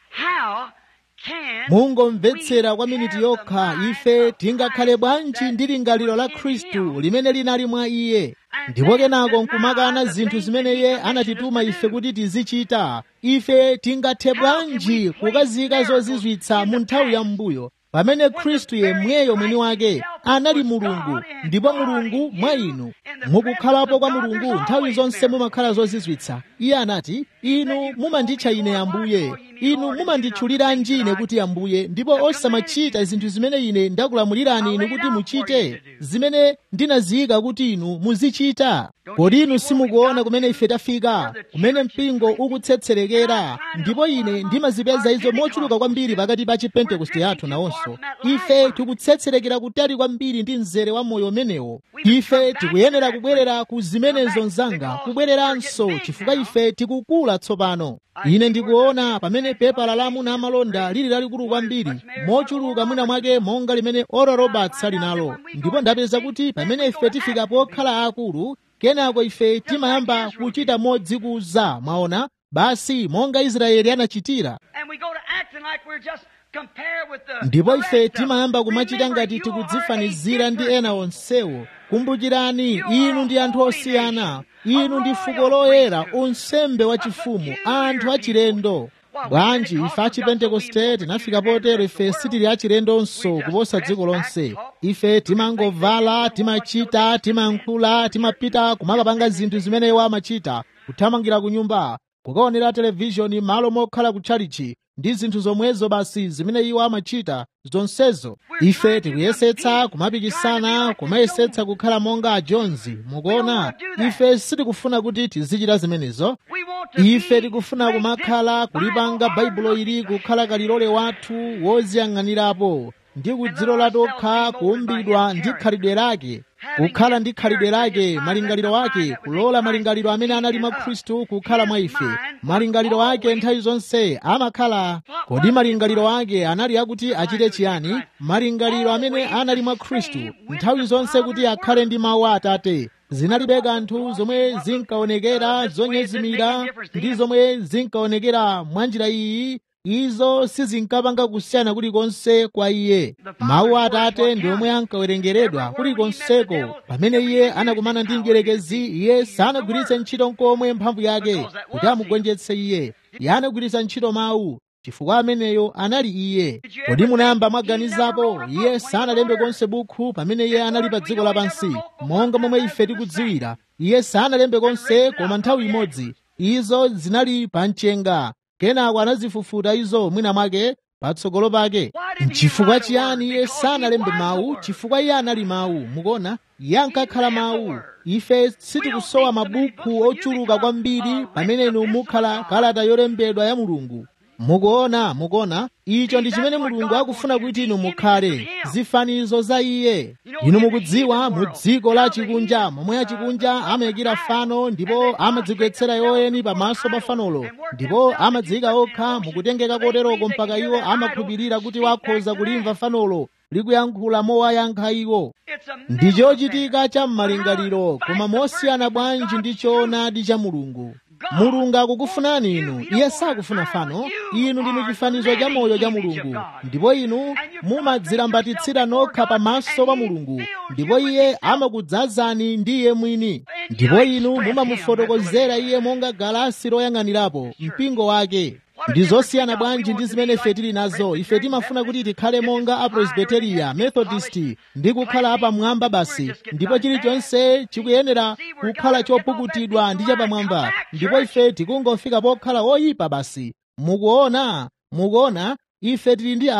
How can mungomvetsera we kwa miniti have yokha the mind ife of tingakhale Christ bwanji that ndi lingaliro la was in khristu him? limene linali mwa iye ndipo kenako nkumakana zinthu zimene iye anatituma ife kuti tizichita ife tingathe bwanji kukazika zozizwitsa mu nthawi ya mbuyo pamene khristu yemweyo mwini wake anali mulungu ndipo mulungu mwa inu mukukhalapo kwa mulungu nthawi zonse mumakhala zozizwitsa iye anati inu mumanditcha ine ambuye inu mumanditchuliranji ine kuti ambuye ndipo osamachita zinthu zimene ine ndakulamulirani inu kuti muchite zimene ndinaziyika kuti inu muzichita kodi inu simukuona kumene ife tafika kumene mpingo ukutsetserekera ndipo ine ndimazipeza izo mochuluka kwambiri pakati pa chipentekoste yathu nawonso ife tikutsetserekera kutali kwambiri ndi mzere wa moyo umenewo ife tikuyenera kubwerera ku zimenezo mzanga kubwereranso chifukwa ife tikukula tsopano ine ndikuona pamene pepala la amuna amalonda lili lalikulu kwambiri mochuluka mwina mwake monga limene oral roberts ali nalo ndipo ndapeza kuti pamene ife tifika pokhala akulu kenako ife timayamba kuchita modzikuza mwaona basi monga israeli anachitira And we go to acting like we're just compared with the ndipo the ife rest of timayamba them. kumachita Remember, ngati you are tikudzifanizira a ndi different ena onsewo kumbukirani inu ndi anthu osiyana inu ndi fuko loyera unsembe wachifumu anthu achilendo bwanji ife achipentekoste tinafika potero ife sitili achilendonso kuposa dziko lonse ife timangovala timachita timankhula timapita kumakapanga zinthu zimene iwo amachita kuthamangira ku nyumba kukaonera televishoni malo mokhala kutchalichi ndi zinthu zomwezo basi zimene iwo amachita zonsezo ife tikuyesetsa kumapikisana kumayesetsa kukhala monga ajonzi mukuona ife sitikufuna kuti tizichita zimenezo We want to ife be tikufuna make kumakhala this kulipanga Bible baibulo ili kukhala kalilole wathu wodziyang'anirapo ndi kudzilola tokha kuumbidwa ndi khalidwe lake kukhala ndi khalidwe lake malingaliro ake kulola malingaliro amene anali mwa khristu kukhala mwa ife malingaliro ake nthawi zonse amakhala kodi malingaliro ake anali akuti achite chiyani malingaliro amene anali mwa khristu nthawi zonse kuti akhale ndi mawu a atate zinalibe kanthu zomwe zinkaonekera zonyezimira ndi zomwe zinkaonekera mwa njira iyi izo sizinkapanga kusiyana kulikonse kwa iye mawu a atate ndi omwe ankawerengeredwa kulikonseko pamene iye anakumana ndi mdierekezi iye sanagwiritse ntchito nkomwe mphamvu yake kuti amugonjetse iye iye anagwiritsa ntchito mawu chifukwa ameneyo anali iye kodi munayamba mwaganizapo iye sanalembe konse bukhu pamene iye anali pa dziko lapansi monga momwe ife tikudziwira iye sanalembe konse koma nthawi imodzi izo zinali pa mchenga kenako anazifufuta izo mwina mwake patsogolo pake chifukwa chiyani iye sanalembe mawu chifukwa iye anali mawu mukuona iye ankakhala mawu ife sitikusowa mabuku ochuluka kwambiri pamene inu mukhala kalata yolembedwa ya mulungu mukuona mukuona icho ndi chimene mulungu akufuna kuti inu mukhale zifanizo za iye inu mukudziwa mu dziko la chikunja momwe achikunja amayikira fano ndipo amadzigwetsera yoyeni pamaso pa fanolo ndipo amadziyika okha mukutengeka koteroko mpaka iwo amakhulupirira kuti wakhoza kulimva fanolo likuyankhula mowayankha iwo It's a ndi chochitika cha m'malingaliro koma mosiyana bwanji ndi choonadi cha mulungu mulungu akukufunani inu iye sakufuna fano inu ndinu chifanizo cha moyo cha mulungu ndipo inu mumadzilambatitsira nokha pamaso pa mulungu ndipo iye amakudzazani ndi iye mwini ndipo inu mumamufotokozera iye monga galasi loyang'anirapo mpingo wake ndi zosiyana bwanji ndi zimene ife tili nazo ife timafuna kuti tikhale monga apresbiteriya methodist ndi kukhala apamwamba basi ndipo chilichonse chikuyenera kukhala chopukutidwa ndi chapamwamba ndipo ife tikungofika pokhala oyipa basi mukuona mukuona ife tili ndi a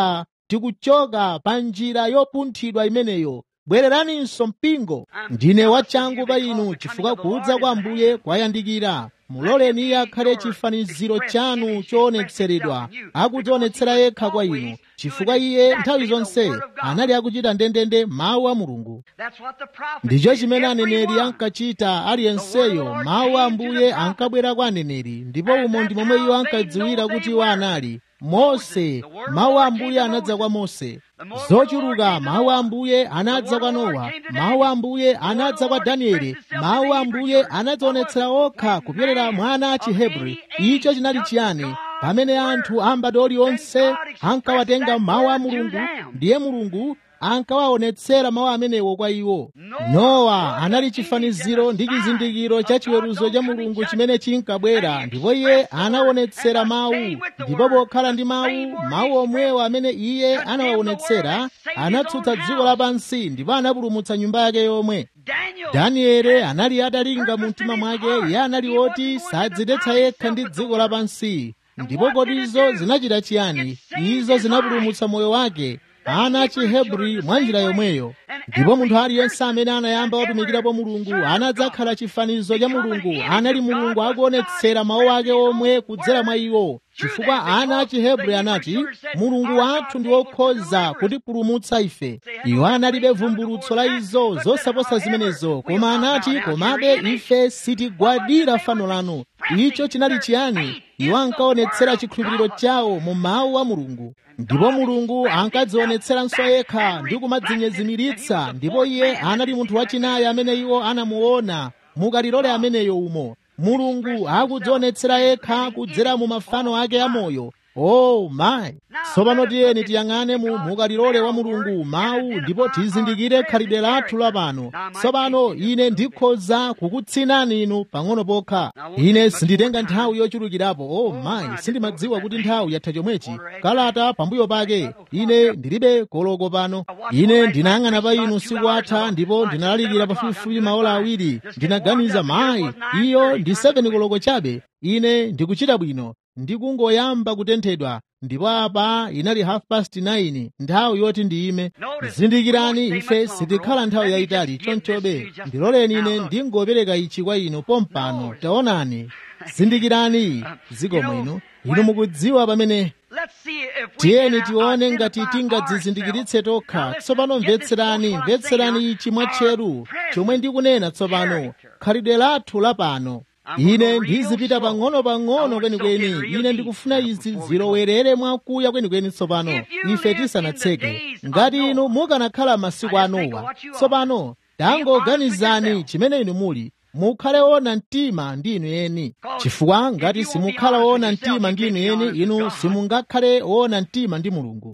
tikuchoka pa njira yopunthidwa imeneyo bwereraninso mpingo ndine wachangu pa inu chifukwa kudza kwa ambuye kwayandikira muloleni iye akhale chifaniziro chanu choonetseredwa akudzionetsera yekha kwa inu chifukwa iye nthawi zonse anali akuchita ndendende mawu a mulungu ndicho chimene aneneri ankachita aliyenseyo mawu a ambuye ankabwera kwa aneneri ndipo umo ndi momwe iwo ankadziwira kuti iwo anali mose mawu a ambuye anadza kwa mose zochuluka mawu a ambuye anadza kwa nowa mawu a ambuye anadza kwa danieli mawu a ambuye anadzionetsera okha kupyolera mwana a chihebri icho chinali chiyani pamene anthu ambati onse ankawatenga mawu a mulungu ndiye mulungu ankawaonetsera mawu amenewo kwa iwo nowa anali chifaniziro ndi chizindikiro cha chiweruzo cha mulungu chimene chinkabwera ndipo iye anaonetsera mawu ndipo pokhala ndi mawu mawu omwewo amene iye anawaonetsera anatsutsa dziko lapansi ndipo anapulumutsa nyumba yake yomwe danieli anali atalinga mu mtima mwake iye anali woti sadzidetsa yekha ndi dziko lapansi ndipo kodi izo zinachita chiyani izo zinapulumutsa moyo wake ana achihebri mwa njira yomweyo ndipo munthu aliyense amene anayamba watumikirapo mulungu anadzakhala chifanizo cha mulungu anali mulungu akuonetsera mawu ake omwe kudzera mwa iwo chifukwa ana achihebri anati mulungu wathu ndi wokhoza kutipulumutsa ife iwo analibe vumbulutso la izo zosaposa zimenezo koma anati komabe ife sitigwadira fano lanu icho chinali chiyani iwo ankaonetsera chikhulupiriro chawo mu mawu a mulungu ndipo mulungu ankadzionetseranso yekha ndi kumadzinyezimiritsa ndipo iye anali munthu wachinayi amene iwo anamuona mukalilole ameneyo umo mulungu akudzionetsera yekha kudzera mu mafano ake amoyo oh my tsopano tiyeni tiyang'ane mu mukalilole wa mulungu mawu ndipo tizindikire khalidwe lathu lapano tsopano ine ndikhoza kukutsinani inu pang'ono pokha ine sinditenga nthawi yochulukirapo oh my sindimadziwa kuti nthawi yatha chomwechi kalata pambuyo pake ine ndilibe koloko pano ine ndinayang'ana pa inu siku atha ndipo ndinalalikira pafupifupi maola awiri ndinaganiza mayi iyo ndi 7 koloko chabe ine ndikuchita bwino ndikungoyamba kutenthedwa ndipo apa inali half past 9 nthawi yoti ndiyime zindikirani ife sitikhala nthawi yayitali chonchobe ndiloleni ine ndingopereka ichi kwa inu pompano taonani zindikirani zikomo inu inu mukudziwa pamene tiyeni tione ngati tingadzizindikiritse tokha tsopano mvetserani mvetserani ichi mwatcheru chomwe ndikunena tsopano khalidwe lathu lapano ine ndizipita pang'ono-pang'ono kwenikweni ine ndikufuna izi zilowerere mwakuya kwenikweni tsopano ife tisanatseke ngati inu mukanakhala masiku a Nowa tsopano tangoganizani chimene inu muli mukhale ona mtima ndi inu eni chifukwa ngati simukhala ona mtima ndi inu eni inu simungakhale ona mtima ndi mulungu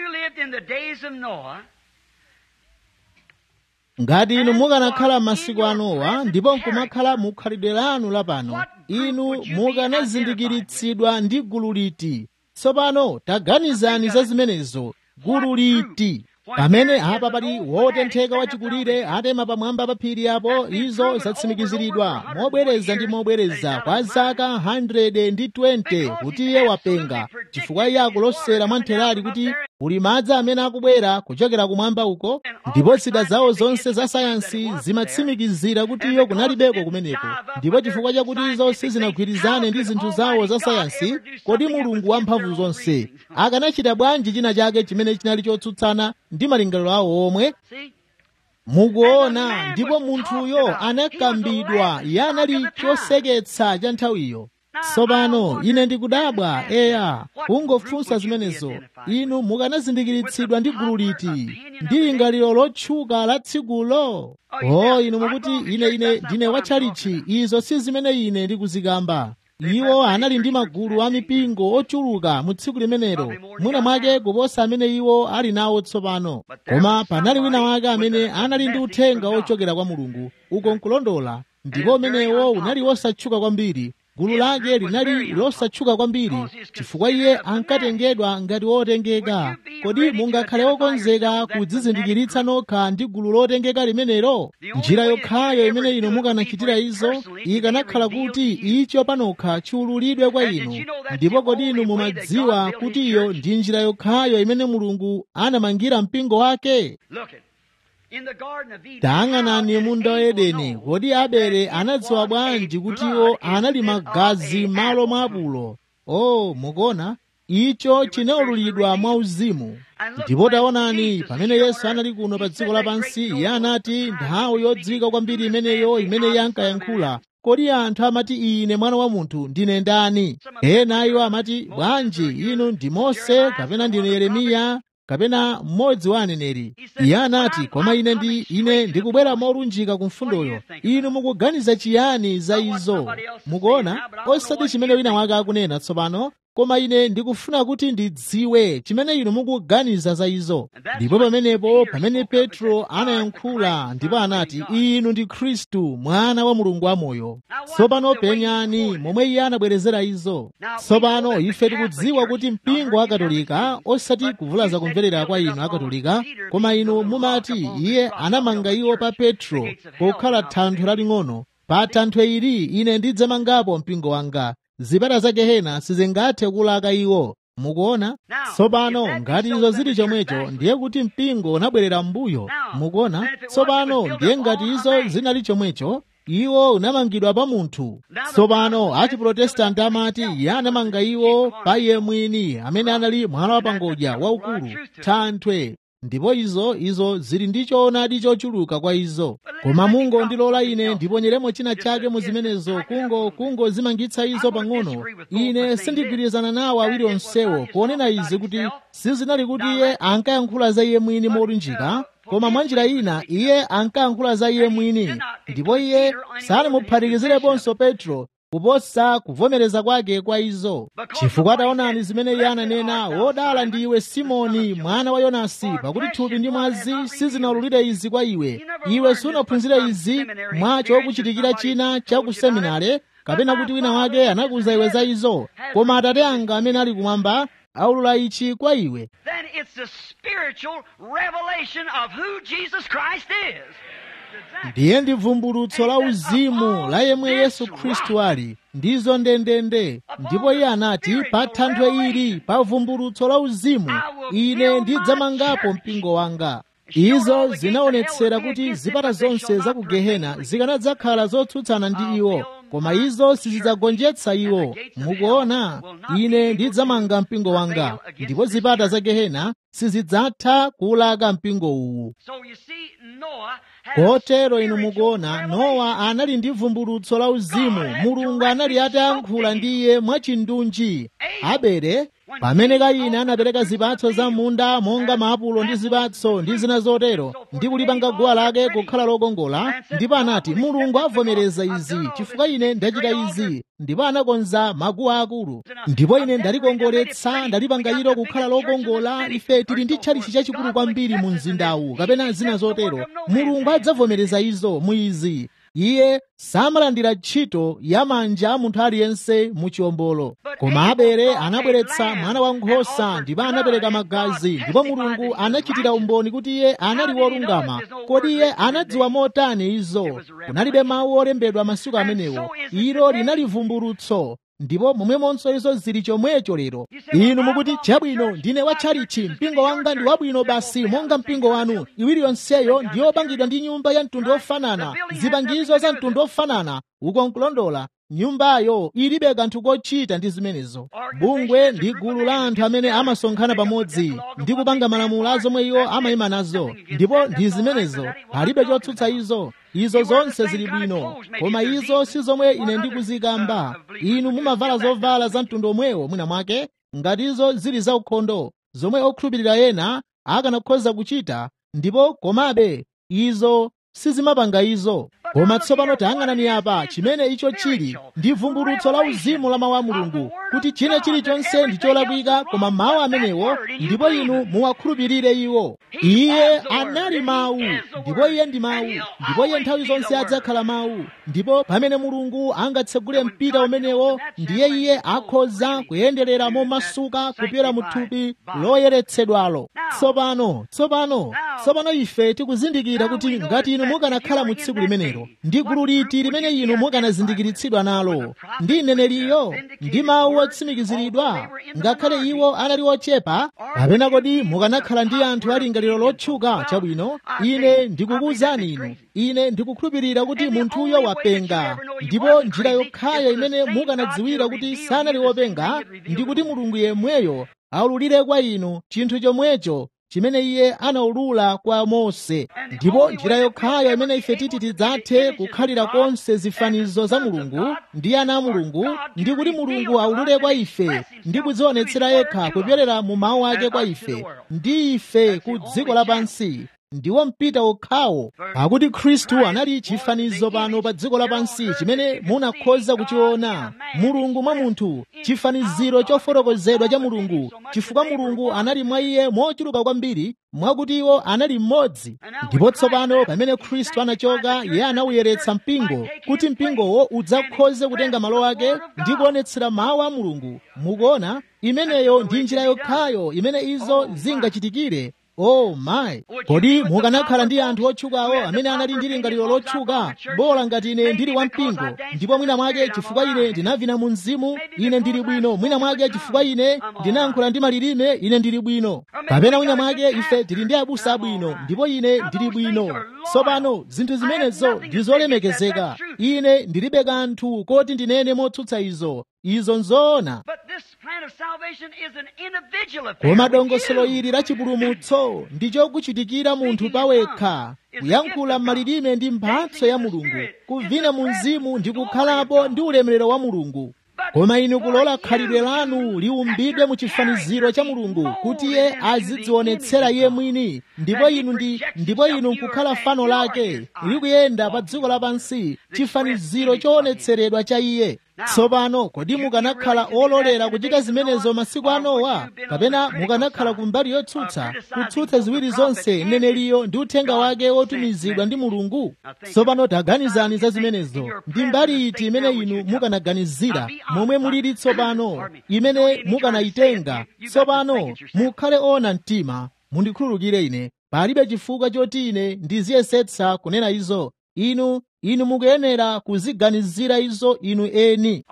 ngati inu mukanakhala masiku a Nowa ndipo nkumakhala mukhalidwe lanu lapano inu mukanazindikiritsidwa ndi gulu liti tsopano taganizani za zimenezo gulu liti pamene apa pali wotentheka wachikulire atema pamwamba pa phiri apo izo zatsimikiziridwa mobwereza ndi mobwereza kwa zaka 120 kuti iye wapenga chifukwa iye akulosera mwamtherali kuti kuli madzi amene akubwera kuchokera kumwamba uko ndipo zida zawo zonse za sayansi zimatsimikizira kuti iyo kunalibeko kumeneko ndipo chifukwa chakuti izo sizinagwirizane ndi zinthu zawo za sayansi kodi mulungu wamphamvu zonse akanachita bwanji china chake chimene chinali chotsutsana ndi malingaliro awo omwe mukuona ndipo munthuyo anakambidwa iye anali choseketsa cha nthawiyo tsopano ine ndikudabwa eya kungofunsa zimenezo inu mukanazindikiritsidwa ndi gulu liti ndi lingaliro lotchuka la tsikulo o inu mukuti ine ine ndine watchalichi izo si zimene ine ndikuzikamba iwo anali ndi magulu a mipingo ochuluka mu tsiku limenelo mwina mwake kuposa amene iwo ali nawo tsopano koma panali wina wake amene anali ndi uthenga ochokera kwa mulungu uko nkulondola ndipo umenewo unali wosatchuka kwambiri gulu lake linali losatchuka kwambiri chifukwa iye ankatengedwa ngati wotengeka kodi mungakhale wokonzeka kudzizindikiritsa nokha ndi gulu lotengeka limenelo njira yokhayo imene inu mukanachitira izo ikanakhala kuti icho panokha chiululidwe kwa inu ndipo kodi inu mumadziwa kuti iyo ndi njira yokhayo imene mulungu anamangira mpingo wake tayang'anani munda wa edeni kodi abele anadziwa bwanji kuti iwo anali magazi malo mwa apulo o mukuona icho chinaululidwa mwauzimu ndipo taonani pamene yesu anali kuno pa dziko lapansi iye anati nthawi yodziwika kwambiri imeneyo imene iye ankayankhula kodi anthu amati ine mwana wa munthu ndine ndani ena iwo amati bwanji inu ndi mose kapena ndine yeremiya kapena mmodzi wa aneneri iye anati koma ine ndi ine ndikubwera molunjika ku mfundoyo inu mukuganiza chiyani za izo mukuona osati chimene wina wake akunena tsopano koma ine ndikufuna kuti ndidziwe chimene inu mukuganiza za izo ndipo pamenepo pamene petro anayankhula ndipo anati inu ndi khristu mwana wa mulungu wamoyo tsopano penyani momwe iye anabwerezera izo tsopano ife tikudziwa kuti mpingo wa katolika osati kuvulaza kumverera kwa inu akatolika koma inu mumati iye anamanga iwo pa petro pokhala thanthwe laling'ono pa thanthwe ili ine ndidzamangapo mpingo wanga zipata za gehena sizingathe kulaka iwo mukuona tsopano ngati izo zili chomwecho ndiye kuti mpingo unabwerera m'mbuyo mukuona tsopano ndiye ngati izo zinali chomwecho iwo unamangidwa pa munthu tsopano achiprotestanti amati iye anamanga iwo pa iye mwini amene anali mwana wapangodya waukulu thanthwe ndipo izo izo zili ndi choonadi chochuluka kwa izo koma mungo ndilola ine ndiponyeremo china chake mu zimenezo kungo kungo zimangitsa izo pang'ono ine sindigwirizana nawo awiri onsewo ponena izi kuti sizinali kuti iye ankayankhula za iye mwini molunjika koma mwanjira ina iye ankayankhula za iye mwini ndipo iye sanamuphatikiziraponso petro kuposa kuvomereza kwake kwa izo chifukwa taonani zimene iye ananena wodala ndi iwe simoni mwana wa yonasi pakuti thupi ndi mwazi sizinaululire izi kwa iwe iwe sunaphunzire izi mwacho kuchitikira china cha ku seminare kapena kuti wina wake anakuza iwe za izo koma atate anga amene ali kumwamba aulula ichi kwa iwe then it's the spiritual revelation of who Jesus Christ is. ndiye ndi vumbulutso la uzimu la yemwe yesu khristu ali ndizo ndendende ndipo iye anati pa thanthwe ili pa vumbulutso la uzimu ine ndidzamangapo mpingo wanga izo zinaonetsera kuti zipata zonse za ku gehena zikanadzakhala zotsutsana ndi iwo koma izo sizidzagonjetsa iwo mukuona ine ndidzamanga mpingo wanga ndipo zipata za gehena sizidzatha kuwulaka mpingo uwu So you see, Noah had kotero inu mukuona nowa anali ndi vumbulutso la uzimu mulungu anali atayankhula ndi iye mwachindunji abele pamene kaini anapereka zipatso za munda monga maapulo ndi zipatso ndi zina zotero ndi kulipanga guwa lake kukhala lokongola ndipo anati mulungu avomereza izi chifukwa ine ndachita izi ndipo anakonza maguwa akulu ndipo ine ndalikongoletsa ndalipanga ilo kukhala lokongola ife tili ndi tchalichi chachikulu kwambiri mu mzindawu kapena zina zotero mulungu adzavomereza izo mu izi iye samalandira ntchito ya manja a munthu aliyense mu chiwombolo koma abele anabweretsa mwana wankhosa ndipo anapereka magazi ndipo mulungu anachitira umboni kuti iye anali wolungama kodi iye anadziwa motani izo kunalibe mawu olembedwa masiku amenewo ilo linali vumbulutso ndipo momwemonso izo zili chomwecho lero inu mukuti chabwino ndine wa tchalichi mpingo wanga ndi wabwino basi monga mpingo wanu iwiri yonseyo ndiyopangidwa ndi nyumba ya mtundu ofanana zipangizo za mtundu ofanana uko nkulondola nyumbayo ilibe kanthu kochita ndi zimenezo bungwe ndi gulu la anthu amene amasonkhana pamodzi ndi kupanga malamulo a zomwe iwo amayima nazo ndipo ndi zimenezo palibe chotsutsa izo izo zonse zili bwino koma izo si zomwe ine ndikuzikamba inu mumavala zovala za mtundu omwewo mwina mwake ngati izo zili zaukhondo zomwe okhulupirira ena akanakhoza kuchita ndipo komabe izo sizimapanga izo koma tsopano tayang'anani apa chimene icho chili ndi vumbulutso la uzimu la mawu a mulungu kuti china chilichonse ndi cholakwika koma mawu amenewo ndipo inu muwakhulupirire iwo iye anali mawu ndipo iye ndi mawu ndipo iye nthawi zonse adzakhala mawu ndipo pamene mulungu angatsegule mpita umenewo ndiye iye akhoza kuyenderera momasuka kupyola mu thupi loyeretsedwalo tsopano tsopano tsopano ife tikuzindikira kuti ngati inu mukanakhala mu tsiku limenelo ndi gulu liti limene inu mukanazindikiritsidwa nalo ndi mneneriyo ndi mawu otsimikiziridwa ngakhale iwo anali ochepa kapena kodi mukanakhala ndi anthu alingaliro lotchuka chabwino ine ndikukuwuzani inu ine ndikukhulupirira kuti munthuyo wapenga ndipo njira yokhayo imene mukanadziwira kuti sanali wopenga ndi kuti mulungu yemweyo aululire kwa inu chinthu chomwecho chimene iye anaulula kwa mose ndipo njira yokhayo imene ife titi tidzathe kukhalira konse zifanizo za mulungu ndi ana a mulungu ndi kuti mulungu aulule kwa ife ndi kudzionetsera yekha kupyolera mu mawu ake kwa ife ndi ife ku dziko lapansi ndiwo mpita okhawo pakuti khristu anali chifanizo pano pa dziko lapansi chimene munakhoza kuchiona mulungu mwa munthu chifaniziro chofotokozedwa cha mulungu chifukwa mulungu anali mwa iye mochuluka kwambiri mwakuti iwo anali mmodzi ndipo tsopano pamene khristu anachoka iye anawuyeretsa mpingo kuti mpingowo udzakhoze kutenga malo ake ndi kuonetsera mawu a mulungu mukuona imeneyo ndi njira yokhayo imene izo zingachitikire oh my kodi mukanakhala ndi anthu otchukawo amene anali ndi lingaliro lotchuka bola ngati ine ndili wampingo ndipo mwina mwake chifukwa ine ndinavina mu mzimu ine ndili bwino mwina mwake chifukwa ine ndinayankhula ndi malilime ine ndili bwino kapena mwina mwake ife tili ndi abusa abwino ndipo ine ndili bwino tsopano zinthu zimenezo ndi zolemekezeka ine ndilibe kanthu koti ndinene motsutsa izo izo nzoona koma dongosolo ili la chipulumutso ndi chokuchitikira munthu pawekha kuyankhula m'malilime ndi mphatso ya mulungu kuvina mu mzimu ndi kukhalapo ndi ulemerero wa mulungu koma inu kulola khalidwe lanu liumbidwe mu chifaniziro cha mulungu kuti iye azidzionetsera iye mwini ndipo inu ndi ndipo inu nkukhala fano lake likuyenda pa dziko lapansi chifaniziro choonetseredwa cha iye tsopano kodi mukanakhala ololera kuchita zimenezo masiku anowa kapena mukanakhala ku mbali yotsutsa kutsutsa ziwiri zonse mneneliyo ndi uthenga wake wotumizidwa ndi mulungu tsopano taganizani za zimenezo ndi mbali iti imene inu mukanaganizira momwe mulili tsopano imene mukanayitenga tsopano mukhale ona mtima mundikhululukire ine palibe chifukwa choti ine ndiziyesetsa kunena izo inu inu mukuyenera kuziganizira izo inu eni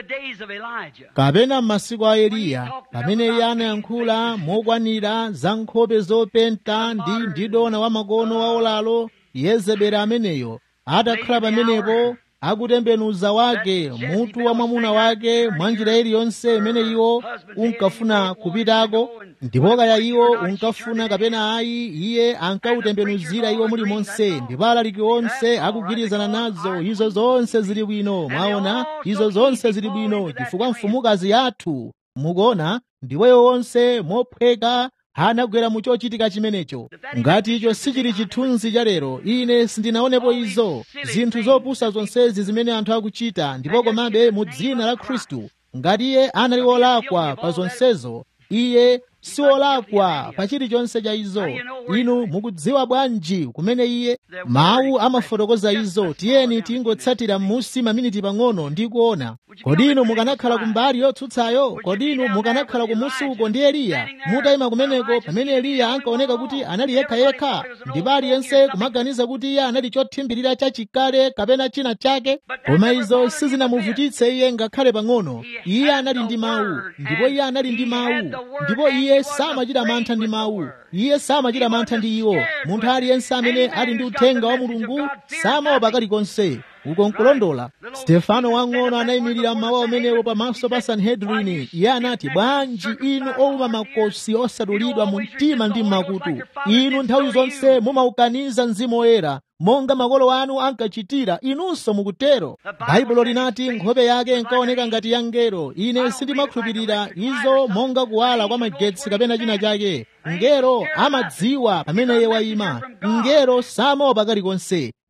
kapena m'masiku a eliya pamene iye anayankhula mokwanira za nkhope zopenta ndi ndidona wa makono wa olalo yezebeli ameneyo atakhala pamenepo akutembenuza wake mutu wa mwamuna wake mwa njira iliyonse imene iwo unkafuna kupitako ndipo kaya iwo unkafuna kapena ayi iye ankautembenuzira iwo mulimonse ndipo alaliki onse akugwirizana nazo izo zonse zili bwino mwaona izo zonse zili bwino chifukwa mfumukazi yathu mukuona ndiweyo wonse mophweka anagwera mu chochitika chimenecho ngati icho sichili chithunzi cha lero ine sindinaonepo izo zinthu zopusa zonsezi zimene anthu akuchita ndipo komabe mu dzina la khristu ngati iye anali wolakwa pa zonsezo iye si wolakwa pa chilichonse cha izo inu mukudziwa bwanji kumene iye mawu amafotokoza izo tiyeni tingotsatira m'musi maminiti pang'ono ndi kuona kodi inu mukanakhala kumbali yotsutsayo kodi inu mukanakhala kumusi uko ndi eliya mutayima kumeneko pamene eliya ankaoneka kuti anali yekhayekha ndipo aliyense kumaganiza kuti iye anali chothimbirira chachikale kapena china chake koma izo sizinamuvutitse iye ngakhale pang'ono iye anali ndi mawu ndipo iye anali ndi mawu ndipo iye samachita mantha ndi mawu iye samachita mantha ndi iwo munthu aliyense amene ali ndi uthenga wa mulungu samaopa kalikonse uko nkulondola stefano wang'ono anayimirira mawu amenewo pamaso pa sanhedrini iye anati bwanji inu owuma makosi osadulidwa mu mtima ndi m'makutu inu nthawi zonse mumaukaniza mzimu woyera monga makolo anu ankachitira inunso mukutero baibulo linati nkhope yake inkaoneka ngati ya ngero ine sindimakhulupirira izo monga kuwala kwa magetsi kapena china chake ngero amadziwa pamene iye wayima ngero samaopa kalikonse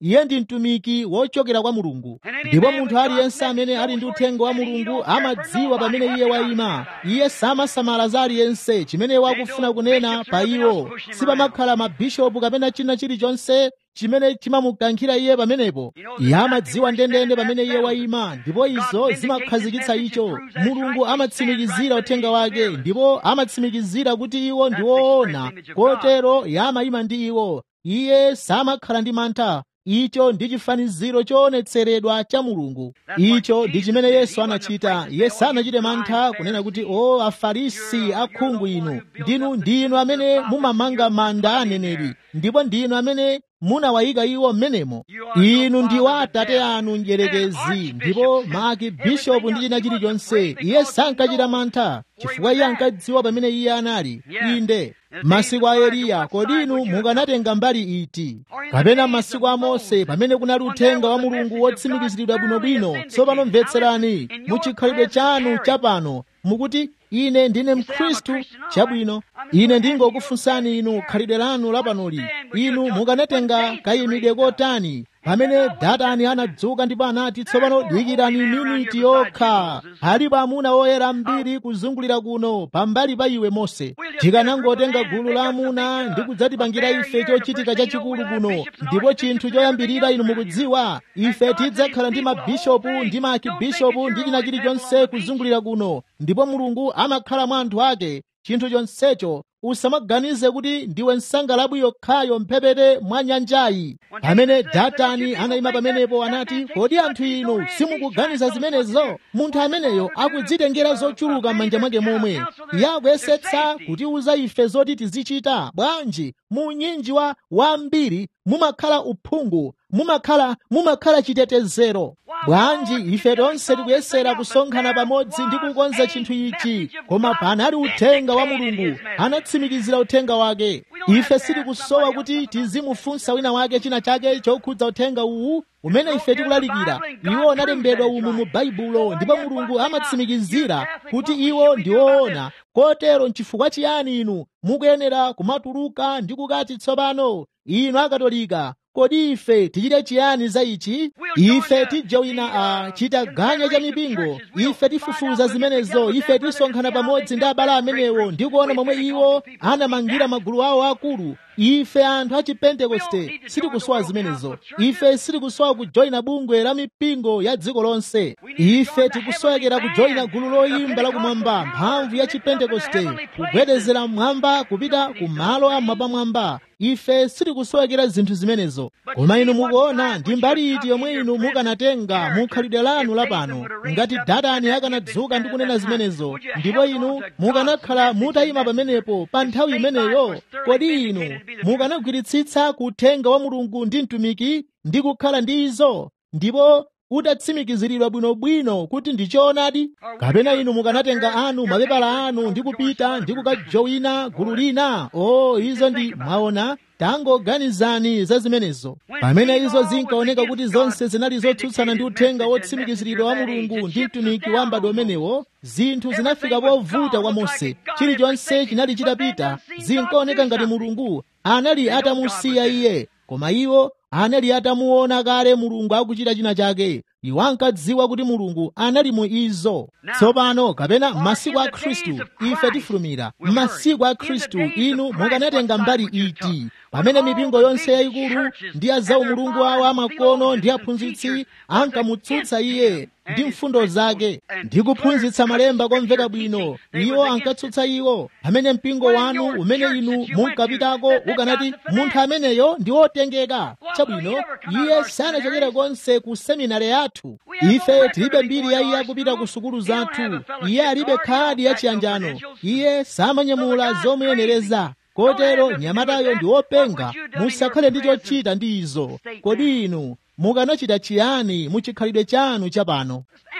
iye ndi mtumiki wochokera kwa mulungu ndipo munthu aliyense amene ali ndi uthenga wa mulungu amadziwa pamene iye wayima iye samasamala za aliyense chimene wakufuna kunena pa iwo sipamakhala mabishopu kapena china chilichonse chimene chimamukankhira iye pamenepo iye amadziwa ndendende pamene iye wayima ndipo izo zimakhazikitsa icho mulungu amatsimikizira uthenga wake ndipo amatsimikizira kuti iwo ndi woona kotero iye amayima ndi iwo iye samakhala ndi mantha icho ndi chifaniziro choonetseredwa cha mulungu icho ndi chimene yesu anachita iye sanachite mantha kunena kuti o afarisi akhungu inu ndinu ndinu amene mumamanga manda aneneri ndipo ndinu amene munawayika iwo mmenemo inu ndi wa atate anu mdyerekezi ndipo maki bishopu ndi china chilichonse iye sankachita mantha chifukwa iye ankadziwa pamene iye anali inde masiku a eliya kodi inu mukanatenga mbali iti kapena masiku a mose pamene kunali uthenga wa mulungu wotsimikiziridwa bwinobwino tsopano mvetserani muchikhalidwe chanu chapano mukuti ine ndine mkhristu chabwino ine ndingokufunsani inu khalidwe lanu lapanoli inu mukanatenga kayimidwe kotani pamene datani anadzuka ndipo anati tsopano dikirani miniti yokha alipo amuna oyera mbiri kuzungulira kuno pambali pa iwe mose tikanangotenga gulu la amuna ndi kudzatipangira ife chochitika chachikulu kuno ndipo chinthu choyambirira inu mukudziwa ife tidzakhala ndi mabishopu ndi maakibishopu ndi china chilichonse kuzungulira kuno ndipo mulungu amakhala mwa anthu ake chinthu chonsecho usamaganize kuti ndiwe nsangalabwi yokhayo mphepete mwa nyanjayi pamene datani anayima pamenepo anati kodi anthu inu simukuganiza zimenezo munthu ameneyo akudzitengera zochuluka m'manja mwake momwe iye akuyesetsa kutiuza ife zoti tizichita bwanji mu unyinji wa wambiri mumakhala uphungu mumakhala mumakhala chitetezero bwanji ife tonse tikuyesera kusonkhana pamodzi ndi kukonza chinthu ichi koma panali uthenga wa mulungu anatsimikizira uthenga wake ife sitikusowa kuti tizimufunsa wina wake china chake chokhudza uthenga uwu umene ife tikulalikira iwo unalembedwa umu mu baibulo ndipo mulungu amatsimikizira kuti iwo ndi woona kotero nchifukwa chiyani inu mukuyenera kumatuluka ndi kukati tsopano inu akatolika kodi ife tichite chiyani za ichi ife tijowina a chitaganya cha mipingo ife tifufuza zimenezo ife tisonkhana pamodzi ndi abale amenewo ndi kuona momwe iwo anamangira magulu awo akulu ife anthu a chipentekoste sitikusowa zimenezo ife sitikusowa kujoyina bungwe la mipingo ya dziko lonse ife tikusowekera kujoyina gulu loyimba lakumwamba mphamvu ya chipentekoste kugwedezera mmwamba kupita ku malo amwapamwamba ife sitikusowekera zinthu zimenezo koma inu mukuona ndi mbali iti yomwe inu mukanatenga mu khalidwe lanu lapano ngati datani akanadzuka ndi kunena zimenezo ndipo inu mukanakhala mutayima pamenepo pa nthawi imeneyo kodi inu mukanagwiritsitsa kuthenga wa mulungu ndi mtumiki ndi kukhala ndi izo ndipo utatsimikiziridwa bwinobwino kuti ndi choonadi kapena inu mukanatenga anu mapepala anu ndi kupita ndi kukajowina gulu lina o oh, izo ndi mwaona tangoganizani za zimenezo pamene izo zinkaoneka kuti zonse zinali zotsutsana ndi uthenga wotsimikiziridwa wa mulungu ndi mtumiki wa mbadwo umenewo zinthu zinafika povuta kwa mose chilichonse chinali chitapita zinkaoneka ngati mulungu anali atamusiya iye koma iwo anali atamuona kale mulungu akuchita china chake iwo ankadziwa kuti mulungu anali mu izo tsopano kapena m'masiku a khristu ife tifulumira m'masiku a khristu inu mukanatenga mbali iti pamene mipingo yonse yayikulu ndi ya zaumulungu awo amakono ndi aphunzitsi ankamutsutsa iye ndi mfundo zake ndi kuphunzitsa malemba komveka bwino iwo ankatsutsa iwo pamene mpingo wanu umene inu munkapitako ukanati munthu ameneyo ndi wotengeka chabwino iye sanachokera konse ku seminari yathu ife tilibe mbiri ya iye akupita ku sukulu zathu iye alibe khadi ya chiyanjano iye samanyamula zomuyenereza kotero nyamatayo ndi wopenga musakhale ndi chochita ndi izo kodi inu mukanachita chiyani muchikhalidwe chanu chapano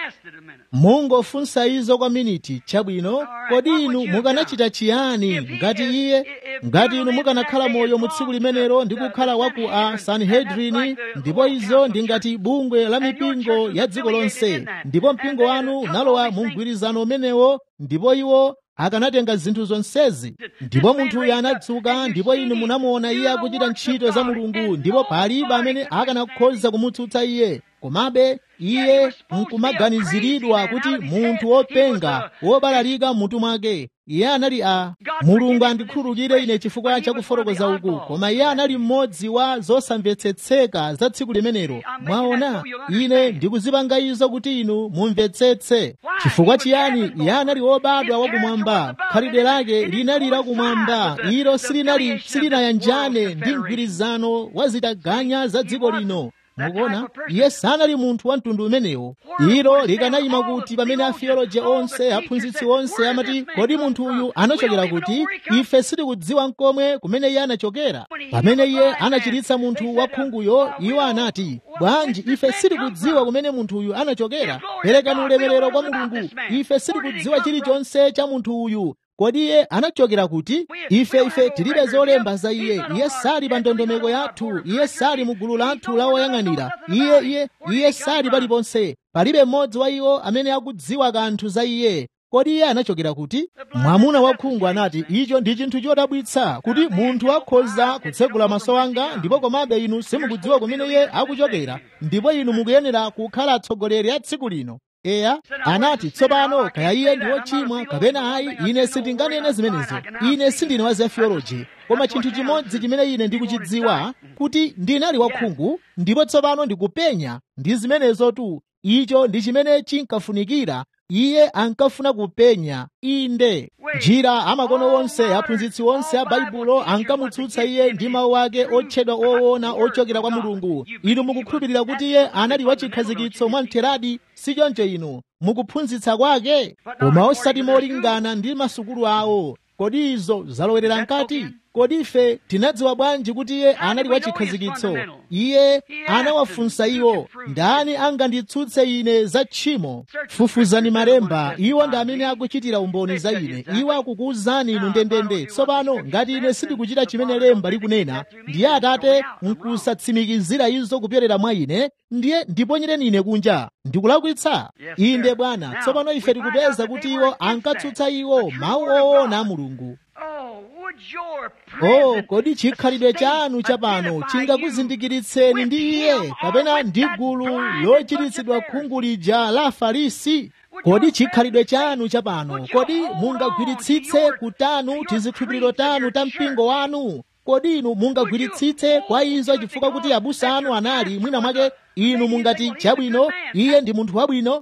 mungofunsa izo kwa miniti chabwino kodi inu mukanachita chiyani ngati iye ngati inu mukanakhala moyo mu tsiku limenelo ndi kukhala waku a sanhedrini ndipo izo ndi ngati bungwe la mipingo ya dziko lonse ndipo mpingo wanu unalowa mu mgwirizano umenewo ndipo iwo akanatenga zinthu zonsezi ndipo munthu uyu anadzuka ndipo inu munamuona iye akuchita ntchito za mulungu ndipo palibe amene akanakhoza kumutsutsa iye komabe iye nkumaganiziridwa kuti munthu wopenga wobalalika mmutu mwake iye anali a mulungu andikhululukire ine chifukwa cha kufotokoza uku koma iye anali mmodzi wa zosamvetsetseka za tsiku limenelo mwaona ine ndikuzipanga izo kuti inu mumvetsetse chifukwa chiyani iye anali wobadwa wakumwamba khalidwe lake linali lakumwamba ilo silinali silinayanjane ndi mgwirizano wa zitaganya za dziko lino mukuona iye sanali munthu wa mtundu umenewo ilo likanayima kuti pamene atheoloji onse aphunzitsi onse amati kodi munthu uyu anachokera kuti ife sitikudziwa nkomwe kumene iye anachokera pamene iye anachiritsa munthu wakhunguyo iwo anati bwanji ife sitikudziwa kumene munthu uyu anachokera perekani ulemerero kwa mulungu ife sitikudziwa chilichonse cha munthu uyu kodi iye anachokera kuti ife ife tilibe zolemba za iye iye sali pa ndondomeko yathu iye sali mu gulu lathu la oyang'anira iye iye iye sali paliponse palibe mmodzi wa iwo amene akudziwa kanthu za iye kodi iye anachokera kuti mwamuna wakhungu anati icho ndi chinthu chodabwitsa kuti munthu akhoza kutsegula maso anga ndipo komabe inu simukudziwa kumene iye akuchokera ndipo inu mukuyenera kukhala atsogoleri a tsiku lino eya anati tsopano kaya iye ndi wochimwa kapena ayi ine sindinganene zimenezo ine sindine wa za theology koma chinthu chimodzi chimene ine ndikuchidziwa kuti ndinali wakhungu ndipo tsopano ndikupenya ndi zimenezo tu icho ndi chimene chinkafunikira iye ankafuna kupenya inde njira amakono onse aphunzitsi onse a baibulo ankamutsutsa iye ndi mawu ake otchedwa oona ochokera kwa mulungu inu mukukhulupirira kuti iye anali wachikhazikitso mwamtheradi sichoncho inu mukuphunzitsa kwake koma osati molingana ndi masukulu awo kodi izo zalowerera mkati kodi ife tinadziwa bwanji kuti iye anali wachikhazikitso iye anawafunsa iwo ndani anganditsutse ine za tchimo fufuzani malemba iwo ndi amene akuchitira umboni za ine iwo akukuwuzani inu ndendende tsopano ngati ine sindikuchita chimene lemba likunena ndiye atate nkusatsimikizira izo kupyolera mwa ine ndiye ndiponyereni ine kunja ndikulakwitsa inde bwana tsopano ife tikupeza kuti iwo ankatsutsa iwo mawu oona a mulungu oh kodi chikhalidwe chanu chapano chingakuzindikiritseni ndi iye kapena ndi gulu lochiritsidwa khungu lija la afarisi kodi chikhalidwe chanu chapano kodi mungagwiritsitse kutanu tizikhulupiriro tanu ta mpingo wanu kodi inu mungagwiritsitse kwa izo chifukwa kuti abusa anu anali mwina mwake inu mungati chabwino iye ndi munthu wabwino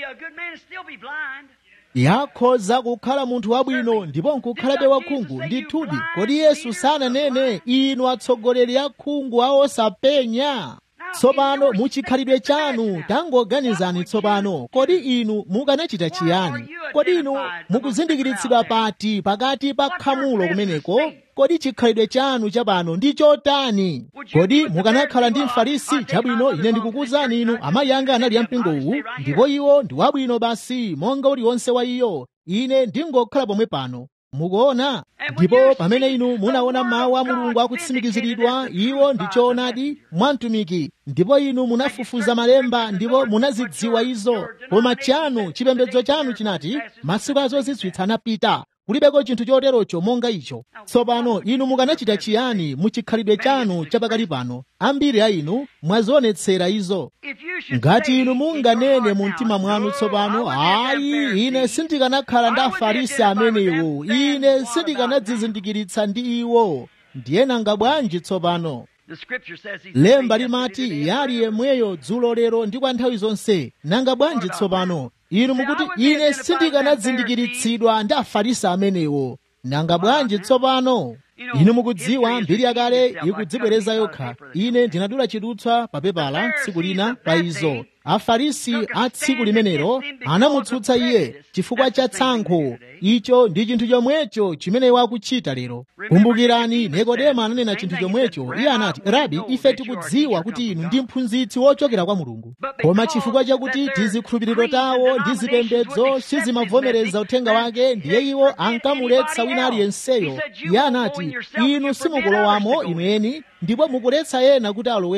yakhoza kukhala munthu wabwino ndipo nkukhalabe wakhungu ndithudi kodi yesu sananene inu atsogoleri akhungu a osapenya tsopano muchikhalidwe chanu tangoganizani tsopano kodi inu mukanachita chiyani kodi inu mukuzindikiritsidwa pati pakati pa khamulo kumeneko kodi chikhalidwe chanu chapano ndi chotani kodi mukanakhala ndi mfarisi chabwino ine ndikukuwuzani inu amayi anga anali ampingo uwu ndipo iwo ndi wabwino basi monga uliwonse wa iyo ine ndingokhala pomwe pano mukuona ndipo pamene inu munaona mawu a mulungu akutsimikiziridwa iwo ndi choonadi mwamtumiki ndipo inu munafufuza malemba ndipo munazidziwa izo koma chanu chipembedzo chanu chinati masiku azozizwitsa anapita kulibeko chinthu choterocho monga icho tsopano inu mukanachita chiyani muchikhalidwe chanu chapakali pano ambiri a inu mwazionetsera izo ngati inu munganene mu mtima mwanu tsopano ayi ine sindikanakhala ndi afarisi amenewo ine sindikanadzizindikiritsa ndi iwo ndiye nanga bwanji tsopano lemba limati yali yemweyo dzulo lero ndi kwa nthawi zonse nanga bwanji tsopano inu mukuti ine sindikanazindikiritsidwa ndi afarisi amenewo nanga bwanji tsopano inu mukudziwa mbiri yakale ikudzibwereza yokha ine ndinadula chidutswa pa pepala tsiku lina pa izo afarisi a tsiku limenelo anamutsutsa iye chifukwa cha tsankho icho ndi chinthu chomwecho chimene wakuchita lero kumbukirani nikodemo ananena chinthu chomwecho iye anati rabi ife tikudziwa kuti inu ndi mphunzitsi wochokera kwa mulungu koma chifukwa chakuti tizikhulupiriro tawo ndi zipembedzo sizimavomereza uthenga wake ndiye iwo ankamuletsa wina aliyenseyo iye anati inu simukulowamo imweni ndipo mukuletsa ena kuti alowemo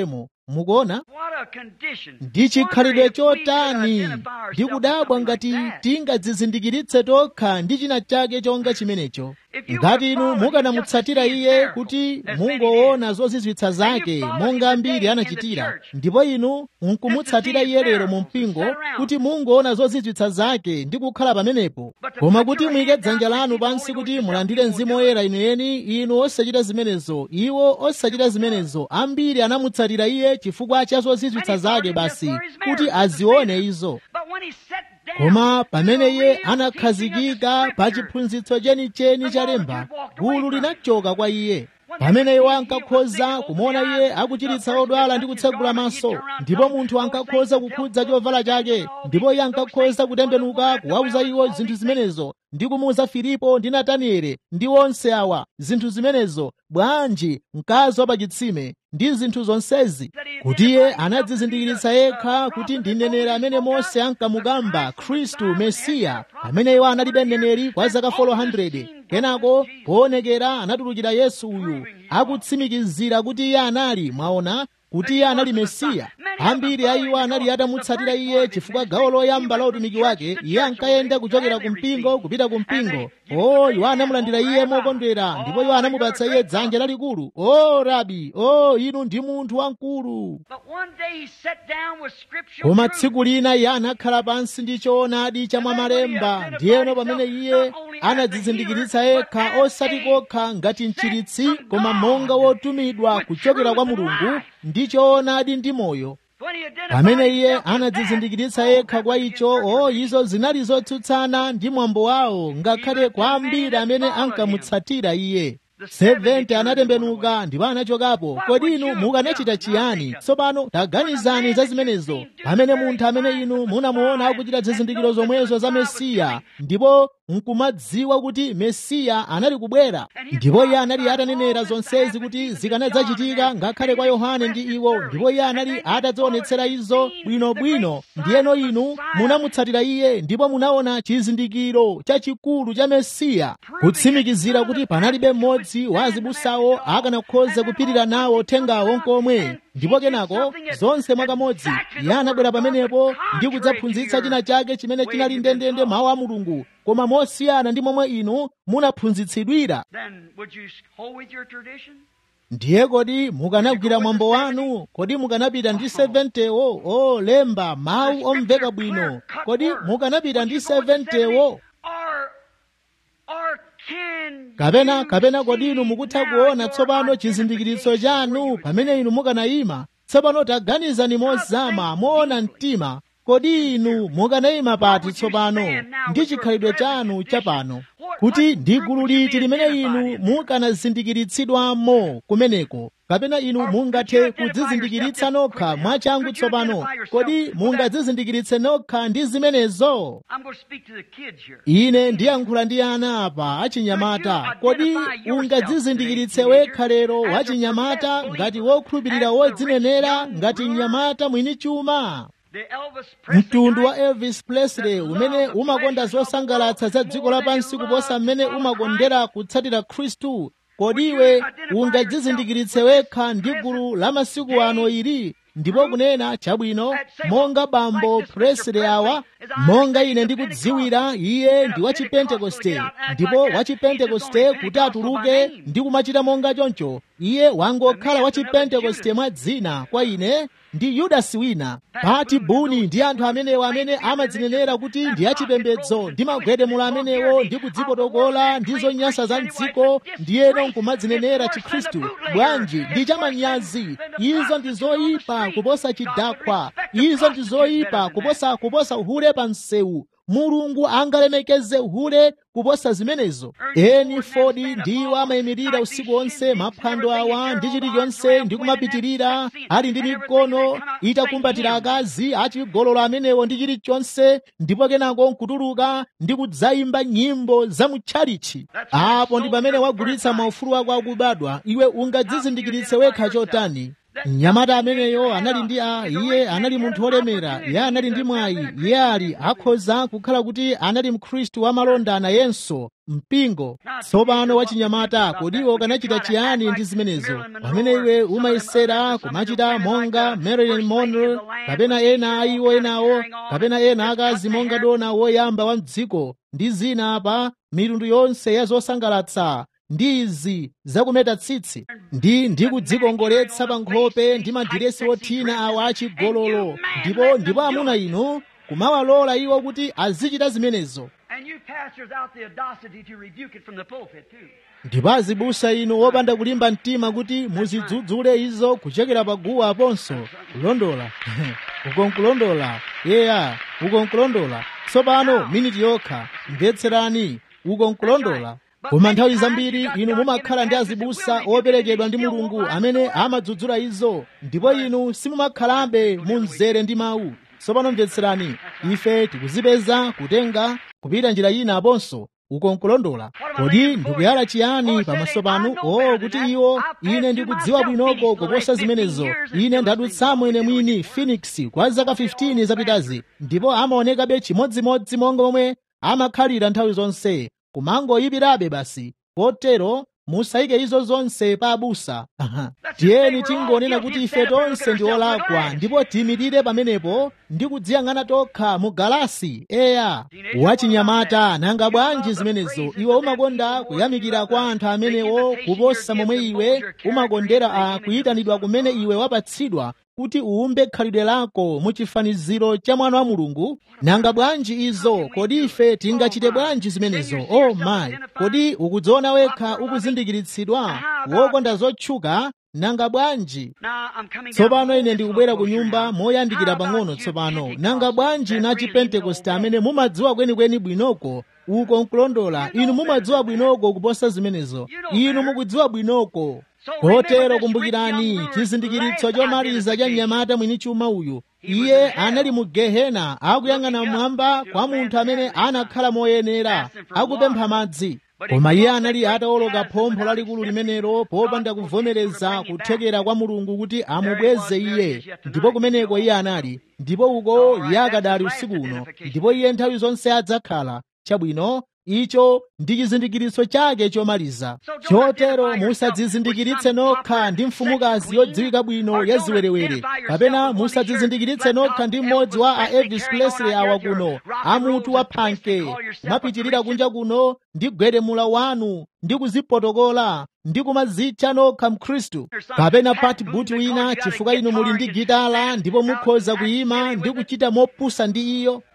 mukuona What a condition. ndi chikhalidwe Wonder if we could chotani identify ndi ourselves with kudabwa something ngati like that. tingadzizindikiritse tokha ndi china chake chonga chimenecho ngati inu mukanamutsatira iye kuti mungoona zozizwitsa zake monga ambiri anachitira ndipo inu nkumutsatira iye lero mu mpingo kuti mungoona zozizwitsa zake ndi kukhala pamenepo koma kuti muyike dzanja lanu pansi kuti mulandire mzimu woyera inuyeni inu osachita zimenezo iwo osachita zimenezo ambiri anamutsatira iye chifukwa cha zozizwitsa zake basi kuti azione izo But when he sat down koma pamene iye to the real anakhazikika teaching of pa Scripture, chiphunzitso chenicheni cha lemba gulu linachoka kwa iye pamene iwo ankakhoza kumuona iye akuchiritsa odwala ndi kutsegula maso ndipo munthu ankakhoza kukhudza chovala chake ndipo iye ankakhoza kutembenuka kuwauza iwo zinthu zimenezo ndi kumuuza filipo ndi nataniele ndi onse awa zinthu zimenezo bwanji mkazi wa pachitsime ndi zinthu zonsezi kuti iye anadzizindikiritsa yekha kuti ndi mneneri amene mose ankamukamba khristu mesiya amene iwo analibe mneneri kwa zaka 400 kenako poonekera anatulukira yesu uyu akutsimikizira kuti iye anali mwaona kuti iye anali mesiya ambiri a iwo anali atamutsatira iye chifukwa gawo loyamba la utumiki wake iye ankayenda kuchokera ku mpingo kupita ku mpingo o iwo anamulandira iye mokondwera ndipo iwo anamupatsa iye dzanja lalikulu o rabi o inu ndi munthu wamkulu But one day he sat down with scripture. koma tsiku lina iye anakhala pansi ndi choonadi cha mwamalemba ndiyeno pamene iye anadzizindikiritsa yekha osati kokha ngati mchiritsi koma monga wotumidwa kuchokera kwa mulungu ndi choonadi ndi moyo When he identified pamene iye himself with anadzizindikiritsa that, yekha kwa icho o izo zinali zotsutsana ndi mwambo wawo ngakhale kwa ambiri amene ankamutsatira iye 70 anatembenuka ndipo anachokapo kodi inu mukanachita chiyani tsopano taganizani za zimenezo pamene munthu amene inu munamuona akuchita zizindikiro zomwezo za mesiya ndipo nkumadziwa kuti mesiya anali kubwera ndipo iye anali atanenera zonsezi kuti zikanadzachitika ngakhale kwa yohane ndi iwo ndipo iye anali atadzionetsera izo bwinobwino ndiyeno inu munamutsatira iye ndipo munaona chizindikiro chachikulu cha mesiya kutsimikizira kuti panalibe mmodzi wa azibusawo akanakhoza kupirira nawo uthengawo nkomwe ndipo kenako zonse mwakamodzi iye anabwera pamenepo ndi kudzaphunzitsa china chake chimene chinali ndendende mawu a mulungu koma mosiyana ndi momwe inu munaphunzitsidwira Then would you hold with your tradition? ndiye kodi mukanagwira mwambo wanu kodi mukanapita ndi 70wo o lemba mawu omveka bwino kodi mukanapita ndi 70wo Or, or can kapena you kapena kodi inu see mukutha now kuona your tsopano chizindikiritso identification chanu where you pamene inu mukanayima tsopano taganizani mozama moona mtima kodi inu mukanayima pati tsopano ndi chikhalidwe chanu chapano kuti ndi gulu liti limene inu mukanazindikiritsidwamo kumeneko kapena inu mungathe kudzizindikiritsa nokha mwachangu tsopano kodi mungadzizindikiritse nokha ndi zimenezo I'm going to speak to the kids here. ine ndiyankhula ndi ana apa achinyamata kodi ungadzizindikiritse wekha lero wachinyamata ngati wokhulupirira wodzinenera ngati mnyamata mwini chuma The Elvis Presley mtundu wa type. elvis presley umene umakonda zosangalatsa za dziko lapansi kuposa mmene umakondera kutsatira khristu kodi iwe ungadzizindikiritse wekha ndi gulu la masiku ano ili ndipo kunena chabwino monga bambo presley awa monga ine ndikudziwira iye ndi wachipentekoste ndipo wachipentekoste kuti atuluke ndi kumachita monga choncho iye wangokhala wachipentekoste mwa dzina kwa ine ndi yudasi wina pati buni ndi anthu amenewo amene amadzinenera kuti ndi achipembedzo ndi magwedemulo amenewo ndi kudzipotokola ndi zonyansa za mdziko ndiyeno nkumadzinenera chikhristu bwanji ndi chamanyazi izo ndi zoyipa kuposa chidakwa izo ndi zoyipa kuposa kuposa uhule pa msewu mulungu angalemekeze uhule kuposa zimenezo eni fodi ndiwo amayimirira usiku wonse maphwando awa ndi chilichonse ndi kumapitirira ali ndi mikono itakumbatira akazi achigololo amenewo ndi chilichonse ndipo kenako nkutuluka ndi kudzayimba nyimbo za mutchalichi apo ndi pamene wagulitsa maufulu ako akubadwa iwe ungadzizindikiritse wekha chotani mnyamata ameneyo anali ndi a iye anali munthu wolemera iye anali ndi mwayi iye ali akhoza kukhala kuti anali mkhristu wamalonda nayenso mpingo tsopano wachinyamata kodi iwe ukanachita chiyani ndi zimenezo pamene iwe umayesera kumachita monga marilyn monroe kapena ena a iwo enawo kapena ena akazi monga dona woyamba wa mdziko ndi zina apa mitundu yonse ya zosangalatsa ndi izi zakumeta tsitsi ndi ndi kudzikongoletsa pa nkhope ndi madiresi othina awa achigololo ndipo ndipo amuna inu kumawalola iwo kuti azichita zimenezo And you pastors out the audacity to rebuke it from the pulpit, too. ndipo azibusa inu wopanda kulimba mtima kuti muzidzudzule izo kuchokera pa guwa aponso kulondola uko nkulondola yeya uko nkulondola tsopano miniti yokha mvetserani uko nkulondola koma nthawi zambiri inu mumakhala ndi azibusa operekedwa ndi mulungu amene amadzudzula izo ndipo inu simumakhalabe mu mzere ndi mawu tsopano mvetserani ife tikuzipeza kutenga kupita njira ina aponso uko nkulondola kodi ndikuyala chiyani pamaso panu o kuti iwo ine ndikudziwa bwinoko kuposa zimenezo ine ndadutsamo ine mwini phoenix kwa zaka 15 zapitazi ndipo amaonekabe chimodzimodzi monga momwe amakhalira nthawi zonse kumangoyipirabe basi kotero musayike izo zonse pa abusa tiyeni tingonena kuti ife tonse ndi olakwa ndipo tiyimirire pamenepo ndi kudziyang'ana tokha mu galasi eya wachinyamata nanga bwanji zimenezo iwe umakonda kuyamikira kwa anthu amenewo kuposa momwe iwe umakondera a kuyitanidwa kumene iwe wapatsidwa kuti uwumbe khalidwe lako mu chifaniziro cha mwana wa mulungu nanga bwanji izo kodi ife tingachite bwanji zimenezo o oh mayi kodi ukudziona wekha ukuzindikiritsidwa wokonda zotchuka nanga bwanji tsopano ine ndikubwera ku nyumba moyandikira pang'ono tsopano nanga bwanji na chipentekoste amene mumadziwa kwenikweni bwinoko uko nkulondola inu mumadziwa bwinoko kuposa zimenezo inu mukudziwa bwinoko kotero kumbukirani chizindikiritso chomaliza cha mnyamata mwini chuma uyu iye anali mu gehena akuyang'ana mmwamba kwa munthu amene anakhala moyenera akupempha madzi koma iye anali atawoloka phompho lalikulu limenelo popanda kuvomereza kuthekera kwa mulungu kuti amubweze iye ndipo kumeneko iye anali ndipo uko iye akadali usiku uno ndipo iye nthawi zonse adzakhala chabwino icho ndi chizindikiritso chake chomaliza chotero musadzizindikiritse nokha ndi mfumukazi yodziwika bwino ya ziwerewere kapena musadzizindikiritse nokha ndi mmodzi wa a elvis presley awa kuno amutu wa phanke kumapitirira kunja kuno ndi gwedemula wanu ndi kuzipotokola ndi kumadzitcha nokha mkhristu kapena pati buti wina chifukwa inu muli ndi gitala ndipo mukhoza kuyima ndi kuchita mopusa ndi iyo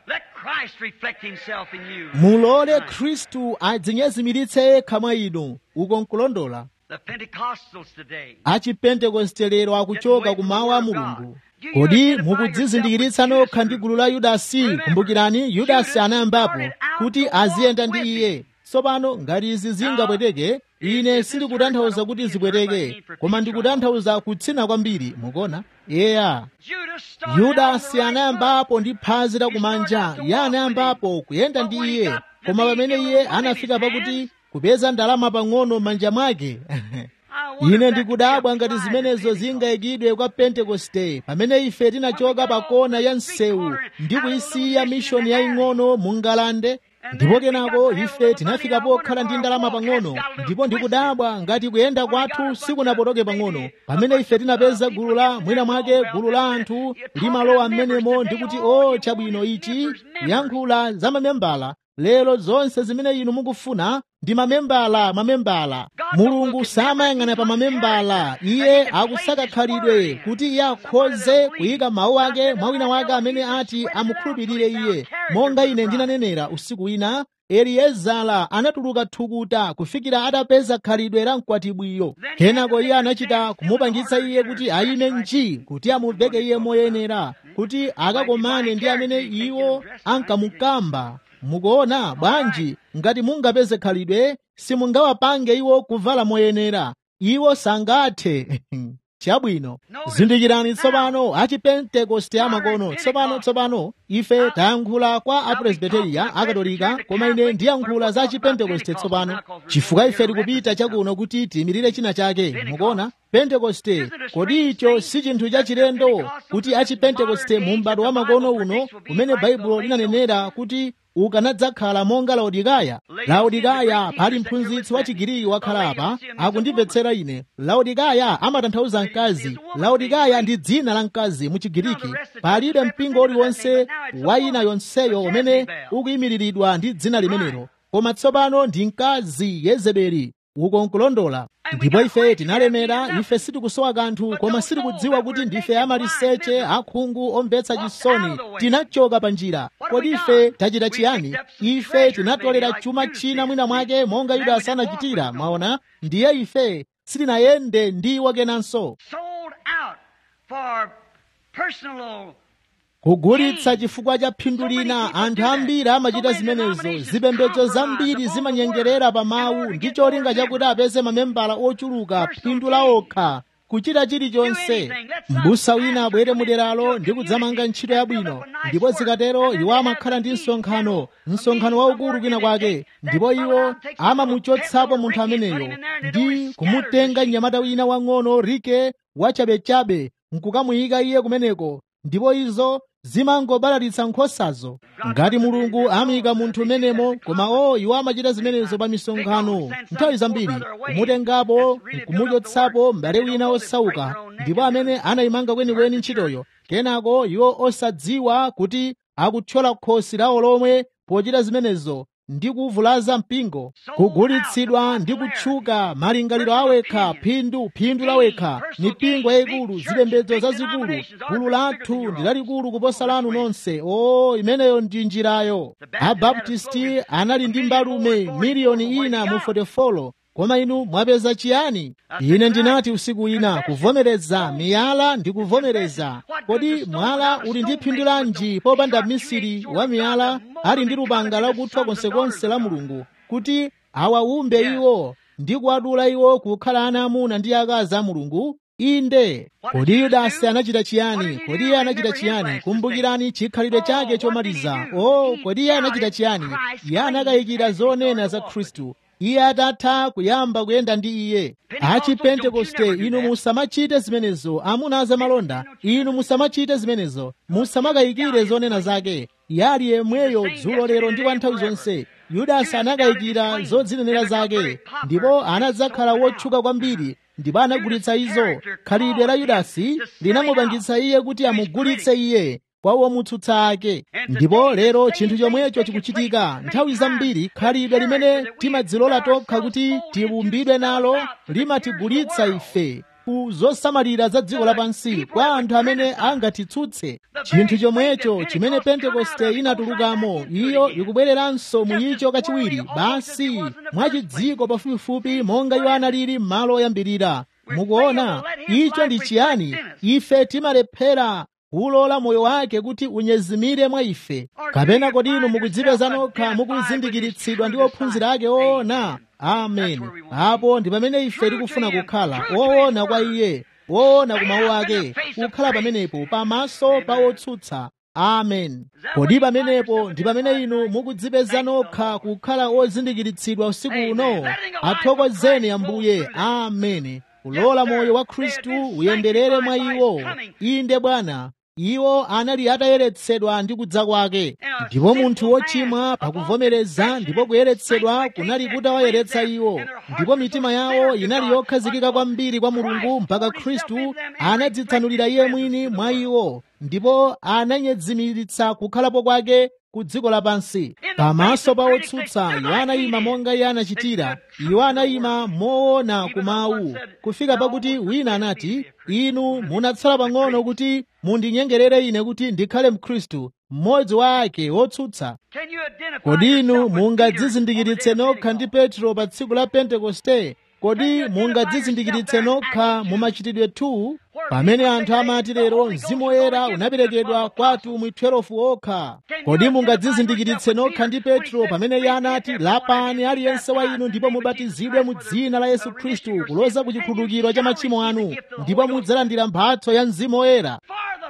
mulole khristu adzinyezimiritse yekha mwa inu uko nkulondola achipentekoste lero akuchoka ku mawu a mulungu kodi mukudzizindikiritsa nokha ndi gulu la yudasi kumbukirani yudasi anayambapo kuti aziyenda ndi iye tsopano ngati izi zingapweteke ine sindikutanthauza kuti zipweteke koma ndikutanthauza kutsina kwambiri mukuona yeya yudasi anayambapo ndi phazi lakumanja iye anayambapo kuyenda ndi iye koma pamene iye anafika pakuti kupeza ndalama pang'ono m'manja mwake ine ndikudabwa ngati zimenezo zingayikidwe kwa pentekoste pamene ife tinachoka pa kona ya msewu ndi kuyisiya mishoni yaying'ono mu ngalande ndipo kenako ife tinafika pokhala ndi ndalama pang'ono ndipo ndikudabwa ngati kuyenda kwathu sikunapotoke pang'ono pamene ife tinapeza gulu la mwina mwake gulu la anthu limalowa m'menemo ndikuti o chabwino ichi kuyankhula za mamembala lero zonse zimene inu mukufuna ndi mamembala mamembala mulungu samayang'ana pa mamembala iye akusaka khalidwe kuti iye akhoze kuyika mawu ake mwa wina wake amene ati amukhulupirire iye monga ine ndinanenera usiku wina eliezara anatuluka thukuta kufikira atapeza khalidwe la mkwatibwiyo kenako iye anachita kumupangitsa iye kuti ayime nji kuti amuveke iye moyenera kuti akakomane ndi amene iwo ankamukamba mukuona bwanji ngati mungapeze khalidwe simungawapange iwo kuvala moyenera iwo sangathe chabwino zindikirani tsopano achipentekoste amakono tsopano tsopano ife tayankhula kwa apresbiteriya akatolika koma ine ndiyankhula za achipentekoste tsopano chifukwa ife tikupita chakuno kuti tiyimirire china chake mukuona pentekoste kodi icho si chinthu chachilendo kuti achipentekoste mu m'bado wa makono uno umene baibulo linanenera kuti ukanadzakhala monga laodikaya laodikaya pali mphunzitsi wa chigiriki wakhala apa akundimvetsera ine laodikaya amatanthauza mkazi laodikaya ndi dzina la mkazi mu chigiriki palibe mpingo uliwonse wa ina yonseyo umene ukuyimiriridwa ndi dzina limenelo koma tsopano ndi mkazi yezebeli uko nkulondola ndipo ife tinalemera ife sitikusowa kanthu koma sitikudziwa kuti ndife amaliseche akhungu omvetsa chisoni tinachoka pa njira kodi ife tachita chiyani ife tinatolera chuma china mwina mwake monga yudasi anachitira mwaona ndiye ife sitinayende ndi wakenanso sold out for personal kugulitsa chifukwa cha phindu lina anthu ambiri amachita zimenezo zipembedzo zambiri zimanyengerera pa mawu ndi cholinga chakuti apeze mamembala ochuluka phindu la okha kuchita chilichonse m'busa wina abwere muderalo ndi kudzamanga ntchito yabwino ndipo zikatero iwo amakhala ndi msonkhano msonkhano waukulu kwina kwake ndipo iwo amamuchotsapo munthu ameneyo ndi kumutenga mnyamata wina wang'ono rike wachabechabe nkukamuyika iye kumeneko ndipo izo zimangobalalitsa nkhosazo ngati mulungu amuyika munthu umenemo koma o iwo amachita zimenezo pa misonkhano nthawi zambiri kumutengapo nkumuchotsapo m'bale wina osauka ndipo amene anayimanga kwenikweni ntchitoyo kenako iwo osadziwa kuti akuthyola khosi lawo lomwe pochita zimenezo ndi kuvulaza mpingo kugulitsidwa ndi kutchuka malingaliro awekha phindu phindu lawekha mipingo yayikulu zipembedzo zazikulu gulu lathu ndi lalikulu kuposa lanu nonse o imeneyo ndi njirayo abaptisti anali ndi mbalume miliyoni ina mu 44 koma inu mwapeza chiyani ine ndinati usiku wina kuvomereza miyala ndi kuvomereza kodi mwala uli ndi phindu lanji popanda misiri wa miyala ali ndi lupanga lakuthwa konsekonse la mulungu kuti awawumbe iwo ndi kuwadula iwo kukhala ana amuna ndi akazi a mulungu inde kodi yudasi anachita chiyani kodi iye anachita chiyani kumbukirani chikhalidwe chake chomaliza o kodi iye anachita chiyani iye anakayikira zonena za khristu iye atatha kuyamba kuyenda ndi iye achipentekoste inu musamachite zimenezo amuna azamalonda inu musamachite zimenezo musamakayikire zonena zake yali yemweyo dzulo lero ndi kwa nthawi zonse yudasi anakayikira zodzinenera zake ndipo anadzakhala wotchuka kwambiri ndipo anagulitsa izo khalidwe la yudasi linamupangitsa iye kuti amugulitse iye kwa womutsutsa ake ndipo lero chinthu chomwecho chikuchitika nthawi zambiri khalidwe limene timadzilola tokha kuti tiwumbidwe nalo limatigulitsa ife ku zosamalira za dziko lapansi kwa anthu amene angatitsutse chinthu chomwecho chimene pentekoste inatulukamo iyo ikubwereranso muyicho kachiwiri basi mwachidziko pafupifupi monga iwo analili m'malo oyambirira mukuona icho ndi chiyani ife timalephera kulola moyo wake kuti unyezimire mwa ife kapena kodi inu mukudzipeza nokha mukuzindikiritsidwa ndi ophunzira ake oona amen apo ndi pamene ife tikufuna kukhala oona kwa iye oona ku mawu ake kukhala pamenepo pamaso pa otsutsa amen kodi pamenepo ndi pamene inu mukudzipeza nokha kukhala ozindikiritsidwa usiku uno athokozeni ambuye amen kulola moyo wa khristu uyenderere mwa iwo inde bwana iwo anali atayeretsedwa ndi kudza kwake ndipo munthu wochimwa pakuvomereza ndipo kuyeretsedwa kunali kutawayeretsa iwo ndipo mitima yawo inali yokhazikika kwambiri kwa mulungu mpaka khristu anadzitsanulira iye mwini mwa iwo ndipo ananyezimiritsa kukhalapo kwake ku dziko lapansi pamaso pa otsutsa iwo anayima monga iye anachitira iwo anayima moona ku mawu kufika pakuti wina anati inu munatsala pang'ono kuti mundinyengerere ine kuti ndikhale mkhristu mmodzi wa ake wotsutsa kodi inu mungadzizindikiritse nokha ndi petro pa tsiku la pentekoste kodi mungadzizindikiritse nokha mu machitidwe 2 pamene anthu amati lero mzimu woyera unaperekedwa kwa atumwi 12 okha kodi mungadzizindikiritse nokha ndi petro pamene iye anati lapani aliyense wa inu ndipo mubatizidwe mu dzina la yesu khristu kuloza ku chikhululukiro cha machimo anu ndipo mudzalandira mphatso ya mzimu woyera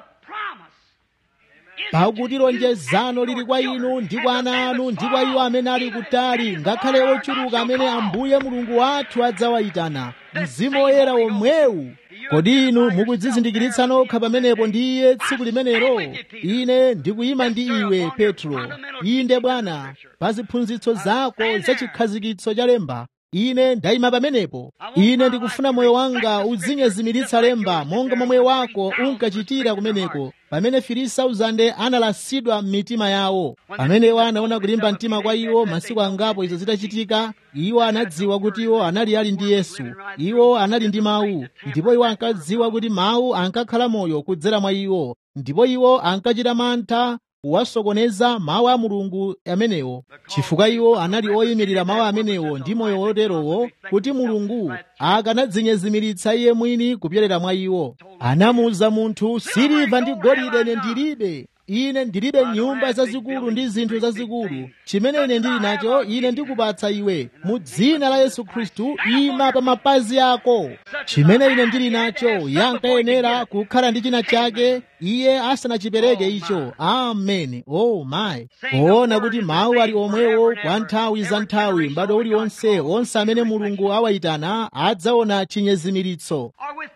pakuti lonjezano lili kwa inu ndi kwa ana anu ndi kwa iwo amene ali kutali ngakhale ochuluka amene ambuye mulungu wathu adzawayitana mzimu woyera womwewu kodi inu mukudzizindikiritsa nokha pamenepo ndi iye tsiku limenelo ine ndikuyima ndi iwe petro inde bwana pa ziphunzitso zako za chikhazikitso cha lemba ine ndayima pamenepo ine ndikufuna moyo wanga udzinyezimiritsa lemba monga momwe wako unkachitira kumeneko pamene 3000 analasidwa m'mitima yawo pamene iwo anaona kulimba mtima kwa iwo masiku angapo izo zitachitika iwo anadziwa kuti iwo anali ali ndi yesu iwo anali ndi mawu ndipo iwo ankadziwa kuti mawu ankakhala moyo kudzera mwa iwo ndipo iwo ankachita mantha kuwasokoneza mawu a mulungu amenewo chifukwa iwo anali oyimirira mawu amenewo ndi moyo woterowo kuti mulungu akanadzinyezimiritsa iye mwini kupyolera mwa iwo anamuwuza munthu siliva ndi golide ine ndilibe ine ndilibe nyumba zazikulu ndi zinthu zazikulu chimene ine ndili nacho ine ndikupatsa iwe mu dzina la yesu khristu ima pa mapazi ako chimene ine ndili nacho yankayenera kukhala ndi china chake iye asanachipereke icho ameni oh my poona kuti mawu ali omwewo kwa nthawi za nthawi m'bado uliwonse onse amene mulungu awayitana adzaona chinyezimiritso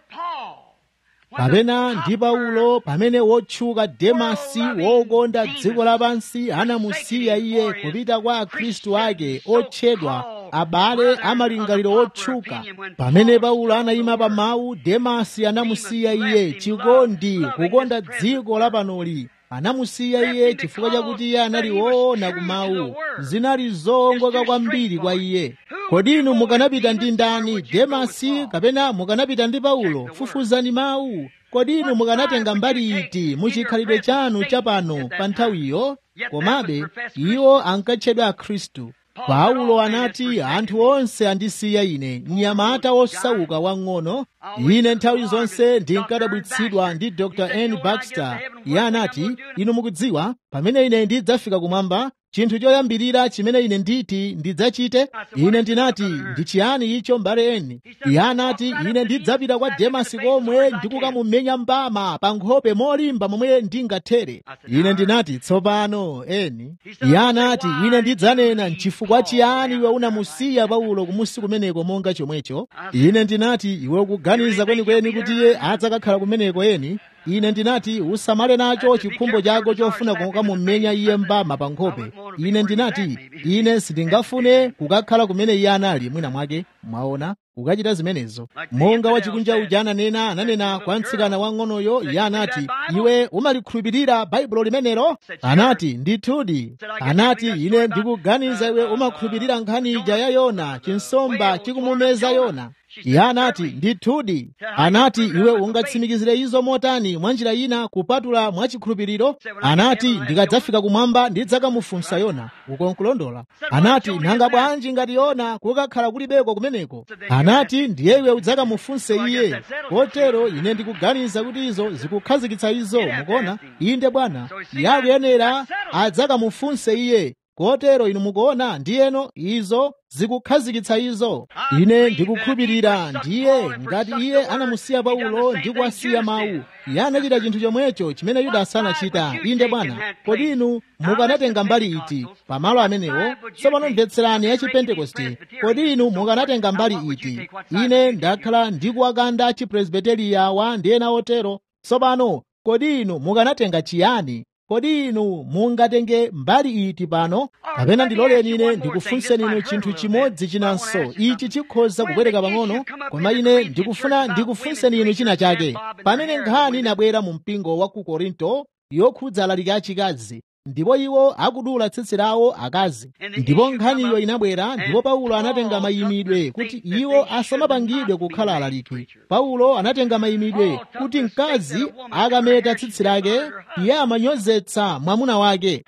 kapena ndi paulo pamene wotchuka demasi wokonda dziko lapansi anamusiya iye kupita kwa akhristu ake otchedwa abale amalingaliro otchuka pamene paulo anayima pa mawu demasi anamusiya iye chikondi kukonda dziko lapanoli anamusiya iye chifukwa chakuti iye anali woona kumawu zinali zowongoka kwambiri kwa iye kodi inu mukanapita ndi ndani demasi kapena mukanapita ndi paulo fufuzani mawu kodi inu mukanatenga mbali iti muchikhalidwe chanu chapano pa nthawiyo komabe iwo ankatchedwa akhristu paulo anati anthu onse andisiya ine mnyamata wosauka wang'ono ine nthawi zonse ndinkadabwitsidwa ndi dr n baxter iye anati inu mukudziwa pamene ine ndidzafika kumwamba chinthu choyambirira chimene ine nditi ndidzachite ine ndinati ndi chiyani icho mbale eni iye anati ine ndidzapita kwa demasi komwe ndikukamumenya mbama pa nkhope molimba momwe ndingathere ine ndinati tsopano eni iye anati ine ndidzanena nchifukwa chiyani iwe unamusiya paulo kumusi kumeneko monga chomwecho ine ndinati iwe ukuganiza kwenikweni kuti iye adzakakhala kumeneko eni ine ndinati usamale nacho chikhumbo chako chofuna kukamumenya iye mbama pa nkhope ine ndinati ine sindingafune kukakhala kumene iye anali mwina mwake mwaona ukachita zimenezo monga wachikunja uja ananena ananena kwa mtsikana wang'onoyo iye anati iwe umalikhulupirira baibulo limenelo anati ndithudi anati ine ndikuganiza iwe umakhulupirira nkhani ija ya yona chinsomba chikumumeza yona iye anati ndithudi anati iwe ungatsimikizire izo motani mwa njira ina kupatula mwachikhulupiriro anati ndikadzafika kumwamba ndidzakamufunsa yona uko nkulondola anati nanga bwanji ngati yona kukakhala kulibeko kumeneko anati ndiye iwe udzakamufunse iye kotero ine ndikuganiza kuti izo zikukhazikitsa izo mukuona inde bwana iye akuyenera adzakamufunse iye kotero inu mukuona ndiyeno izo zikukhazikitsa izo ine ndikukhulupirira ndiye ngati iye anamusiya paulo ndi kuwasiya mawu iye anachita chinthu chomwecho chimene yudasi anachita inde bwana kodi inu mukanatenga mbali iti pamalo amenewo tsopano mvetserani ya chipentekoste kodi inu mukanatenga mbali iti ine ndakhala ndikuwakanda chipresbiteriyawa ndi ena otero tsopano kodi inu mukanatenga chiyani kodi inu mungatenge mbali iti pano kapena ndiloleni ine ndikufunseni inu chinthu chimodzi chinanso ichi chikhoza kubwereka pang'ono koma ine ndikufuna ndikufunseni inu china chake pamene nkhani inabwera mu mpingo wa ku korinto yokhudza alaliki achikazi ndipo iwo akudula tsitsi lawo akazi ndipo nkhaniyo inabwera ndipo paulo anatenga mayimidwe kuti iwo asamapangidwe kukhala alaliki paulo anatenga mayimidwe kuti mkazi akameta tsitsi lake iye amanyozetsa mwamuna wake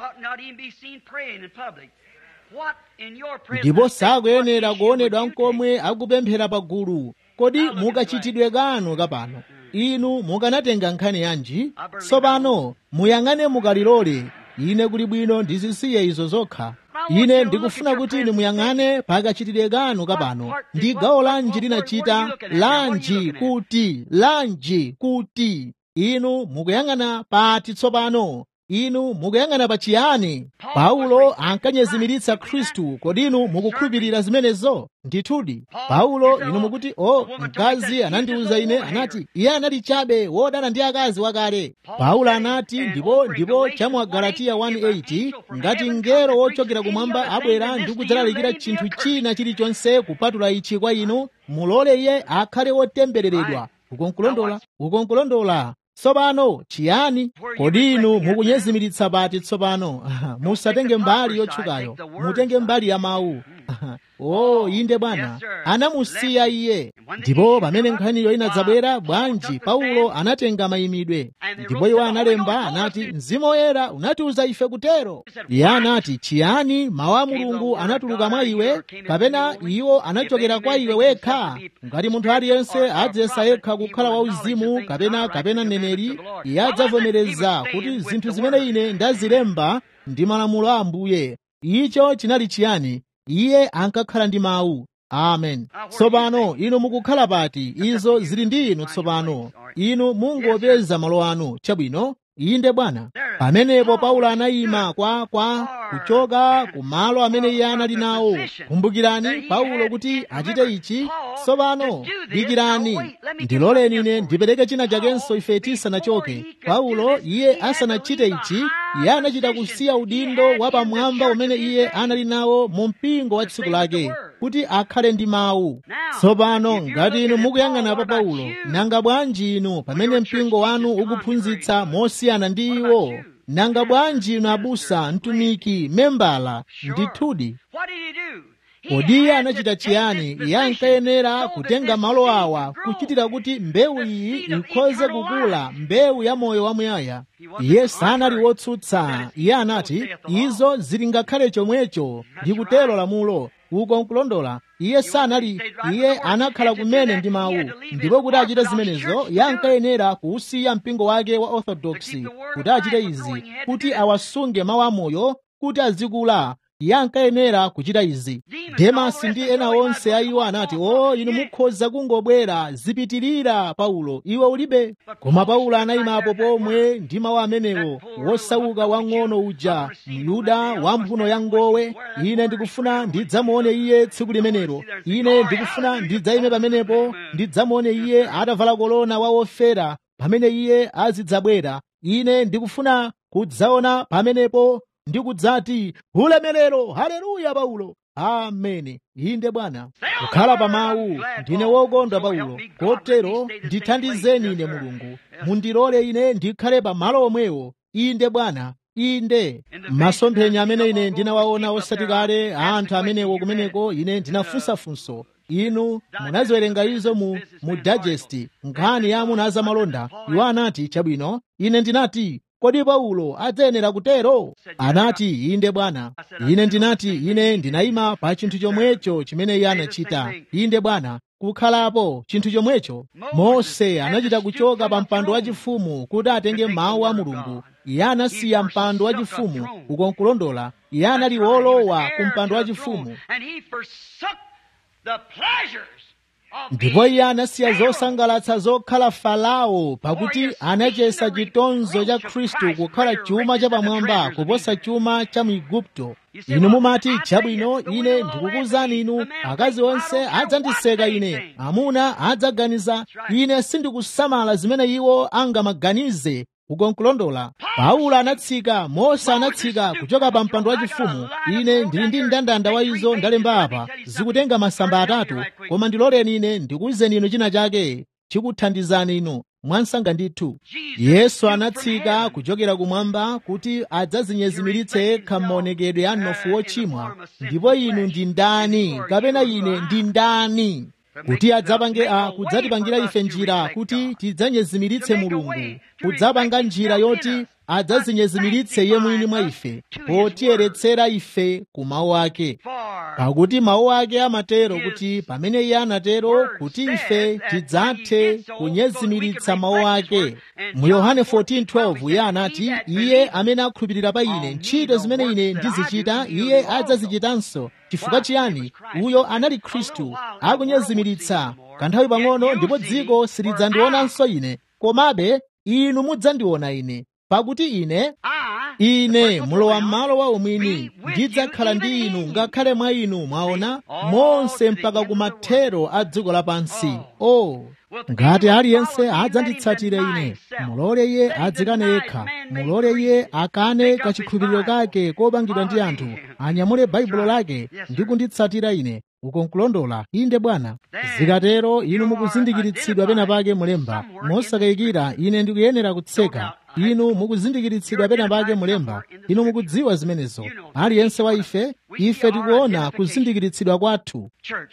ndipo sakuyenera kuonedwa nkomwe akupemphera pagulu kodi mukachitidwe kanu kapano inu mukanatenga nkhani yanji tsopano muyang'ane mukalilole ine kuli bwino ndizisiye izo zokha ine ndikufuna kuti inu muyang'ane pakachitire kanu kapano ndi gawo lanji linachita lanji kuti lanji kuti inu mukuyang'ana pati tsopano inu mukuyang'ana pa chiyani paulo ankanyezimiritsa khristu kodi inu mukukhulupirira zimenezo ndithudi paulo inu mukuti o mkazi anandiwuza ine anati iye anali chabe wodana ndi akazi wakale paulo anati ndipo ndipo chamwa galatiya 1:8 ngati mngelo wochokera kumwamba abwera ndi kudzalalikira chinthu china chilichonse kupatula ichi kwa inu mulole iye akhale wotembereredwa ukonkulondola ukonkulondola tsopano chiyani kodi inu mukunyezimiritsa pati tsopano musatenge mbali yotchukayo mutenge mbali ya mawu o inde bwana anamusiya iye ndipo pamene nkhaniyo inadzabwera bwanji paulo anatenga mayimidwe ndipo iwo analemba anati mzimu woyera unatiuza ife kutero iye anati chiyani mawu a mulungu anatuluka mwa iwe kapena iwo anachokera kwa iwe wekha ngati munthu aliyense adziyesa yekha kukhala wauzimu kapena kapena mneneri iye adzavomereza kuti zinthu zimene ine ndazilemba ndi malamulo a ambuye icho chinali chiyani iye ankakhala ndi mawu amen tsopano inu mukukhala pati izo zili ndi inu tsopano inu mungopeza malo anu chabwino inde bwana pamenepo paulo anayima kwa kwa kuchoka ku malo amene iye anali nawo kumbukirani paulo kuti achite ichi tsopano dikirani ndiloleni ine ndipereke china chakenso ife tisanachoke paulo iye asanachite ichi iye anachita kusiya udindo wapamwamba umene iye anali nawo mu mpingo wa tsiku lake kuti akhale ndi mawu tsopano ngati inu mukuyang'ana pa paulo nanga bwanji inu pamene mpingo wanu ukuphunzitsa mosiyana ndi iwo nanga bwanji inu abusa mtumiki membala ndithudi kodi iye anachita chiyani iye ankayenera kutenga malo awa kuchitira kuti mbewu iyi ikhoze kukula mbewu ya moyo wamuyaya iye sanali wotsutsa iye anati izo zili ngakhale chomwecho ndi kutero lamulo uko nkulondola iye sanali iye anakhala kumene ndi mawu ndipo kuti achite zimenezo iye ankayenera kuusiya mpingo wake wa orthodoksi kuti achite izi kuti awasunge mawu amoyo kuti azikula iye ankayenera kuchita izi demasi ndi ena onse a iwo anati o inu mukhoza kungobwera zipitirira paulo iwe ulibe koma paulo anayimapo pomwe ndi mawu amenewo wosauka wang'ono uja myuda wamphuno ya ngowe ine ndikufuna ndidzamuone iye tsiku limenelo ine ndikufuna ndidzayime pamenepo ndidzamuone iye atavala kolona wa ofera pamene iye azidzabwera ine ndikufuna kudzaona pamenepo ndikudzati ulemerero haleluya paulo ameni inde bwana kukhala pa mawu ndine wokondwa paulo kotero ndithandizeni ine mulungu mundilole ine ndikhale pa malo omwewo inde bwana inde masomphenya amene ine ndinawaona osati kale anthu amenewo kumeneko ine ndinafunsafunso inu munaziwerenga izo mu, mu digest nkhani ya amuna azamalonda iwo anati chabwino ine ndinati kodi paulo adzayenera kutero anati inde bwana ine ndinati ine ndinayima pa chinthu chomwecho chimene iye anachita inde bwana kukhalapo chinthu chomwecho mose anachita kuchoka pa mpando wachifumu kuti atenge mawu a mulungu iye anasiya mpando wachifumu uko nkulondola iye anali wolowa ku mpando wachifumu ndipo iye anasiya zosangalatsa zokhala farao pakuti anachesa chitonzo cha khristu kukhala chuma chapamwamba kuposa chuma cha mu igupto inu mumati chabwino ine ndikukuwuzani inu akazi onse adzandiseka ine amuna adzaganiza ine sindikusamala zimene iwo angamaganize uko nkulondola paulo anatsika mose anatsika kuchoka pa mpando wachifumu ine ndili ndi mndandanda wa izo ndalemba apa zikutenga masamba atatu koma ndiloleni ine ndikuwuzeni inu china chake chikuthandizani inu mwansanga ndithu yesu anatsika kuchokera kumwamba kuti adzazinyezimiritse yekha m'maonekedwe a mnofu wochimwa ndipo inu ndi ndani kapena ine ndi ndani kuti adzapange a kudzatipangira ife njira kuti tidzanyezimiritse mulungu kudzapanga njira yoti adzazinyezimiritse iye mwini mwa ife potiyeretsera ife ku mawu ake pakuti mawu ake amatero kuti pamene iye anatero kuti ife tidzathe kunyezimiritsa mawu ake mu yohane 14:12 iye anati iye amene akhulupirira pa ine ntchito zimene ine ndizichita iye adzazichitanso chifukwa chiyani uyo anali khristu akunyezimiritsa kanthawi pang'ono ndipo dziko silidzandionanso ine komabe inu mudzandiona ine pakuti ine ine mulowa m'malo wa umwini ndidzakhala ndi inu ngakhale mwa inu mwaona monse mpaka kumathero a dziko lapansi o oh. ngati aliyense adzanditsatire ine mulole iye adzikane yekha mulole iye akane kachikhulupiriro kake kopangidwa ndi anthu anyamule baibulo lake ndi kunditsatira ine uko nkulondola inde bwana zikatero inu mukuzindikiritsidwa pena pake mulemba mosakayikira ine ndikuyenera kutseka inu mukuzindikiritsidwa pena pake mulemba inu mukudziwa zimenezo aliyense wa ife ife tikuona kuzindikiritsidwa kwathu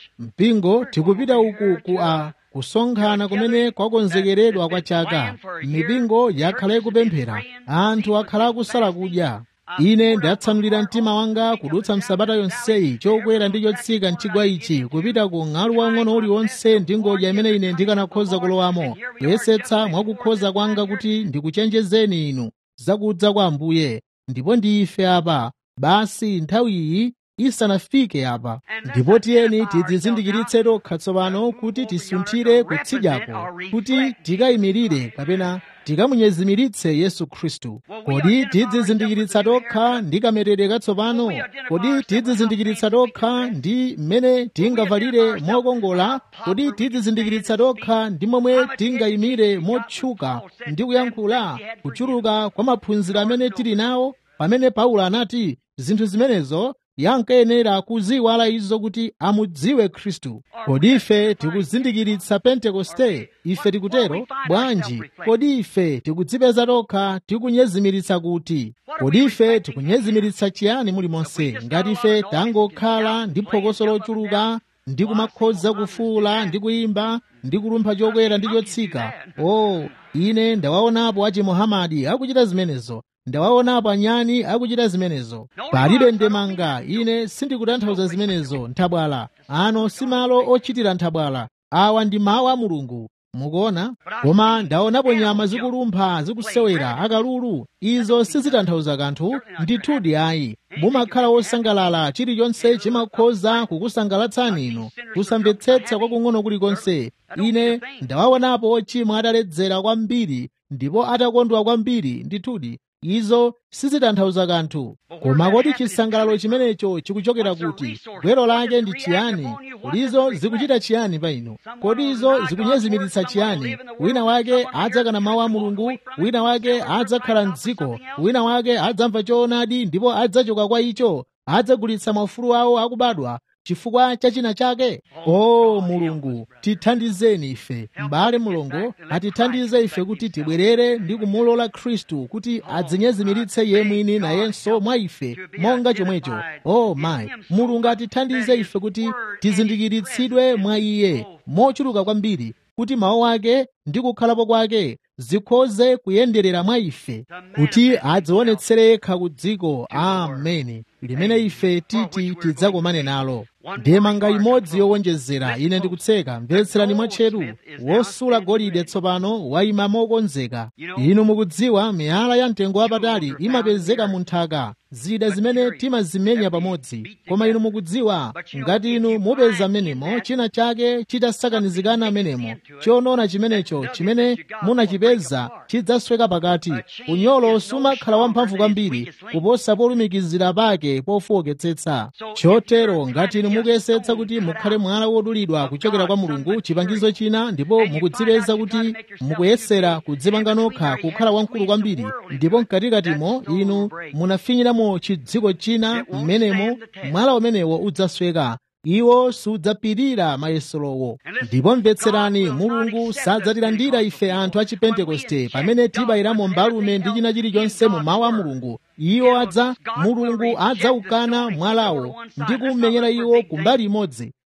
mpingo tikupita uku ku a kusonkhana kumene kwakonzekeredwa kwa chaka mipingo yakhala ikupemphera anthu akhala akusala kudya ine ndatsanulira mtima wanga kudutsa msabata yonseyi chokwera ndi chotsika mchigwa ichi kupita ku ng'alu wang'ono uliwonse ndi ngodya imene ine ndikanakhoza kulowamo kuyesetsa mwakukhoza kwanga kuti ndikuchenjezeni inu zakudza kwa ambuye ndipo ndi ife apa basi nthawi iyi isanafike apa ndipo tiyeni tidzizindikiritse tokha tsopano kuti tisunthire kutsidyako kuti tikayimirire kapena tikamunyezimiritse yesu khristu kodi tidzizindikiritsa tokha ndi kametere katsopano kodi tidzizindikiritsa tokha ndi mmene tingavalire mokongola kodi tidzizindikiritsa tokha ndi momwe tingayimire motchuka ndi kuyankhula kuchuluka kwa maphunziro amene tili nawo pamene paulo anati zinthu zimenezo yankayenera kuziwala izo kuti amudziwe khristu kodi ife tikuzindikiritsa pentekoste ife tikutero bwanji kodi ife tikudzipeza tokha tikunyezimiritsa kuti kodi ife tikunyezimiritsa chiyani mulimonse ngati ife tangokhala ndi phokoso lochuluka ndi kumakhoza kufuula ndi kuyimba ndi kulumpha chokwera ndi chotsika o oh, ine ndawaonapo achimuhamadi akuchita zimenezo ndawaonapo anyani akuchita zimenezo palibe ndemanga ine sindikutanthauza zimenezo nthabwala ano si malo ochitira nthabwala awa ndi mawu a mulungu mukuona koma ndaonapo nyama zikulumpha zikusewera akalulu izo sizitanthauza kanthu ndithudi ayi mumakhala wosangalala chilichonse chimakhoza kukusangalatsani inu kusamvetsetsa kwakung'ono kulikonse ine ndawaonapo ochimwa ataledzera kwambiri ndipo atakondwa kwambiri ndithudi izo sizitanthauza kanthu koma kodi chisangalalo chimenecho chikuchokera kuti gwero lake ndi chiyani kodi izo zikuchita chiyani pa inu kodi izo zikunyezimiritsa chiyani wina wake adzakana mawu a mulungu wina wake adzakhala mdziko wina wake adzamva choonadi ndipo adzachoka kwa icho adzagulitsa maufulu awo akubadwa chifukwa cha china chake o oh, mulungu tithandizeni ife m'bale mulungu atithandize ife kuti tibwerere ndi kumulola khristu kuti adzinyezimiritse iye mwini nayenso mwa ife monga chomwecho o oh, mayi mulungu atithandize ife kuti tizindikiritsidwe mwa iye mochuluka kwambiri kuti mawu ake ndi kukhalapo kwake zikhoze kuyenderera mwa ife kuti adzionetsere yekha ku dziko ameni limene ife titi tidzakomane nalo ndemanga imodzi yowonjezera ine ndikutseka mvetserani mwatcheru wosula golide tsopano wayima mokonzeka inu mukudziwa miyala ya mtengo wapatali imapezeka mu nthaka zida zimene timazimenya pamodzi koma inu mukudziwa ngati inu mupeza menemo china chake chitasakanizikana menemo chonona chimenecho chimene munachipeza chidzasweka pakati unyolo sumakhala wamphamvu kwambiri kuposa polumikizira pake pofowoketsetsa chotero ngati inu mukuyesetsa kuti mukhale mwala wodulidwa kuchokera kwa mulungu chipangizo china ndipo mukudzipeza kuti mukuyesera kudzipanga nokha kukhala wamkulu kwambiri ndipo mkatikatimo inu munafinyiramo chidziko china mmenemo mwala umenewo udzasweka iwo sudzapirira mayeserowo ndipo mvetserani mulungu sadzatilandira ife anthu a chipentekoste pamene tibayiramo mbalume ndi china chilichonse mu mawu a mulungu iwo adza mulungu adzaukana mwalawo ndi kumenyera iwo kumbali imodzi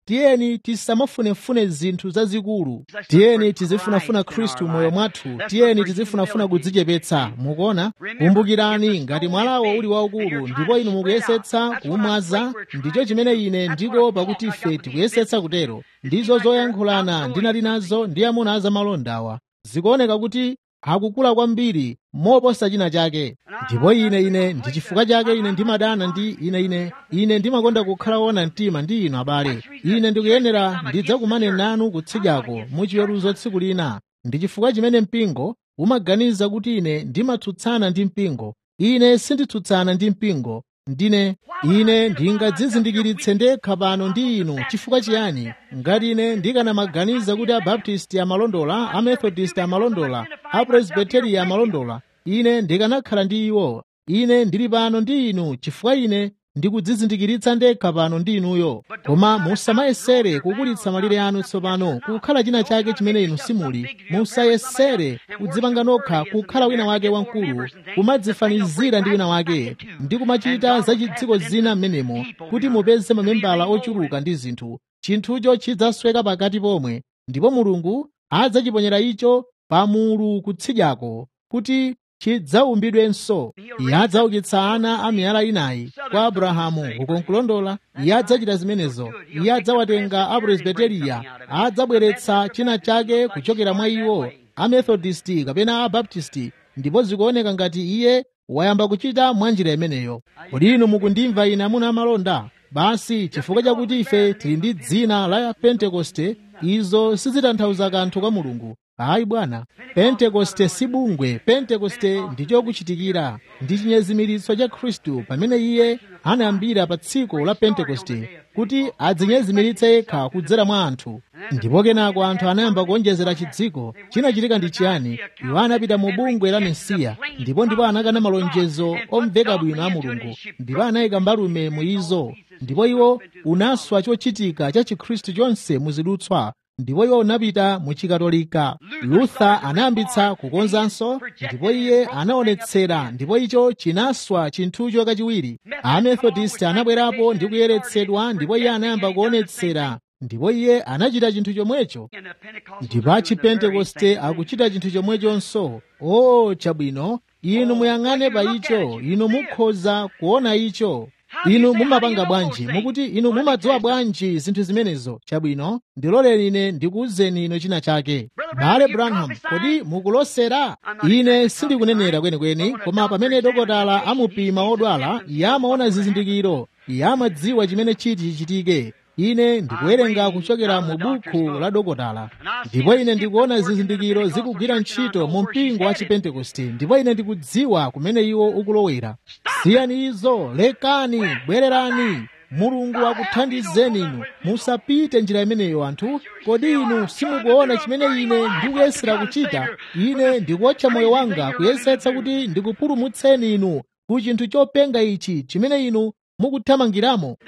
tiyeni tisamafunefune zinthu zazikulu tiyeni tizifunafuna khristu moyo mwathu tiyeni tizifunafuna kudzichepetsa mukuona kumbukirani ngati mwalawo uli waukulu ndipo inu mukuyesetsa kuumwaza ndicho chimene ine ndiko pakuti ife tikuyesetsa kutero ndizo zoyankhulana ndinali nazo ndi amuna azamalondawa zikuoneka kuti akukula kwambiri moposa china chake ndipo ine ine ndi chifukwa chake ine ndimadana ndi ine ine ine ndimakonda kukhala wona mtima ndi inu abale ine ndikuyenera ndidzakumane nanu kutsidyako muchiweruzo tsiku lina ndi chifukwa chimene mpingo umaganiza kuti ine ndimatsutsana ndi mpingo ine sinditsutsana ndi mpingo ndine ine ndingadzizindikiritse ndekha pano ndi inu chifukwa chiyani ngati ine ndikanamaganiza kuti abaptisti amalondola amethodist amalondola apresbiteriya amalondola ine ndikanakhala ndi iwo ine ndili pano ndi inu chifukwa ine ndikudzizindikiritsa ndekha pano ndi inuyo koma musamayesere kukulitsa malire anu tsopano kukhala china chake chimene inu simuli musayesere kudzipanga nokha kukhala wina wake wamkulu kumadzifanizira ndi wina wake ndi kumachita za chidziko zina m'menemo kuti mupeze mamembala ochuluka ndi zinthu chinthucho chidzasweka pakati pomwe ndipo mulungu adzachiponyera icho pamulu kutsidyako kuti chidzaumbidwenso iye adzaukitsa ana a miyala inayi kwa abrahamu ukonkulondola iye adzachita zimenezo iye adzawatenga apresbiteriya adzabweretsa china chake kuchokera mwa iwo amethodisti kapena abaptisti ndipo zikuoneka ngati iye wayamba kuchita mwa njira imeneyo kodi inu mukundimva ine amuna amalonda basi chifukwa chakuti ife tili ndi dzina la pentekoste izo sizitanthauza kanthu kwa mulungu ayi bwana pentekoste si bungwe pentekoste ndi chokuchitikira ndi chinyezimiritso cha khristu pamene iye anayambira pa tsiku la pentekoste kuti adzinyezimiritse yekha kudzera mwa anthu ndipo kenako anthu anayamba kuonjezera chidziko chinachitika ndi chiyani iwo anapita mu bungwe la mesiya ndipo ndipo anakana malonjezo omveka bwino a mulungu ndipo anayika mbalume mu izo ndipo iwo unaswa chochitika cha chikhristu chonse muzidutswa ndipo iwo unapita mu chikatolika luther anayambitsa kukonzanso ndipo iye anaonetsera ndipo icho chinaswa chinthucho kachiwiri amethodist anabwerapo ndi kuyeretsedwa ndipo iye anayamba kuonetsera ndipo iye anachita chinthu chomwecho ndipo achipentekoste akuchita chinthu chomwechonso o chabwino inu muyang'ane pa icho inu mukhoza kuona icho inu mumapanga bwanji mukuti inu mumadziwa bwanji zinthu zimenezo chabwino ndiloleni ine ndikuwuzeni inu china chake bale branham kodi mukulosera ine sindikunenera kwenikweni koma pamene dokotala amupima odwala iye amaona zizindikiro iye amadziwa chimene chiti chichitike ine ndikuwerenga kuchokera mu buku la dokotala ndipo ine ndikuona zizindikiro zikugwira ntchito mu mpingo wa chipentekoste ndipo ine ndikudziwa kumene iwo ukulowera siyani izo lekani bwererani mulungu akuthandizeni inu musapite njira imeneyo anthu kodi inu simukuona chimene ine ndikuyesera kuchita ine ndikuotcha moyo wanga kuyesetsa kuti ndikupulumutseni inu ku chinthu chopenga ichi chimene inu mukuthamangiramo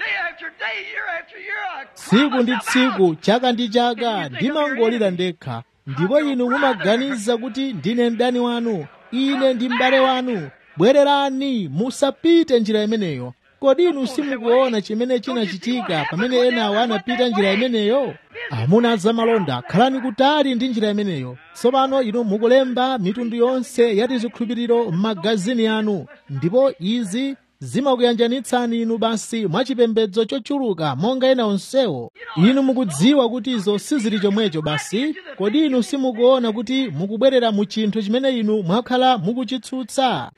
tsiku ndi tsiku chaka ndi chaka ndimangolira ndekha ndipo inu mumaganiza kuti ndine mdani wanu ine ndi m'bale wanu bwererani musapite njira imeneyo kodi inu simukuona chimene chinachitika pamene enawo anapita njira imeneyo amuna zamalonda khalani kutali ndi njira imeneyo tsopano inu mukulemba mitundu yonse ya tizikhulupiriro m'magazini anu ndipo izi zimakuyanjanitsani inu basi mwachipembedzo chochuluka monga ena onsewo inu mukudziwa kuti izo sizili chomwecho basi kodi inu simukuona kuti mukubwerera mu chinthu chimene inu mwakhala mukuchitsutsa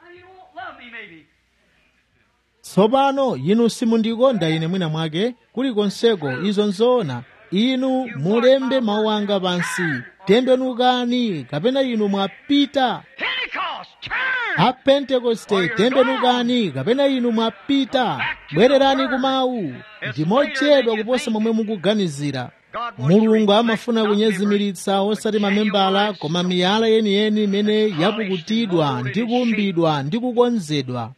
tsopano inu simundikonda ine mwina mwake kulikonseko izo nzoona inu mulembe mawu anga pansi tembenukani kapena inu mwapita apentekoste tembenukani kapena inu mwapita bwererani kumawu ndi mochedwa kuposa momwe mukuganizira mulungu amafuna kunyezimiritsa osati mamembala koma miyala yeniyeni imene yapukutidwa ndi kuumbidwa ndi kukonzedwa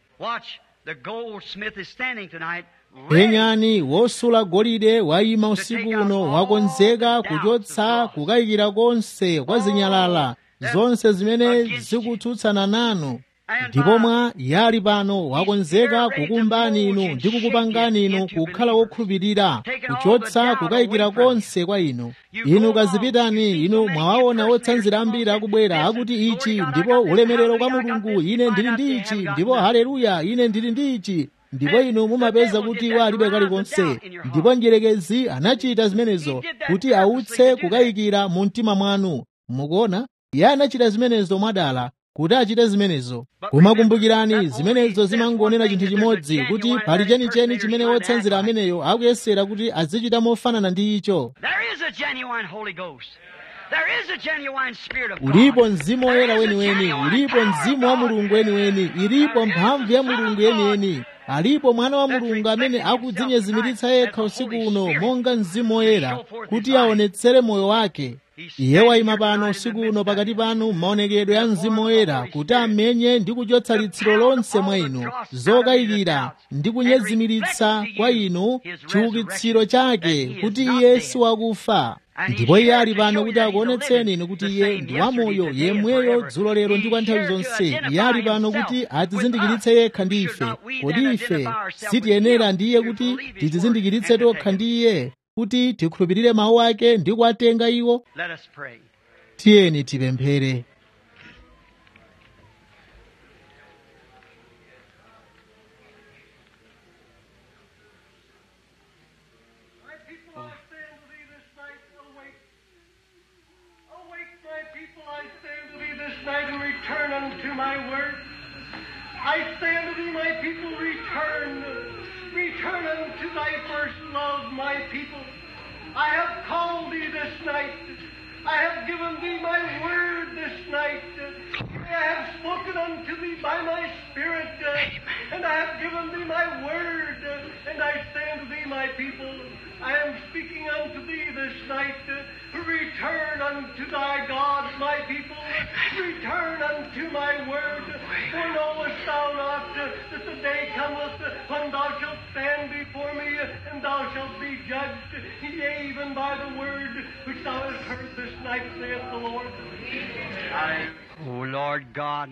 penyani wosula golide wayima usiku uno wakonzeka kuchotsa kukayikira konse kwa zinyalala zonse zimene zikutsutsana nanu ndipo mwa iye ali pano wakonzeka kukumbani inu ndi kukupangani inu kukhala wokhulupirira kuchotsa kukayikira konse kwa inu inu kazipitani inu mwawaona otsanzira ambiri akubwera akuti ichi ndipo ulemerero kwa mulungu ine ndili ndi ichi ndipo haleluya ine ndili ndi ichi ndipo inu mumapeza kuti iwo alibe kalikonse ndipo njerekezi anachita zimenezo kuti autse kukayikira mu mtima mwanu mukuona iye anachita zimenezo mwadala kuti achite zimenezo koma kumbukirani zimenezo zimangonena chinthu chimodzi kuti pali chenicheni chimene wotsanzira ameneyo akuyesera kuti azichita mofanana ndi icho ulipo mzimu woyera weniweni ulipo mzimu wa mulungu weniweni ilipo mphamvu ya mulungu yeniyeni alipo mwana wa mulungu amene akudzinyezimiritsa yekha usiku uno monga mzimu woyera kuti aonetsere moyo wake iye wayima pano usiku uno pakati panu maonekedwe ya mzimu woyera kuti amenye ndi kuchotsa litsiro lonse mwa inu zokayikira ndi kunyezimiritsa kwa inu chiukitsiro chake kuti iye si wakufa ndipo iye ali pano kuti akuonetseni inu kuti iye ndi wamoyo yemweyo dzulo lero ndi kwa nthawi zonse iye ali pano kuti atizindikiritse yekha ndi ife kodi ife sitiyenera ndi iye kuti tidzizindikiritse tokha ndi iye kuti tikhulupirire mawu ake ndi kuwatenga iwo tiyeni tipemphere Return unto my word. I say unto thee, my people, return. Return unto thy first love, my people. I have called thee this night. I have given thee my word this night. I have spoken unto thee by my Spirit, uh, and I have given thee my word. Uh, and I say unto thee, my people, I am speaking unto thee this night. Uh, return unto thy God, my people. Return unto my word. For knowest thou not uh, that the day cometh uh, when thou shalt stand before me, uh, and thou shalt be judged, yea, even by the word which thou hast heard this night, saith the Lord. Oh Lord God,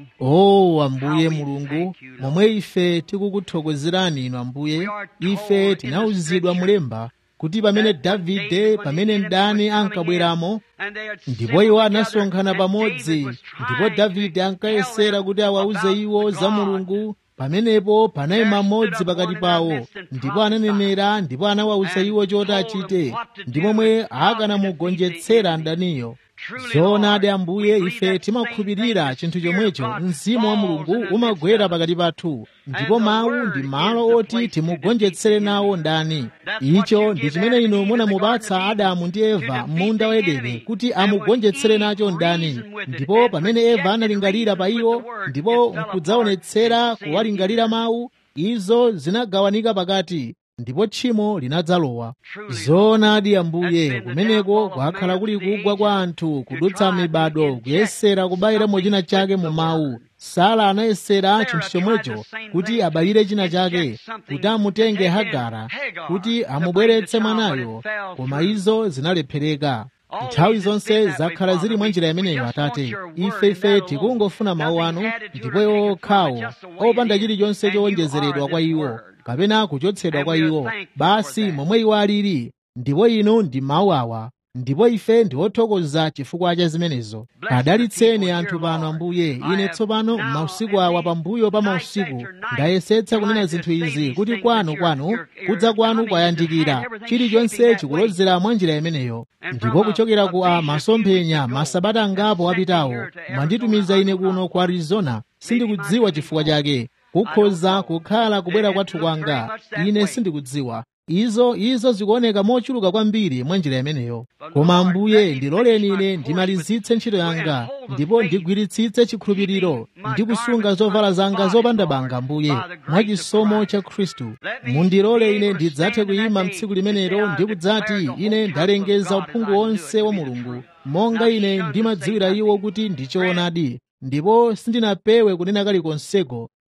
o ambuye mulungu momwe ife tikukuthokozerani inu ambuye ife tinawuzidwa mulemba kuti pamene davide pamene mdani ankabweramo ndipo iwo anasonkhana pamodzi ndipo davide ankayesera kuti awauze iwo za mulungu pamenepo panayima mmodzi pakati pawo ndipo ananenera ndipo anawawuza iwo choti achite ndi momwe akanamugonjetsera mdaniyo zoonadi ambuye ife timakhulupirira chinthu chomwecho mzimu wa mulungu umagwera pakati pathu ndipo mawu ndi malo oti timugonjetsere nawo ndani icho ndi chimene inu munamupatsa adamu ndi eva m'munda wa edeni kuti amugonjetsere nacho ndani ndipo pamene eva analingalira pa iwo ndipo nkudzaonetsera kuwalingalira mawu izo zinagawanika pakati ndipo tchimo linadzalowa zoonadi ambuye kumeneko kwakhala kuli kugwa kwa anthu kudutsa mibado kuyesera kubayiramo china chake mu mawu sara anayesera chinthu chomwecho kuti abayire china chake kuti amutenge hagara kuti amubweretse mwanayo koma izo zinalephereka nthawi zonse zakhala zili mwa njira imeneyo atate ife ife tikungofuna mawu anu ndipo iwo okhawo opanda chilichonse chowonjezeredwa kwa iwo kapena kuchotsedwa kwa iwo basi momwe iwo alili ndipo inu ndi mawu awa ndipo ife ndi othokoza chifukwa cha zimenezo adalitseni anthu pano ambuye ine tsopano mausiku awa pambuyo pa mausiku ndayesetsa kunena zinthu izi kuti kwanu kwanu kudza kwanu kwayandikira chilichonse chikulozera mwa njira imeneyo ndipo kuchokera ku a masomphenya masabata angapo apitawo mwanditumiza ine kuno ku arizona sindikudziwa chifukwa chake kukhoza kukhala kubwera kwathu kwanga ine sindikudziwa izo izo zikuoneka mochuluka kwambiri mwa njira imeneyo koma ambuye ndiloleni ine ndimalizitse ntchito yanga ndipo ndigwiritsitse chikhulupiriro ndi kusunga zovala zanga zopanda banga ambuye mwa chisomo cha khristu mundilole ine ndidzathe kuyima mtsiku limenelo ndi kudzati ine ndalengeza uphungu wonse wa mulungu monga ine ndimadziwira iwo kuti ndi choonadi ndipo sindinapewe kunena kalikonseko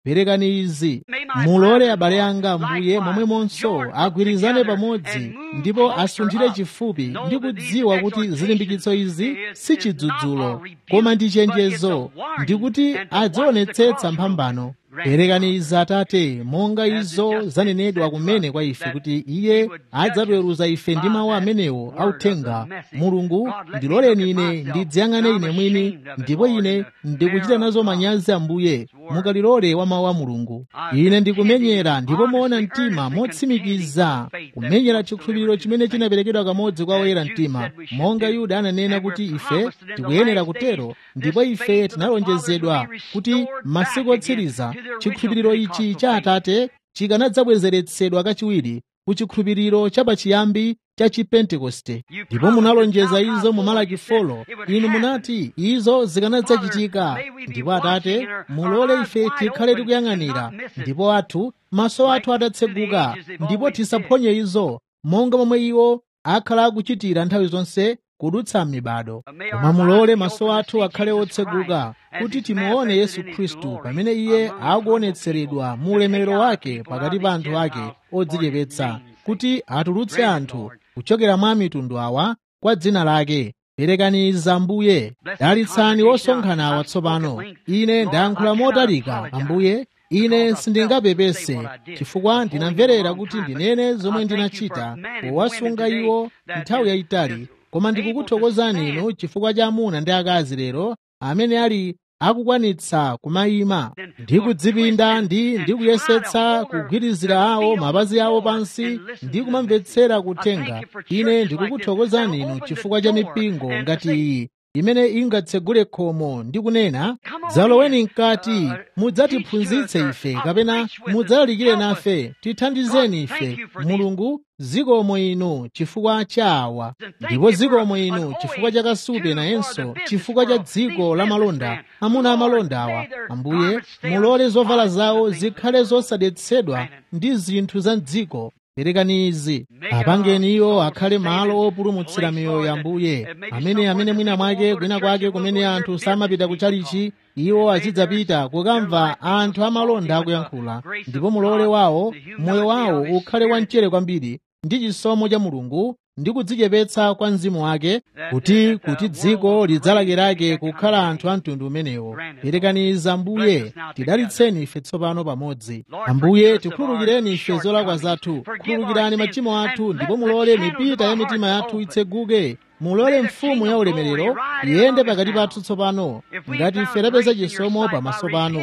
perekani izi mulole abale anga ambuye momwemonso agwirizane pamodzi ndipo asunthire chifupi ndi kudziwa kuti zilimbikitso izi si chidzudzulo koma ndi chenjezo ndikuti adzionetsetsa mphambano perekani izi atate monga izo zanenedwa kumene kwa ife kuti iye adzatiweruza ife ndi mawu amenewo authenga mulungu ndiloleni ine ndidziyang'ane ine mwini ndipo ine ndikuchita nazo manyazi ambuye mukalilole wa mawu a mulungu ine ndikumenyera ndipo moona mtima motsimikiza kumenyera chikhulupiriro chimene chinaperekedwa kamodzi kwa oyera mtima monga yuda ananena kuti ife tikuyenera kutero ndipo ife tinalonjezedwa kuti masiku otsiriza chikhulupiriro ichi cha atate chikanadzabwezeretsedwa kachiwiri ku chikhulupiriro chapachiyambi cha chipentekoste ndipo munalonjeza izo mu malaki folo inu munati izo zikanadzachitika ndipo atate mulole ife tikhale tikuyang'anira ndipo athu maso athu atatseguka ndipo tisaphonye izo monga momwe iwo akhala akuchitira nthawi zonse kudutsa m'mibado koma mulole maso athu akhale otseguka kuti timuone yesu khristu pamene iye akuonetseredwa mu ulemerero wake pakati pa anthu ake odzichepetsa kuti atulutse anthu kuchokera mwa mitundu awa kwa dzina lake perekani izi ambuye dalitsani osonkhana awa tsopano ine ndayankhula motalika ambuye ine sindingapepese chifukwa ndinamverera kuti ndinene zomwe ndinachita powasunga iwo nthawi yayitali koma ndikukuthokozani inu chifukwa cha amuna ndi akazi lero amene ali akukwanitsa kumayima ndi kudzipinda ndi ndikuyesetsa kugwirizira awo mapazi awo pansi ndi kumamvetsera kuthenga ine ndikukuthokozani inu chifukwa cha mipingo ngati iyi imene ingatsegule khomo ndi kunena dzaloweni mkati mudzatiphunzitse ife kapena mudzalalikire nafe tithandizeni ife mulungu zikomo inu chifukwa cha awa ndipo zikomo inu chifukwa cha kasupe nayenso chifukwa cha dziko la malonda amuna amalonda awa ambuye mulole zovala zawo zikhale zosadetsedwa ndi zinthu za mdziko perekani izi apangeni iwo akhale malo opulumutsira miyoyo ya ambuye amene amene mwina mwake kwina kwake kumene anthu samapita kuchalichi iwo azidzapita kukamva anthu amalonda akuyankhula ndipo mulole wawo moyo wawo ukhale wamchere kwambiri ndi chisomo cha mulungu ndi kudzichepetsa kwa mzimu wake kuti kuti dziko lidzalakerake kukhala anthu a mtundu umenewo perekani izi ambuye tidalitseni ife tsopano pamodzi ambuye tikhululukireni ife zolakwa zathu khululukirani machimo athu ndipo mulole mipita ya mitima yathu itseguke mulole mfumu ya ulemerero iyende pakati pathu tsopano ngati ife tapeza chisomo pamaso panu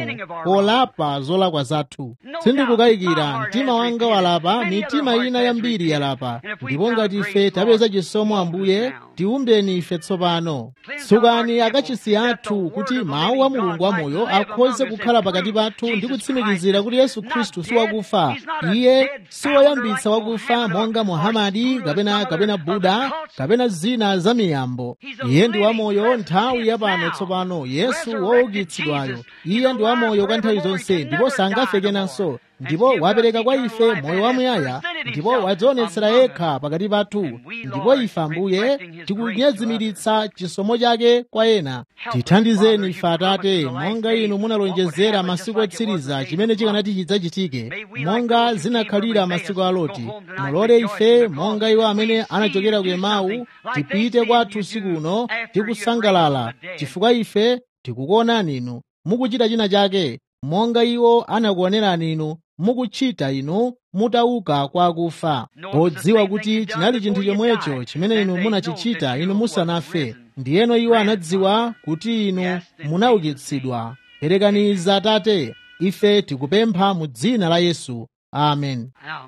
polapa zolakwa zathu sindikukayikira mtima wanga walapa mitima ina yambiri yalapa ndipo ngati ife tapeza chisomo ambuye tiumbeni ife tsopano tsukani akachisi athu kuti mawu a mulungu amoyo akhoze kukhala pakati pathu ndi kutsimikizira kuti yesu khristu si wakufa iye si woyambitsa wakufa monga muhamadi kapena kapena buda kapena zina za miyambo iye ndi wamoyo nthawi yapano tsopano yesu woukitsidwayo iye ndi wamoyo kwa nthawi zonse ndipo sangafe kenanso ndipo wapereka kwa ife moyo wamuyaya ndipo wadzionetsera yekha pakati pathu ndipo ife ambuye tikunyezimiritsa chisomo chake kwa ena tithandizeni ife atate monga inu munalonjezera masiku otsiriza chimene chikanati chidzachitike monga zinakhalira masiku a loti mulole ife monga iwo amene anachokera ku emau tipite kwathu usiku uno tikusangalala chifukwa ife tikukuonani inu mukuchita china chake monga iwo anakuonerani inu mukuchita inu mutauka kwa akufa podziwa kuti chinali chinthu chomwecho chimene inu munachichita inu musanafe ndiyeno iwo anadziwa kuti inu munaukitsidwa perekani izi atate ife tikupempha mu dzina la yesu amen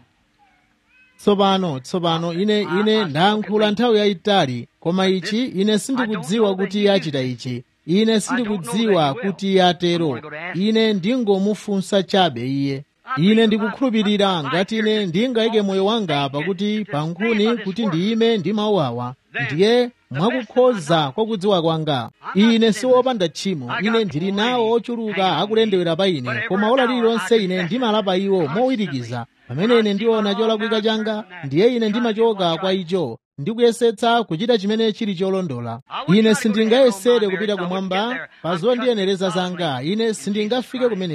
tsopano tsopano ine ine ndayankhula nthawi yayitali koma ichi ine sindikudziwa kuti iye achita ichi ine sindikudziwa kuti iye atero ine ndingomufunsa chabe iye ine ndikukhulupirira ngati ine ndingayike moyo wanga pakuti pankhuni kuti ndiyime ndi mawu awa ndiye mwakukhoza kwa kudziwa kwanga ine si wopanda tchimo ine ndili nawo ochuluka akulendewera pa ine koma ola lililonse ine ndimalapa iwo mowirikiza pamene ine ndiona cholakwika changa ndiye ine ndimachoka kwa icho ndikuyesetsa kuchita chimene chili cholondola ine sindingayesere kupita kumwamba pa zondiyenereza zanga ine sindingafike kumeneko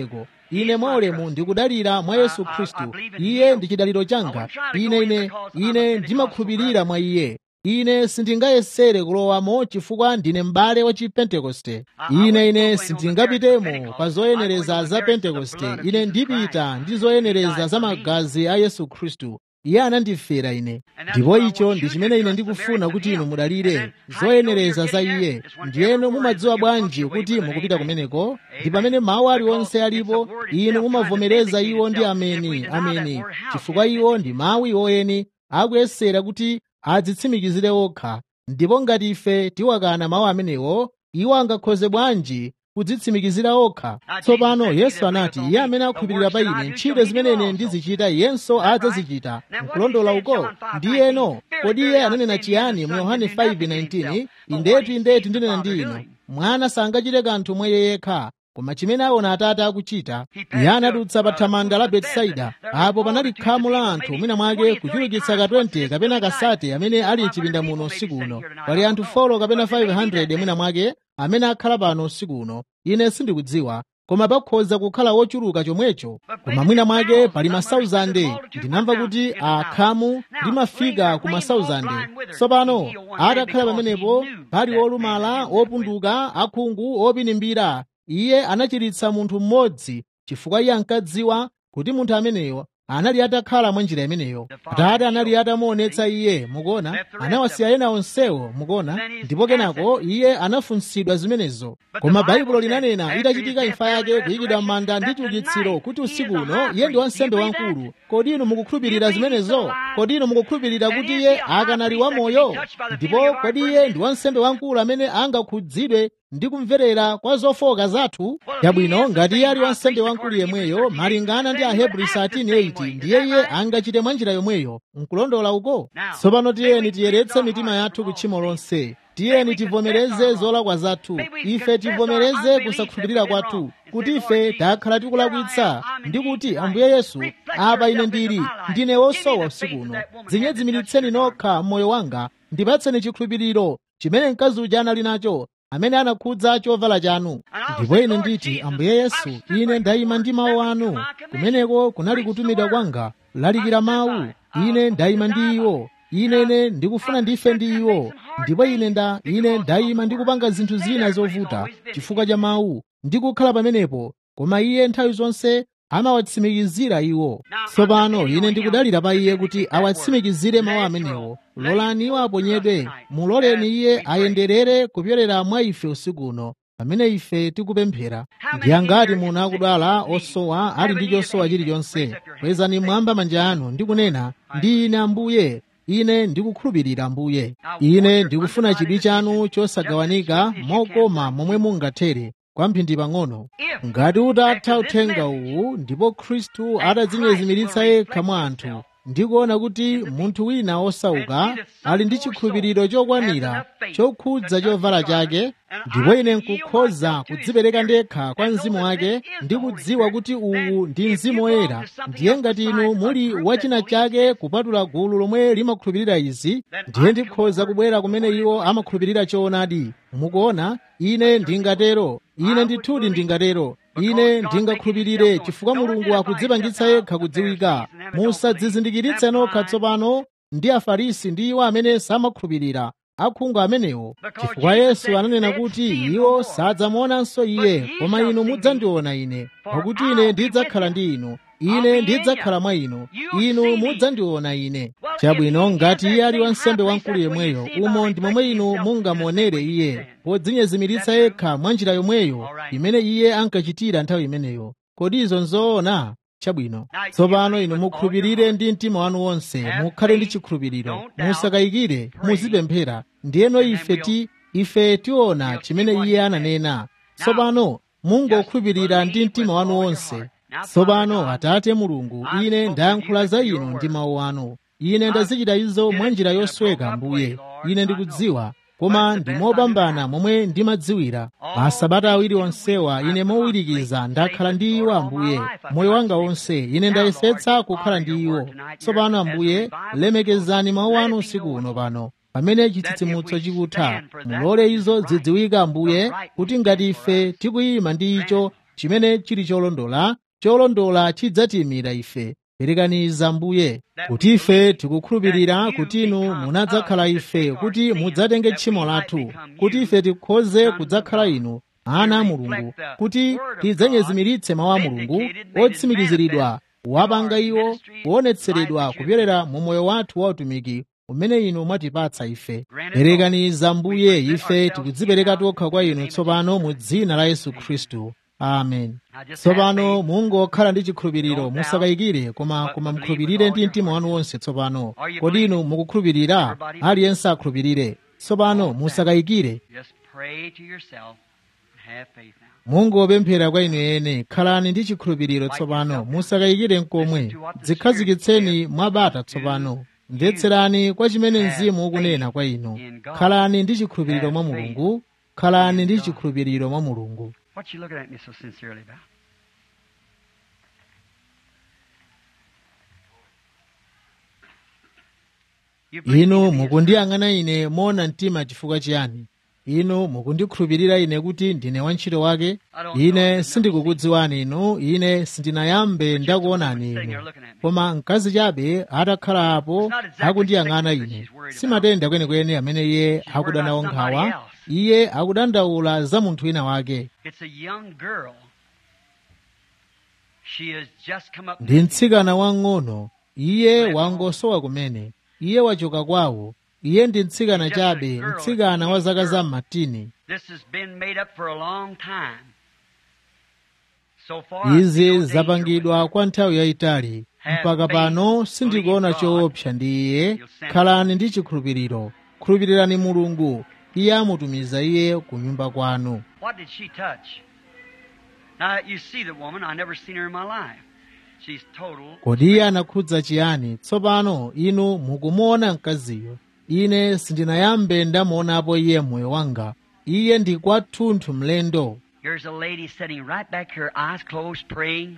ine mwaulemu ndikudalira mwa yesu khristu iye ndi chidaliro changa ine ine ine ndimakhulupirira mwa iye ine sindingayesere kulowamo chifukwa ndine m'bale wa chipentekoste ine ine sindingapitemo pa zoyenereza za pentekoste ine ndipita ndi zoyenereza za magazi a yesu khristu iye anandifera ine ndipo icho ndi chimene ine ndikufuna kuti inu mudalire zoyenereza za iye ndiyeno mumadziwa bwanji kuti mukupita kumeneko ndi pamene mawu aliwonse alipo inu mumavomereza iwo ndi ameni ameni chifukwa iwo ndi mawu iwoyeni akuyesera kuti adzitsimikizire okha ndipo ngati ife tiwakana mawu amenewo iwo angakhoze bwanji kudzitsimikizira okha tsopano yesu anati iye amene akhulupirira pa ine ntchito zimene ine ndizichita iyenso adzazichita nkulondola uko ndiyeno kodi iye ananena chiyani mu yohane 5:19 indetu indetu ndinena ndi inu mwana sangachite kanthu mwa iye yekha koma chimene aona atate akuchita iye anadutsa pa thamanda la betisaida apo panali khamu la anthu mwina mwake kuchulukitsa ka 20 kapena kasate amene ali mchipinda muno usiku uno pali anthu 4 kapena 500 mwina mwake amene akhala pano usiku uno ine sindikudziwa koma pakhoza kukhala wochuluka chomwecho koma mwina mwake pali masauzande ndinamva kuti akhamu limafika ku masauzande tsopano atakhala pamenepo pali olumala opunduka akhungu opinimbira iye anachiritsa munthu mmodzi chifukwa iye ankadziwa kuti munthu ameneyo anali atakhala mwa njira imeneyo atate anali atamuonetsa iye mukuona anawasiya ena onsewo mukuona ndipo kenako iye anafunsidwa zimenezo koma baibulo linanena itachitika imfa yake kuyikidwa m'manda ndi chiukitsiro kuti usiku uno iye ndi wansembe wamkulu kodi inu mukukhulupirira zimenezo kodi inu mukukhulupirira kuti iye akanali wamoyo ndipo kodi iye ndi wansembe wamkulu amene angakhudzidwe ndi kumverera kwa zofoka zathu yabwino ngati iye ali wansembe wamkulu yemweyo malingana ndi ahebri 13:8 ndiye iye angachite mwa njira yomweyo nkulondola uko tsopano tiyeni tiyeretse mitima yathu kutchimo lonse tiyeni tivomereze zolakwa zathu ife tivomereze kusakhulupirira kwathu kuti ife takhala tikulakwitsa ndi kuti ambuye yesu apa ine ndili ndine wosowa usiku uno dzinyezimilitseni nokha m'moyo wanga ndipatseni chikhulupiriro chimene mkazi uja anali nacho amene anakhudza chovala chanu ndipo ine nditi ambuye yesu ine ndayima ndi mawu anu kumeneko kunali kutumidwa kwanga lalikira mawu ine ndayima ndi iwo inene ndikufuna ndife ndi iwo ndipo ine nda ine ndayima ndikupanga zinthu zina zovuta chifukwa cha mawu ndikukhala pamenepo koma iye nthawi zonse amawatsimikizira iwo tsopano ine ndikudalira pa iye kuti awatsimikizire mawu amenewo lolani iwo aponyedwe muloleni iye ayenderere kupyolera mwa ife usiku uno pamene ife tikupemphera ndi angati muno akudwala osowa ali ndi chosowa chilichonse kwezani mwamba manja anu ndi kunena ndi ine ambuye ine ndikukhulupirira ambuye ine ndikufuna chidwi chanu chosagawanika mokoma momwe mungathere kwamphindi pang'ono ngati utatha uthenga uwu ndipo khristu atadzinyezimiritsa yekha mwa anthu ndikuona kuti munthu wina osauka ali ndi chikhulupiriro chokwanira chokhudza chovala chake ndipo ine nkukhoza kudzipereka ndekha kwa mzimu wake ndi kudziwa kuti uwu ndi mzimu woyera ndiye ngati inu muli wachina chake kupatula gulu lomwe limakhulupirira izi ndiye ndikhoza kubwera kumene iwo amakhulupirira choonadi mukuona ine ndingatero ine ndithudi ndingatero ine ndingakhulupirire chifukwa mulungu akudzipangitsa yekha kudziwika musadzizindikiritse nokha tsopano ndi afarisi ndi iwo amene samakhulupirira akhungu amenewo chifukwa yesu ananena kuti iwo sadzamuonanso iye koma inu mudzandiona ine pakuti ine ndidzakhala ndi inu ine ndidzakhala mwa inu inu mudzandiona ine chabwino ngati iye ali wansembe wamkulu yemweyo umo ndi momwe inu mungamuonere iye podzinyezimiritsa yekha mwa njira yomweyo imene iye ankachitira nthawi imeneyo kodi izo nzoona chabwino tsopano inu mukhulupirire ndi mtima wanu wonse mukhale ndi chikhulupiriro musakayikire muzipemphera ndiyeno ife ti ife tiona chimene iye ananena tsopano mungokhulupirira ndi mtima wanu wonse tsopano atate mulungu ine ndayankhula za inu ndi mawu anu ine ndazichita izo mwa njira yosweka mbuye ine ndikudziwa koma ndi mopambana momwe ndimadziwira masabata awiri onsewa ine mowirikiza ndakhala ndi iwo ambuye moyo wanga wonse ine ndayesetsa kukhala ndi iwo tsopano ambuye lemekezani mawu anu usiku uno pano pamene chitsitsimutso chikutha mulole izo zidziwika ambuye kuti ngati ife tikuyima ndi icho chimene chili cholondola cholondola chidzatiyimira ife perekaniza mbuye kuti ife tikukhulupirira kuti inu munadzakhala ife kuti mudzatenge tchimo lathu kuti ife tikhoze kudzakhala inu ana a mulungu kuti tidzanyezimiritse mawu a mulungu otsimikiziridwa wapanga iwo kuonetseredwa kupyolera mu moyo wathu wa utumiki umene inu mwatipatsa ife perekaniza mbuye ife tikudzipereka tokha kwa inu tsopano mu dzina la yesu khristu amen tsopano mungokhala ndi chikhulupiriro musakayikire koma koma mukhulupirire ndi mtima wanu wonse tsopano kodi inu mukukhulupirira aliyense akhulupirire tsopano musakayikire Just pray to yourself and have faith now. mungopemphera kwa inu ene khalani ndi chikhulupiriro tsopano musakayikire nkomwe dzikhazikitseni mwabata tsopano mvetserani kwa chimene mzimu ukunena kwa inu khalani ndi chikhulupiriro mwa mulungu khalani ndi chikhulupiriro mwa mulungu What you looking at me so sincerely about? You believe inu me to be a mukundiyang'ana ine moona mtima chifukwa chiyani inu mukundikhulupirira ine kuti ndine wantchito wake ine sindikukudziwani inu ine sindinayambe ndakuonani inu koma mkazi chabe atakhala apo akundiyang'ana ine simatenda kwenikweni amene iye akuda nawo nkhawa iye akudandaula za munthu wina wake It's a young girl. She has just come up. ndi mtsikana wang'ono iye wangosowa kumene iye wachoka kwawo iye ndi mtsikana chabe mtsikana wa zaka za mmatini This has been made up for a long time. So far, I izi feel danger with zapangidwa her. kwa nthawi yayitali mpaka pano sindikuona choopsa ndi iye khalani ndi chikhulupiriro khulupirirani mulungu iye amutumiza iye ku nyumba kwanu What did she touch? Now you see the woman. I never seen her in my life. She's total. kodi iye anakhudza chiyani tsopano inu mukumuona mkaziyo ine sindinayambe ndamuonapo iye moyo wanga iye ndi kwathunthu mlendo Here's a lady sitting right back here, eyes closed, praying.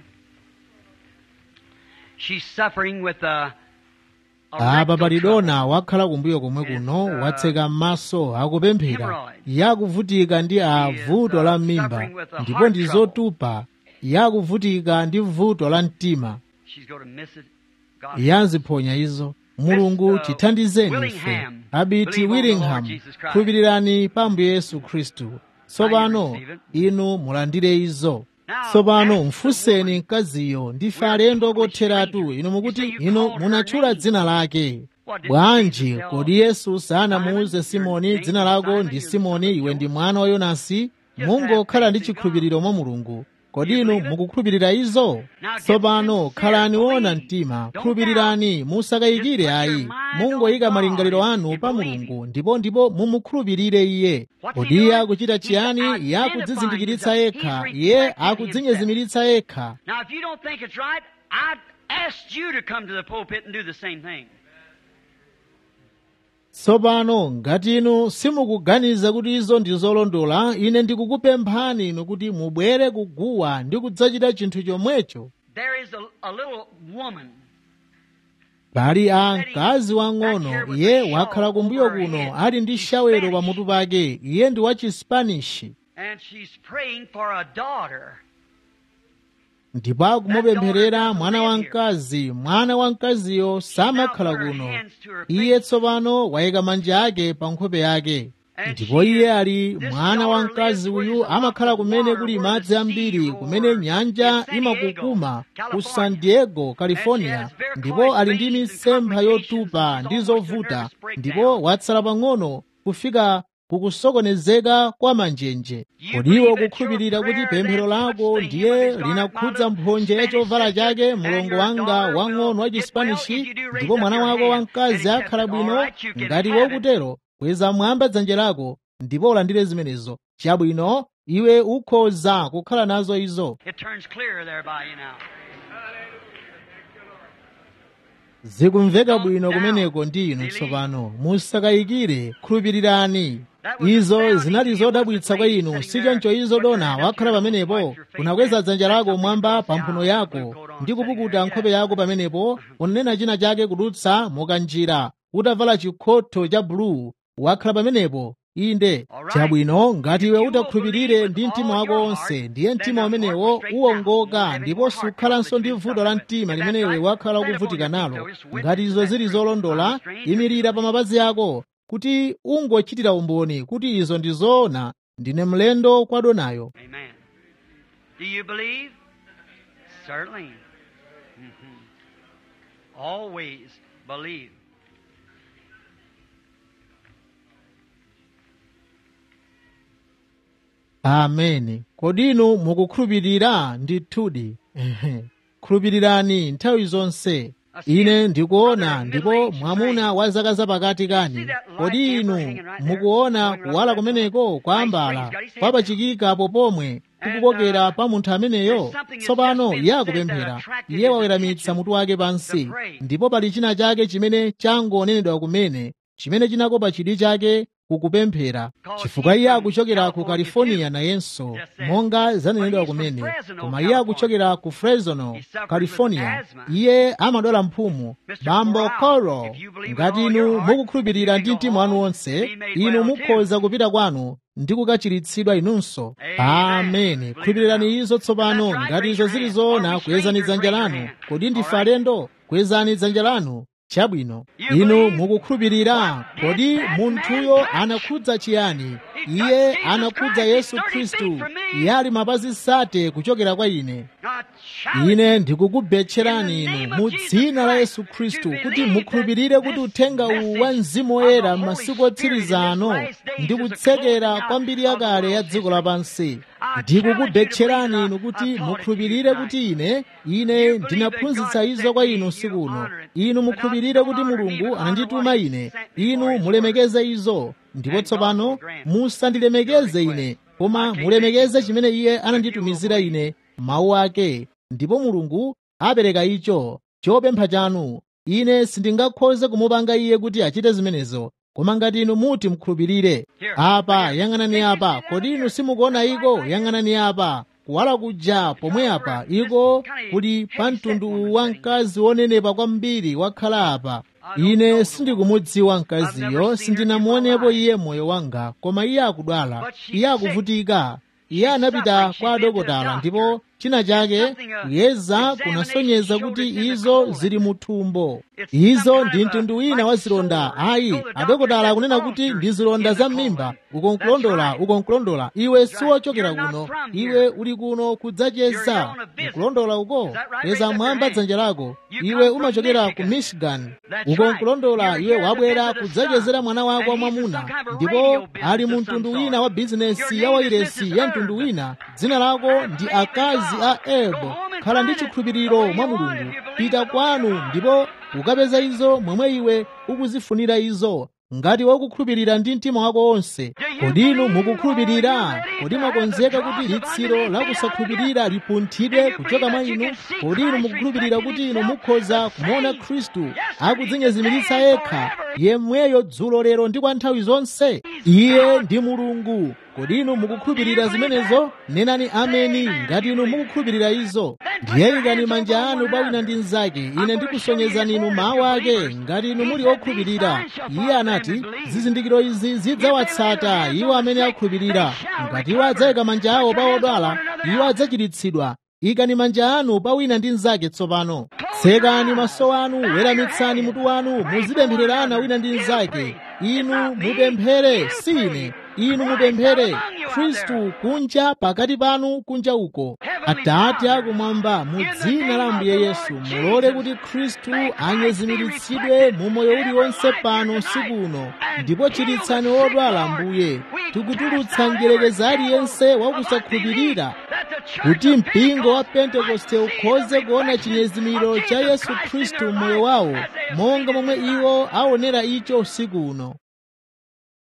She's suffering with a. a apa rectal palidona wakhala kumbuyo komwe kuno watseka m'maso akupemphera yakuvutika ndi a vuto la m'mimba ndipo ndi zotupa yakuvutika ndi vuto la mtima trouble. She's going to miss it. God yaziphonya izo mulungu tithandizeni ife abiti willingham khulupirirani pa ambuye yesu khristu tsopano inu mulandire izo tsopano mfunseni mkaziyo ndife alendo kotheratu inu mukuti inu munatchula dzina lake bwanji kodi yesu sanamuuze simoni dzina lako ndi simoni iwe ndi mwana wa yonasi mungokhala ndi chikhulupiriro mwa mulungu kodi inu mukukhulupirira izo tsopano khalani wona mtima khulupirirani musakayikire ayi mungoyika malingaliro anu pa mulungu ndipo ndipo mumukhulupirire iye kodi iye akuchita chiyani iye akudzizindikiritsa yekha iye akudzinyezimiritsa yekha Now, if you don't think it's right, I'd ask you to come to the pulpit and do the same thing. tsopano ngati inu simukuganiza kuti izo ndi zolondola ine ndikukupemphani inu kuti mubwere kuguwa ndi kudzachita chinthu chomwecho There is a, a little woman. pali a mkazi wang'ono iye wakhala kumbuyo kuno ali ndi shawero pamutu pake iye ndi wa chispanishi and she's praying for a daughter. ndipo akumupempherera mwana wamkazi mwana wamkaziyo samakhala kuno iye tsopano wayika manja ake pa nkhope yake ndipo iye ali mwana wamkazi uyu amakhala kumene kuli madzi ambiri kumene nyanja imakukuma ku san diego california ndipo ali ndi mitsempha yotupa ndi zovuta ndipo watsala pang'ono kufika kukusokonezeka kwa manjenje kodiwo kukhulupirira kuti pemphero lako ndiye linakhudza mphonje ya chovala chake mlongo wanga wang'ono wa chispanishi ndipo mwana wako wamkazi akhala bwino ngati wokutero kweza mwamba dzanja lako ndipo ulandire zimenezo chabwino iwe ukhoza kukhala nazo izo It turns clear there by you now. zikumveka bwino kumeneko ndi inu tsopano musakayikire khulupirirani izo zinali zodabwitsa kwa inu sichoncho izo dona wakhala pamenepo unakweza dzanja lako mwamba pa mphuno yako ndi kupukuta nkhope yako pamenepo unanena china chake kudutsa mukanjira utavala chikhotho cha buluu wakhala pamenepo inde chabwino ngati iwe utakhulupirire ndi mtima wako wonse ndiye mtima umenewo uwongoka ndipo sukhalanso ndi vuto la mtima limene iwe wakhala ukuvutika nalo ngati izo zili zolondola imirira pa mapazi ako kuti ungochitira umboni kuti izo ndi zoona ndine mlendo kwa donayo Amen. Do you believe? Certainly. Mhm. Always believe. ameni kodi inu mukukhulupirira ndithudi Ehe. khulupirirani nthawi zonse ine ndikuona ndipo mwamuna wa zaka zapakati kani kodi inu mukuona kuwala kumeneko kwambala kwapachikikapo pomwe kukukokera pa munthu ameneyo tsopano iye akupemphera iye waweramitsa mutu wake pansi ndipo pali china chake chimene changonenedwa kumene chimene chinakopa chidwi chake kukupemphera chifukwa iye akuchokera ku california nayenso monga zanenedwa kumene koma iye akuchokera ku fresno california iye amadwala mphumu bambo coro ngati inu mukukhulupirira ndi mtima wanu wonse inu mukhoza kupita kwanu ndi kukachiritsidwa inunso ameni khulupirirani izo tsopano ngati izo zili zoona kwezani dzanja lanu kodi ndife alendo kwezani dzanja lanu chabwino inu mukukhulupirira kodi munthuyo anakhudza chiyani iye anakhudza yesu khristu iye ali mapazi sate kuchokera kwa ine ine ndikukubetcherani inu mu dzina la yesu khristu kuti mukhulupirire kuti uthenga uwu wa mzimu woyera m'masiku otsiriza ano ndi kutsekera kwa mbiri yakale ya dziko lapansi ndikukubetcherani inu kuti mukhulupirire kuti ine ine ndinaphunzitsa izo kwa inu usiku uno inu mukhulupirire kuti mulungu anandituma ine inu mulemekeze izo ndipo tsopano musandilemekeze ine koma mulemekeze chimene iye ananditumizira ine mawu ake ndipo mulungu apereka icho chopempha chanu ine sindingakhoze kumupanga iye kuti achite zimenezo koma ngati inu muti mukhulupirire apa yang'anani apa kodi inu simukuona iko yang'anani apa kuwala kuja pomwe apa iko kuli pa mtundu wa mkazi wonenepa kwambiri wakhala apa ine sindikumudziwa mkaziyo sindinamuonepo iye moyo wanga koma iye akudwala iye akuvutika iye anapita kwa adokotala ndipo china chake kuyeza kunasonyeza kuti izo zili muthumbo izo ndi mtundu wina wa zilonda ayi adokotala akunena kuti ndi zilonda za m'mimba ukonkulondola ukonkulondola iwe siwochokera kuno iwe uli kuno kudzacheza ukulondola uko kweza mwamba dzanja lako iwe umachokera ku michigan ukonkulondola iwe wabwera kudzachezera mwana wako wamwamuna ndipo ali mu mtundu wina wa bizinesi ya wairesi ya mtundu wina dzina lako ndi akazi a ebo khala ndi chikhulupiriro mwa mulungu pita kwanu ndipo ukapeza izo momwe iwe ukuzifunira izo ngati wakukhulupirira ndi mtima wako wonse kodi inu mukukhulupirira kodi mwakonzeka kuti litsiro la kusakhulupirira lipunthidwe kuchoka mwa inu kodi inu mukukhulupirira kuti inu mukhoza kumuona khristu akudzinyezimiritsa yekha yemweyo dzulo lero ndi kwa nthawi zonse iye ndi mulungu kodi inu mukukhulupirira zimenezo nenani ameni ngati inu mukukhulupirira izo ndiye ikani manja anu pa wina ndi mnzake ine ndikusonyezani inu mawu ake ngati inu muli okhulupirira iye anati zizindikiro izi zidzawatsata iwo amene akhulupirira ngati iwo adzayika manja awo pa odwala iwo adzachiritsidwa ikani manja anu pa wina ndi mnzake tsopano tsekani maso anu weramitsani mutu wanu muzipemphererana wina ndi mnzake inu mupemphere si ine inu mupemphere khristu kunja pakati panu kunja uko atate akumwamba mu dzina la ambuye yesu mulole kuti khristu anyezimiritsidwe mu moyo uliwonse pano usiku uno ndipo chiritsani wodwala ambuye tikutulutsa njerekeza aliyense wakusakhulupirira kuti mpingo wa pentekoste ukhoze kuona chinyezimiro cha yesu khristu mmoyo wawo monga momwe iwo aonera icho usiku uno